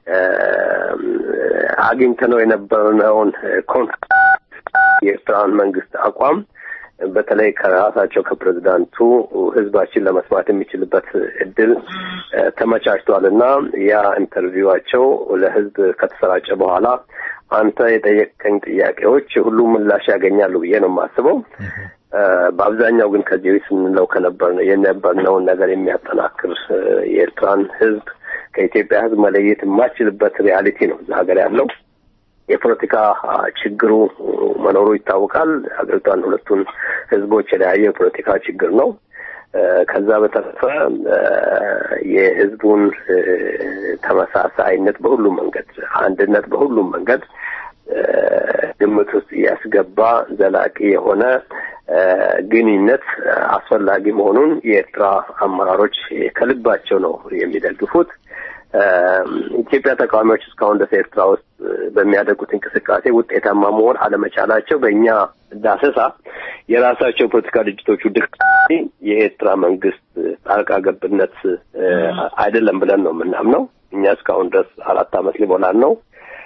አግኝተነው የነበርነውን የኤርትራን መንግስት አቋም በተለይ ከራሳቸው ከፕሬዚዳንቱ ህዝባችን ለመስማት የሚችልበት እድል ተመቻችቷል እና ያ ኢንተርቪዋቸው ለህዝብ ከተሰራጨ በኋላ አንተ የጠየቀኝ ጥያቄዎች ሁሉም ምላሽ ያገኛሉ ብዬ ነው የማስበው። በአብዛኛው ግን ከዚህ ስንለው ከነበር የነበርነውን ነገር የሚያጠናክር የኤርትራን ህዝብ ከኢትዮጵያ ህዝብ መለየት የማችልበት ሪያሊቲ ነው እዛ ሀገር ያለው። የፖለቲካ ችግሩ መኖሩ ይታወቃል። ሀገሪቷን ሁለቱን ህዝቦች የለያየ የፖለቲካ ችግር ነው። ከዛ በተረፈ የህዝቡን ተመሳሳይነት በሁሉም መንገድ፣ አንድነት በሁሉም መንገድ ግምት ውስጥ ያስገባ ዘላቂ የሆነ ግንኙነት አስፈላጊ መሆኑን የኤርትራ አመራሮች ከልባቸው ነው የሚደግፉት። ኢትዮጵያ ተቃዋሚዎች እስካሁን ድረስ ኤርትራ ውስጥ በሚያደርጉት እንቅስቃሴ ውጤታማ መሆን አለመቻላቸው በእኛ ዳሰሳ የራሳቸው የፖለቲካ ድርጅቶቹ ድክ የኤርትራ መንግስት ጣልቃ ገብነት አይደለም ብለን ነው የምናምነው። እኛ እስካሁን ድረስ አራት ዓመት ሊሞላን ነው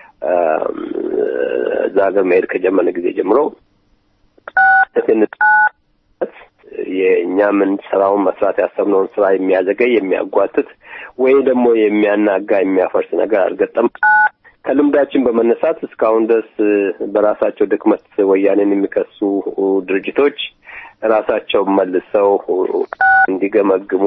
እዛ ሀገር መሄድ ከጀመረ ጊዜ ጀምሮ የእኛ የምንሰራውን መስራት ያሰብነውን ስራ የሚያዘገይ የሚያጓትት ወይ ደግሞ የሚያናጋ የሚያፈርስ ነገር አልገጠም። ከልምዳችን በመነሳት እስካሁን ድረስ በራሳቸው ድክመት ወያኔን የሚከሱ ድርጅቶች ራሳቸው መልሰው እንዲገመግሙ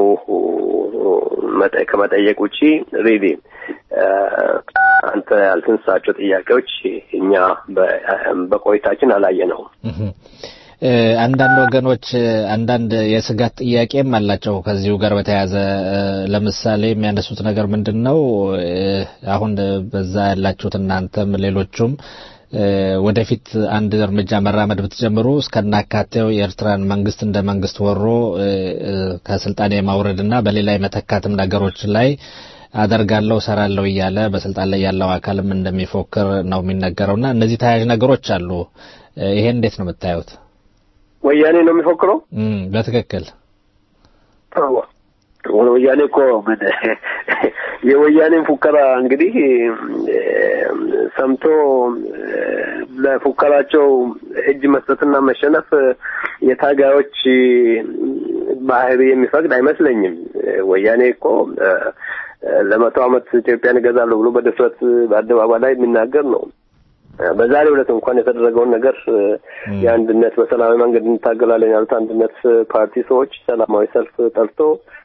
ከመጠየቅ ውጪ ሪሊ አንተ ያልተነሳቸው ጥያቄዎች እኛ በቆይታችን አላየነውም። አንዳንድ ወገኖች አንዳንድ የስጋት ጥያቄም አላቸው ከዚሁ ጋር በተያያዘ ለምሳሌ የሚያነሱት ነገር ምንድን ነው? አሁን በዛ ያላችሁት እናንተም ሌሎቹም ወደፊት አንድ እርምጃ መራመድ ብትጀምሩ እስከናካቴው የኤርትራን መንግስት እንደ መንግስት ወሮ ከስልጣን የማውረድና በሌላ የመተካትም ነገሮች ላይ አደርጋለሁ ሰራለሁ እያለ በስልጣን ላይ ያለው አካልም እንደሚፎክር ነው የሚነገረውና እነዚህ ተያያዥ ነገሮች አሉ። ይሄን እንዴት ነው የምታዩት? ወያኔ ነው የሚፎክረው? በትክክል ወያኔ እኮ ምን የወያኔን ፉከራ እንግዲህ ሰምቶ ለፉከራቸው እጅ መስጠትና መሸነፍ የታጋዮች ባህሪ የሚፈቅድ አይመስለኝም። ወያኔ እኮ ለመቶ ዓመት ኢትዮጵያን እገዛለሁ ብሎ በድፍረት በአደባባይ ላይ የሚናገር ነው። በዛሬው ዕለት እንኳን የተደረገውን ነገር የአንድነት በሰላማዊ መንገድ እንታገላለን ያሉት አንድነት ፓርቲ ሰዎች ሰላማዊ ሰልፍ ጠርቶ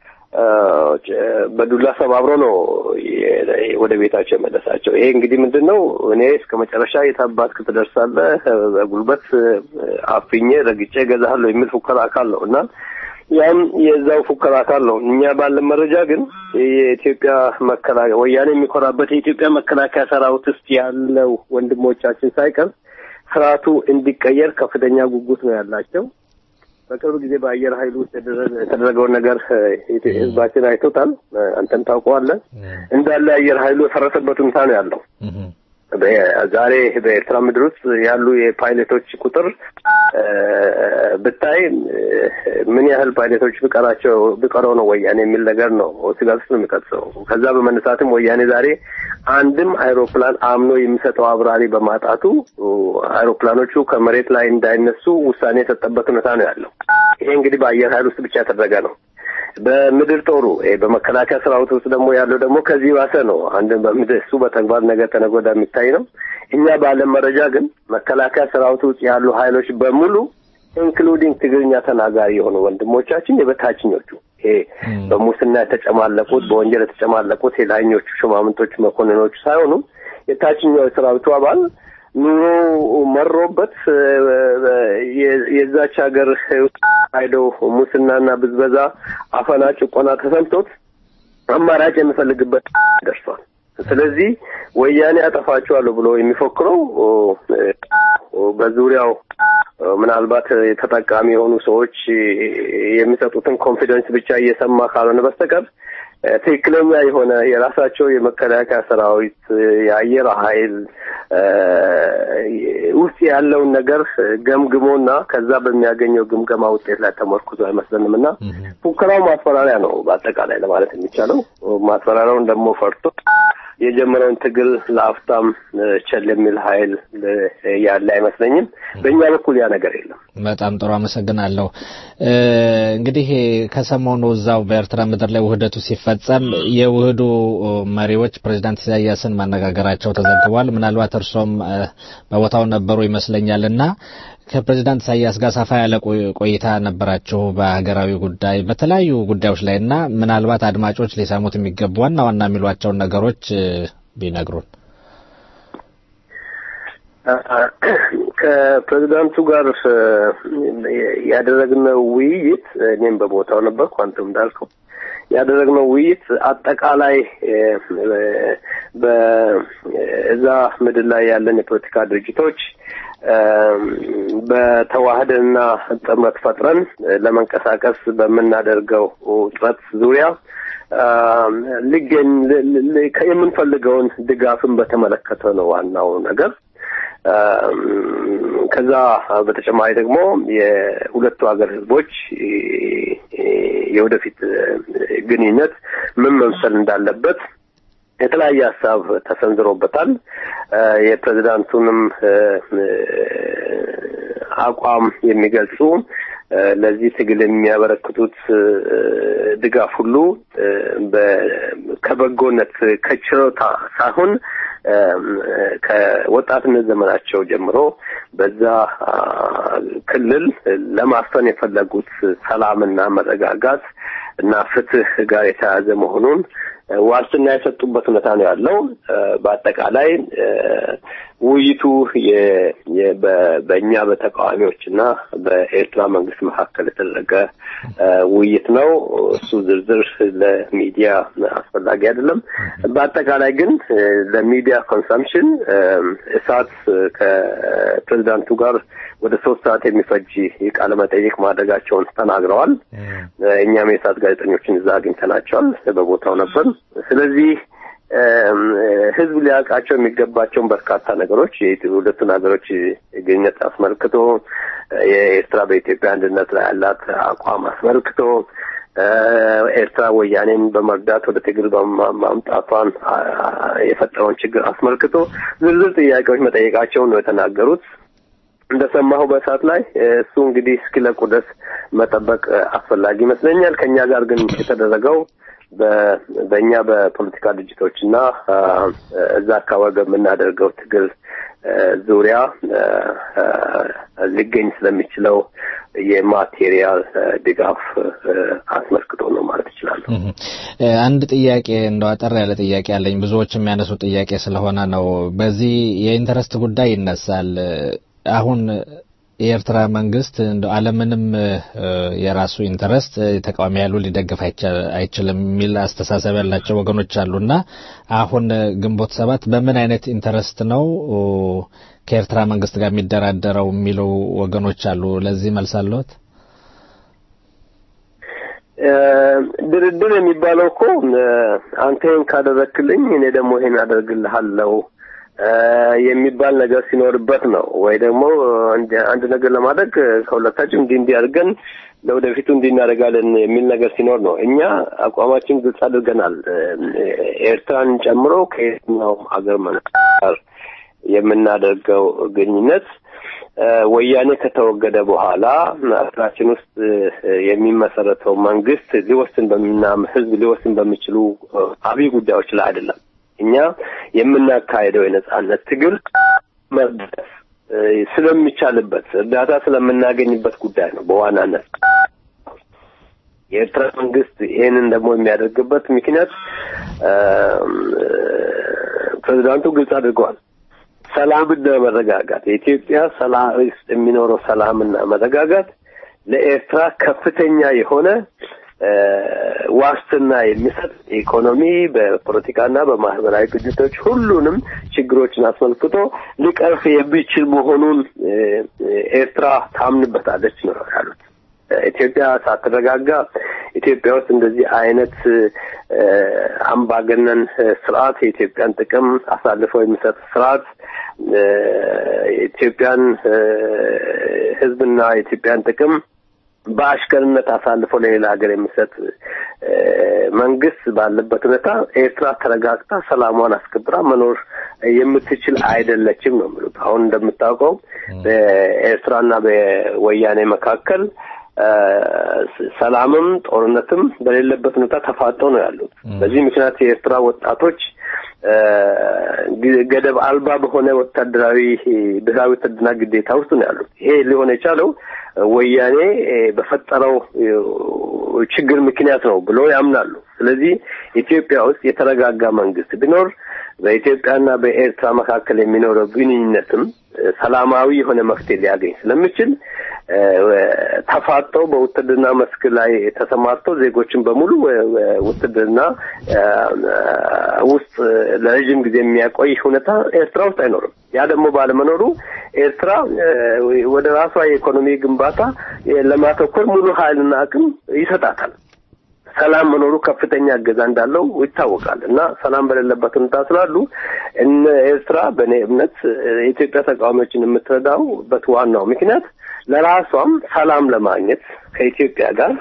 በዱላ ሰባብሮ ነው ወደ ቤታቸው የመለሳቸው። ይሄ እንግዲህ ምንድን ነው? እኔ እስከ መጨረሻ የታባትክ ትደርሳለህ፣ በጉልበት አፍኜ ረግጬ እገዛለሁ የሚል ፉከራ አካል ነው እና ያም የዛው ፉከራ አካል ነው። እኛ ባለን መረጃ ግን የኢትዮጵያ መከላከያ ወያኔ የሚኮራበት የኢትዮጵያ መከላከያ ሰራዊት ውስጥ ያለው ወንድሞቻችን ሳይቀር ስርዓቱ እንዲቀየር ከፍተኛ ጉጉት ነው ያላቸው። በቅርብ ጊዜ በአየር ኃይል ውስጥ የተደረገውን ነገር ህዝባችን አይቶታል። አንተም ታውቀዋለህ። እንዳለ አየር ኃይሉ የፈረሰበት ሁኔታ ነው ያለው። ዛሬ በኤርትራ ምድር ውስጥ ያሉ የፓይለቶች ቁጥር ብታይ ምን ያህል ፓይለቶች ቢቀራቸው ቢቀረው ነው ወያኔ የሚል ነገር ነው ስጋት ውስጥ ነው የሚቀጥሰው። ከዛ በመነሳትም ወያኔ ዛሬ አንድም አይሮፕላን አምኖ የሚሰጠው አብራሪ በማጣቱ አይሮፕላኖቹ ከመሬት ላይ እንዳይነሱ ውሳኔ የሰጠበት ሁኔታ ነው ያለው። ይሄ እንግዲህ በአየር ኃይል ውስጥ ብቻ የተደረገ ነው። በምድር ጦሩ በመከላከያ ሰራዊት ውስጥ ደግሞ ያለው ደግሞ ከዚህ ባሰ ነው። አንድ በምድር እሱ በተግባር ነገ ተነገ ወዲያ የሚታይ ነው። እኛ ባለን መረጃ ግን መከላከያ ሰራዊት ውስጥ ያሉ ኃይሎች በሙሉ ኢንክሉዲንግ ትግርኛ ተናጋሪ የሆኑ ወንድሞቻችን የበታችኞቹ ይሄ በሙስና የተጨማለቁት በወንጀል የተጨማለቁት የላይኞቹ ሹማምንቶች መኮንኖቹ ሳይሆኑ የታችኛው የሰራዊቱ አባል ኑሮ መሮበት የዛች ሀገር ሄደው ሙስናና ብዝበዛ፣ አፈና፣ ጭቆና ተሰምቶት አማራጭ የሚፈልግበት ደርሷል። ስለዚህ ወያኔ አጠፋቸዋለሁ ብሎ የሚፎክረው በዙሪያው ምናልባት ተጠቃሚ የሆኑ ሰዎች የሚሰጡትን ኮንፊደንስ ብቻ እየሰማ ካልሆነ በስተቀር ትክክለኛ የሆነ የራሳቸው የመከላከያ ሰራዊት የአየር ኃይል ውስጥ ያለውን ነገር ገምግሞና ከዛ በሚያገኘው ግምገማ ውጤት ላይ ተመርኩዞ አይመስለንም እና ፉከራው ማስፈራሪያ ነው በአጠቃላይ ለማለት የሚቻለው። ማስፈራሪያውን ደግሞ ፈርቶ የጀመረውን ትግል ለአፍታም ቸል የሚል ኃይል ያለ አይመስለኝም። በእኛ በኩል ያ ነገር የለም። በጣም ጥሩ አመሰግናለሁ። እንግዲህ ከሰሞኑ እዛው በኤርትራ ምድር ላይ ውህደቱ ሲፈጸም የውህዱ መሪዎች ፕሬዚዳንት ኢሳያስን ማነጋገራቸው ተዘግቧል። ምናልባት እርሶም በቦታው ነበሩ ይመስለኛል እና ከፕሬዚዳንት ኢሳያስ ጋር ሰፋ ያለ ቆይታ ነበራችሁ በሀገራዊ ጉዳይ በተለያዩ ጉዳዮች ላይ እና ምናልባት አድማጮች ሊሰሙት የሚገቡ ዋና ዋና የሚሏቸውን ነገሮች ቢነግሩን። ከፕሬዚዳንቱ ጋር ያደረግነው ውይይት እኔም በቦታው ነበርኩ፣ አንተም እንዳልከው ያደረግነው ውይይት አጠቃላይ በእዛ ምድር ላይ ያለን የፖለቲካ ድርጅቶች በተዋህደና ጥምረት ፈጥረን ለመንቀሳቀስ በምናደርገው ጥረት ዙሪያ ሊገኝ የምንፈልገውን ድጋፍን በተመለከተ ነው ዋናው ነገር። ከዛ በተጨማሪ ደግሞ የሁለቱ ሀገር ህዝቦች የወደፊት ግንኙነት ምን መምሰል እንዳለበት የተለያየ ሀሳብ ተሰንዝሮበታል። የፕሬዚዳንቱንም አቋም የሚገልጹ ለዚህ ትግል የሚያበረክቱት ድጋፍ ሁሉ ከበጎነት ከችሮታ ሳይሆን ከወጣትነት ዘመናቸው ጀምሮ በዛ ክልል ለማስፈን የፈለጉት ሰላምና መረጋጋት እና ፍትህ ጋር የተያያዘ መሆኑን ዋስትና የሰጡበት ሁኔታ ነው ያለው። በአጠቃላይ ውይይቱ በእኛ በተቃዋሚዎች እና በኤርትራ መንግስት መካከል የተደረገ ውይይት ነው። እሱ ዝርዝር ለሚዲያ አስፈላጊ አይደለም። በአጠቃላይ ግን ለሚዲያ ኮንሰምፕሽን እሳት ከፕሬዚዳንቱ ጋር ወደ ሶስት ሰዓት የሚፈጅ የቃለ መጠይቅ ማድረጋቸውን ተናግረዋል። እኛም የእሳት ጋዜጠኞችን እዛ አግኝተናቸዋል። በቦታው ነበር። ስለዚህ ህዝብ ሊያውቃቸው የሚገባቸውን በርካታ ነገሮች የሁለቱን ሀገሮች ግንኙነት አስመልክቶ የኤርትራ በኢትዮጵያ አንድነት ላይ ያላት አቋም አስመልክቶ ኤርትራ ወያኔን በመርዳት ወደ ትግል ማምጣቷን የፈጠረውን ችግር አስመልክቶ ዝርዝር ጥያቄዎች መጠየቃቸውን ነው የተናገሩት። እንደሰማሁ በእሳት ላይ እሱ እንግዲህ እስኪለቁ ድረስ መጠበቅ አስፈላጊ ይመስለኛል። ከእኛ ጋር ግን የተደረገው በእኛ በፖለቲካ ድርጅቶች እና እዛ አካባቢ በምናደርገው ትግል ዙሪያ ሊገኝ ስለሚችለው የማቴሪያል ድጋፍ አስመልክቶ ነው ማለት እችላለሁ። አንድ ጥያቄ እንደው አጠር ያለ ጥያቄ አለኝ። ብዙዎች የሚያነሱ ጥያቄ ስለሆነ ነው። በዚህ የኢንተረስት ጉዳይ ይነሳል። አሁን የኤርትራ መንግስት እንደ አለምንም የራሱ ኢንተረስት ተቃዋሚ ያሉ ሊደግፍ አይችልም የሚል አስተሳሰብ ያላቸው ወገኖች አሉና አሁን ግንቦት ሰባት በምን አይነት ኢንተረስት ነው ከኤርትራ መንግስት ጋር የሚደራደረው የሚሉ ወገኖች አሉ። ለዚህ መልስ አለዎት? ድርድር የሚባለው እኮ አንተ ይህን ካደረክልኝ እኔ ደግሞ ይሄን አደርግልሃለሁ የሚባል ነገር ሲኖርበት ነው ወይ ደግሞ አንድ ነገር ለማድረግ ከሁለታችን እንዲህ እንዲህ አድርገን ለወደፊቱ እንዲህ እናደርጋለን የሚል ነገር ሲኖር ነው። እኛ አቋማችን ግልጽ አድርገናል። ኤርትራን ጨምሮ ከየትኛውም ሀገር መንግስት ጋር የምናደርገው ግንኙነት ወያኔ ከተወገደ በኋላ ሀገራችን ውስጥ የሚመሰረተው መንግስት ሊወስን በሚና ህዝብ ሊወስን በሚችሉ አብይ ጉዳዮች ላይ አይደለም። እኛ የምናካሄደው የነጻነት ትግል መርዳት ስለሚቻልበት እርዳታ ስለምናገኝበት ጉዳይ ነው በዋናነት። የኤርትራ መንግስት ይህንን ደግሞ የሚያደርግበት ምክንያት ፕሬዚዳንቱ ግልጽ አድርገዋል። ሰላምና መረጋጋት የኢትዮጵያ ሰላም ውስጥ የሚኖረው ሰላምና መረጋጋት ለኤርትራ ከፍተኛ የሆነ ዋስትና የሚሰጥ ኢኮኖሚ በፖለቲካና በማህበራዊ ግጭቶች ሁሉንም ችግሮችን አስመልክቶ ሊቀርፍ የሚችል መሆኑን ኤርትራ ታምንበታለች ነው ያሉት። ኢትዮጵያ ሳትረጋጋ ኢትዮጵያ ውስጥ እንደዚህ አይነት አምባገነን ስርዓት የኢትዮጵያን ጥቅም አሳልፈው የሚሰጥ ስርዓት የኢትዮጵያን ሕዝብና የኢትዮጵያን ጥቅም በአሽከርነት አሳልፎ ለሌላ ሀገር የሚሰጥ መንግስት ባለበት ሁኔታ ኤርትራ ተረጋግታ ሰላሟን አስከብራ መኖር የምትችል አይደለችም ነው የሚሉት። አሁን እንደምታውቀው በኤርትራና በወያኔ መካከል ሰላምም ጦርነትም በሌለበት ሁኔታ ተፋጠው ነው ያሉት። በዚህ ምክንያት የኤርትራ ወጣቶች ገደብ አልባ በሆነ ወታደራዊ ብሔራዊ ውትድርና ግዴታ ውስጥ ነው ያሉት። ይሄ ሊሆን የቻለው ወያኔ በፈጠረው ችግር ምክንያት ነው ብሎ ያምናሉ። ስለዚህ ኢትዮጵያ ውስጥ የተረጋጋ መንግስት ቢኖር በኢትዮጵያና በኤርትራ መካከል የሚኖረው ግንኙነትም ሰላማዊ የሆነ መፍትሄ ሊያገኝ ስለሚችል ተፋጠው በውትድርና መስክ ላይ ተሰማርተው ዜጎችን በሙሉ ውትድርና ውስጥ ለረዥም ጊዜ የሚያቆይ ሁኔታ ኤርትራ ውስጥ አይኖርም። ያ ደግሞ ባለመኖሩ ኤርትራ ወደ ራሷ የኢኮኖሚ ግንባታ ለማተኮር ሙሉ ኃይልና አቅም ይሰጣታል። ሰላም መኖሩ ከፍተኛ እገዛ እንዳለው ይታወቃል እና ሰላም በሌለበት ሁኔታ ስላሉ እነ ኤርትራ በእኔ እምነት የኢትዮጵያ ተቃዋሚዎችን የምትረዳውበት ዋናው ምክንያት ለራሷም ሰላም ለማግኘት ከኢትዮጵያ ጋር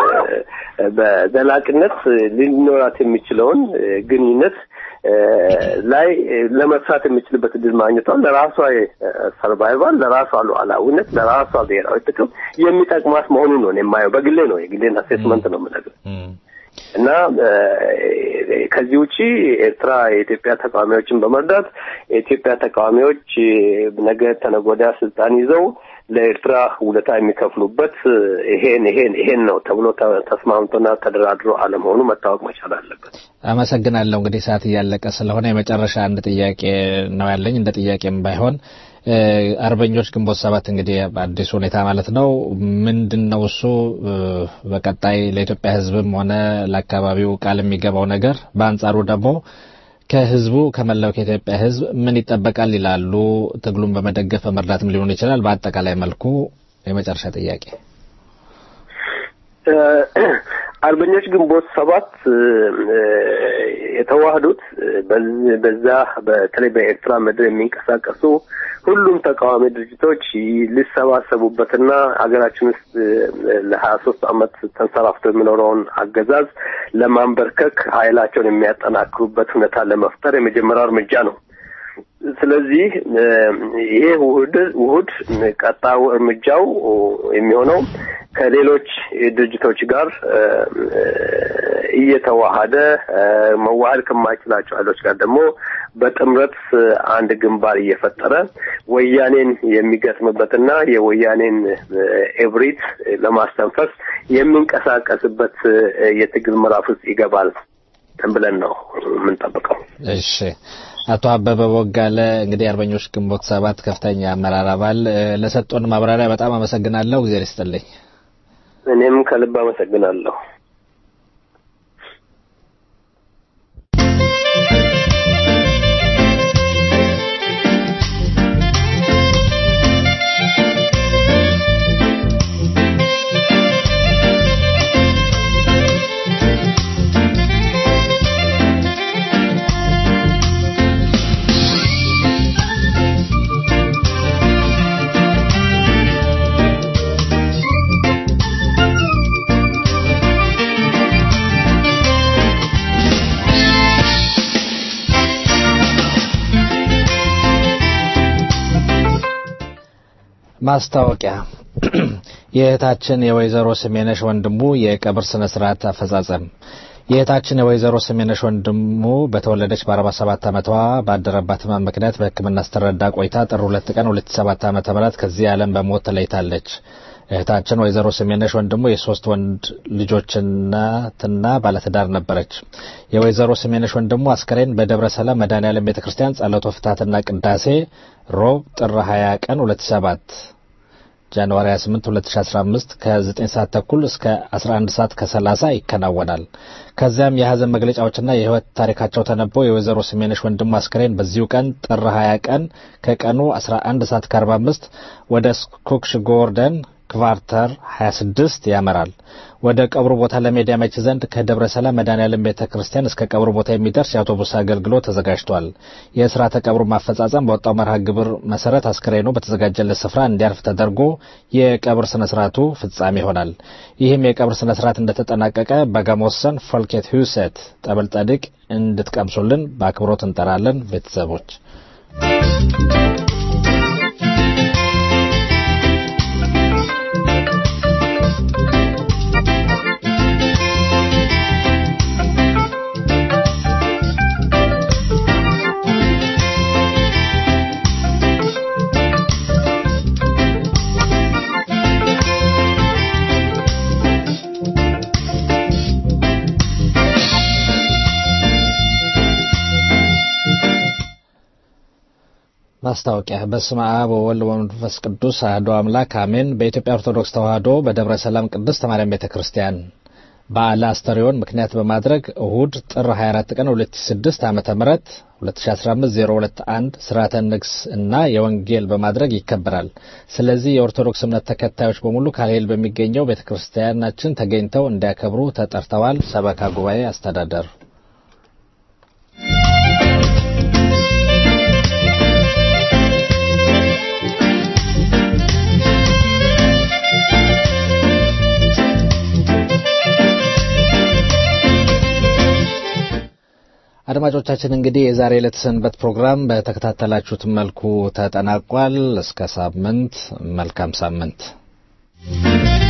በዘላቂነት ሊኖራት የሚችለውን ግንኙነት ላይ ለመስራት የሚችልበት እድል ማግኘቷን ለራሷ ሰርቫይቫል፣ ለራሷ ሉዓላዊነት፣ ለራሷ ብሔራዊ ጥቅም የሚጠቅማት መሆኑን ነው የማየው። በግሌ ነው የግሌን አሴስመንት ነው የምነግርህ እና ከዚህ ውጪ ኤርትራ የኢትዮጵያ ተቃዋሚዎችን በመርዳት የኢትዮጵያ ተቃዋሚዎች ነገ ተነገ ወዲያ ስልጣን ይዘው ለኤርትራ ውለታ የሚከፍሉበት ይሄን ይሄን ይሄን ነው ተብሎ ተስማምቶና ተደራድሮ አለመሆኑ መታወቅ መቻል አለበት። አመሰግናለሁ። እንግዲህ ሰዓት እያለቀ ስለሆነ የመጨረሻ አንድ ጥያቄ ነው ያለኝ። እንደ ጥያቄም ባይሆን አርበኞች ግንቦት ሰባት እንግዲህ በአዲስ ሁኔታ ማለት ነው ምንድን ነው እሱ በቀጣይ ለኢትዮጵያ ሕዝብም ሆነ ለአካባቢው ቃል የሚገባው ነገር፣ በአንጻሩ ደግሞ ከህዝቡ ከመላው ከኢትዮጵያ ህዝብ ምን ይጠበቃል ይላሉ? ትግሉን በመደገፍ በመርዳትም ሊሆን ይችላል። በአጠቃላይ መልኩ የመጨረሻ ጥያቄ አርበኞች ግንቦት ሰባት የተዋህዱት በዛ በተለይ በኤርትራ ምድር የሚንቀሳቀሱ ሁሉም ተቃዋሚ ድርጅቶች ሊሰባሰቡበትና ሀገራችን ውስጥ ለሀያ ሶስት አመት ተንሰራፍቶ የሚኖረውን አገዛዝ ለማንበርከክ ኃይላቸውን የሚያጠናክሩበት ሁኔታ ለመፍጠር የመጀመሪያው እርምጃ ነው። ስለዚህ ይሄ ውህድ ውህድ ቀጣዩ እርምጃው የሚሆነው ከሌሎች ድርጅቶች ጋር እየተዋሃደ መዋሃድ ከማይችላቸው ኃይሎች ጋር ደግሞ በጥምረት አንድ ግንባር እየፈጠረ ወያኔን የሚገጥምበትና የወያኔን ኤብሪት ለማስተንፈስ የሚንቀሳቀስበት የትግል ምዕራፍ ውስጥ ይገባል ብለን ነው የምንጠብቀው። እሺ። አቶ አበበ ቦጋለ እንግዲህ አርበኞች ግንቦት ሰባት ከፍተኛ አመራር አባል ለሰጡን ማብራሪያ በጣም አመሰግናለሁ። እግዚአብሔር ይስጥልኝ። እኔም ከልብ አመሰግናለሁ። ማስታወቂያ የእህታችን የወይዘሮ ስሜነሽ ወንድሙ የቀብር ስነ ስርዓት አፈጻጸም የእህታችን የወይዘሮ ስሜነሽ ወንድሙ በተወለደች በ47 ዓመቷ ባደረባት ህመም ምክንያት በሕክምና ስትረዳ ቆይታ ጥር 2 ቀን 2007 ዓ.ም ከዚህ ዓለም በሞት ተለይታለች። እህታችን ወይዘሮ ስሜነሽ ወንድሙ የሶስት ወንድ ልጆች እናትና ባለትዳር ነበረች። የወይዘሮ ስሜነሽ ወንድሙ አስከሬን በደብረ ሰላም መድኃኔዓለም ቤተ ክርስቲያን ጸሎተ ፍትሐትና ቅዳሴ ሮብ ጥር 20 ቀን 2007 ጃንዋሪ 28 2015 ከ9 ሰዓት ተኩል እስከ 11 ሰዓት ከ30 ይከናወናል። ከዚያም የሀዘን መግለጫዎችና የህይወት ታሪካቸው ተነበው የወይዘሮ ስሜነሽ ወንድሙ አስከሬን በዚሁ ቀን ጥር 20 ቀን ከቀኑ 11 ሰዓት ከ45 ወደ ስኩክሽ ጎርደን ክቫርተር 26 ያመራል። ወደ ቀብሩ ቦታ ለመሄድ ያመች ዘንድ ከደብረ ሰላም መድኃኔዓለም ቤተ ክርስቲያን እስከ ቀብሩ ቦታ የሚደርስ የአውቶቡስ አገልግሎት ተዘጋጅቷል። የስርዓተ ቀብሩ ማፈጻጸም በወጣው መርሃ ግብር መሰረት አስክሬኑ በተዘጋጀለት ስፍራ እንዲያርፍ ተደርጎ የቀብር ስነ ስርዓቱ ፍጻሜ ይሆናል። ይህም የቀብር ስነ ስርዓት እንደተጠናቀቀ በጋሞሰን ፎልኬት ሁሴት ጠበል ጸድቅ እንድትቀምሱልን በአክብሮት እንጠራለን። ቤተሰቦች ማስታወቂያ በስመ አብ ወወልድ ወመንፈስ ቅዱስ አሐዱ አምላክ አሜን። በኢትዮጵያ ኦርቶዶክስ ተዋሕዶ በደብረ ሰላም ቅድስት ማርያም ቤተ ክርስቲያን በዓለ አስተርዮን ምክንያት በማድረግ እሁድ ጥር 24 ቀን 2006 ዓመተ ምህረት 2015-021 ስርዓተ ንግስ እና የወንጌል በማድረግ ይከበራል። ስለዚህ የኦርቶዶክስ እምነት ተከታዮች በሙሉ ካልሄል በሚገኘው ቤተ ክርስቲያናችን ተገኝተው እንዲያከብሩ ተጠርተዋል። ሰበካ ጉባኤ አስተዳደር አድማጮቻችን እንግዲህ የዛሬ ዕለት ሰንበት ፕሮግራም በተከታተላችሁት መልኩ ተጠናቋል። እስከ ሳምንት መልካም ሳምንት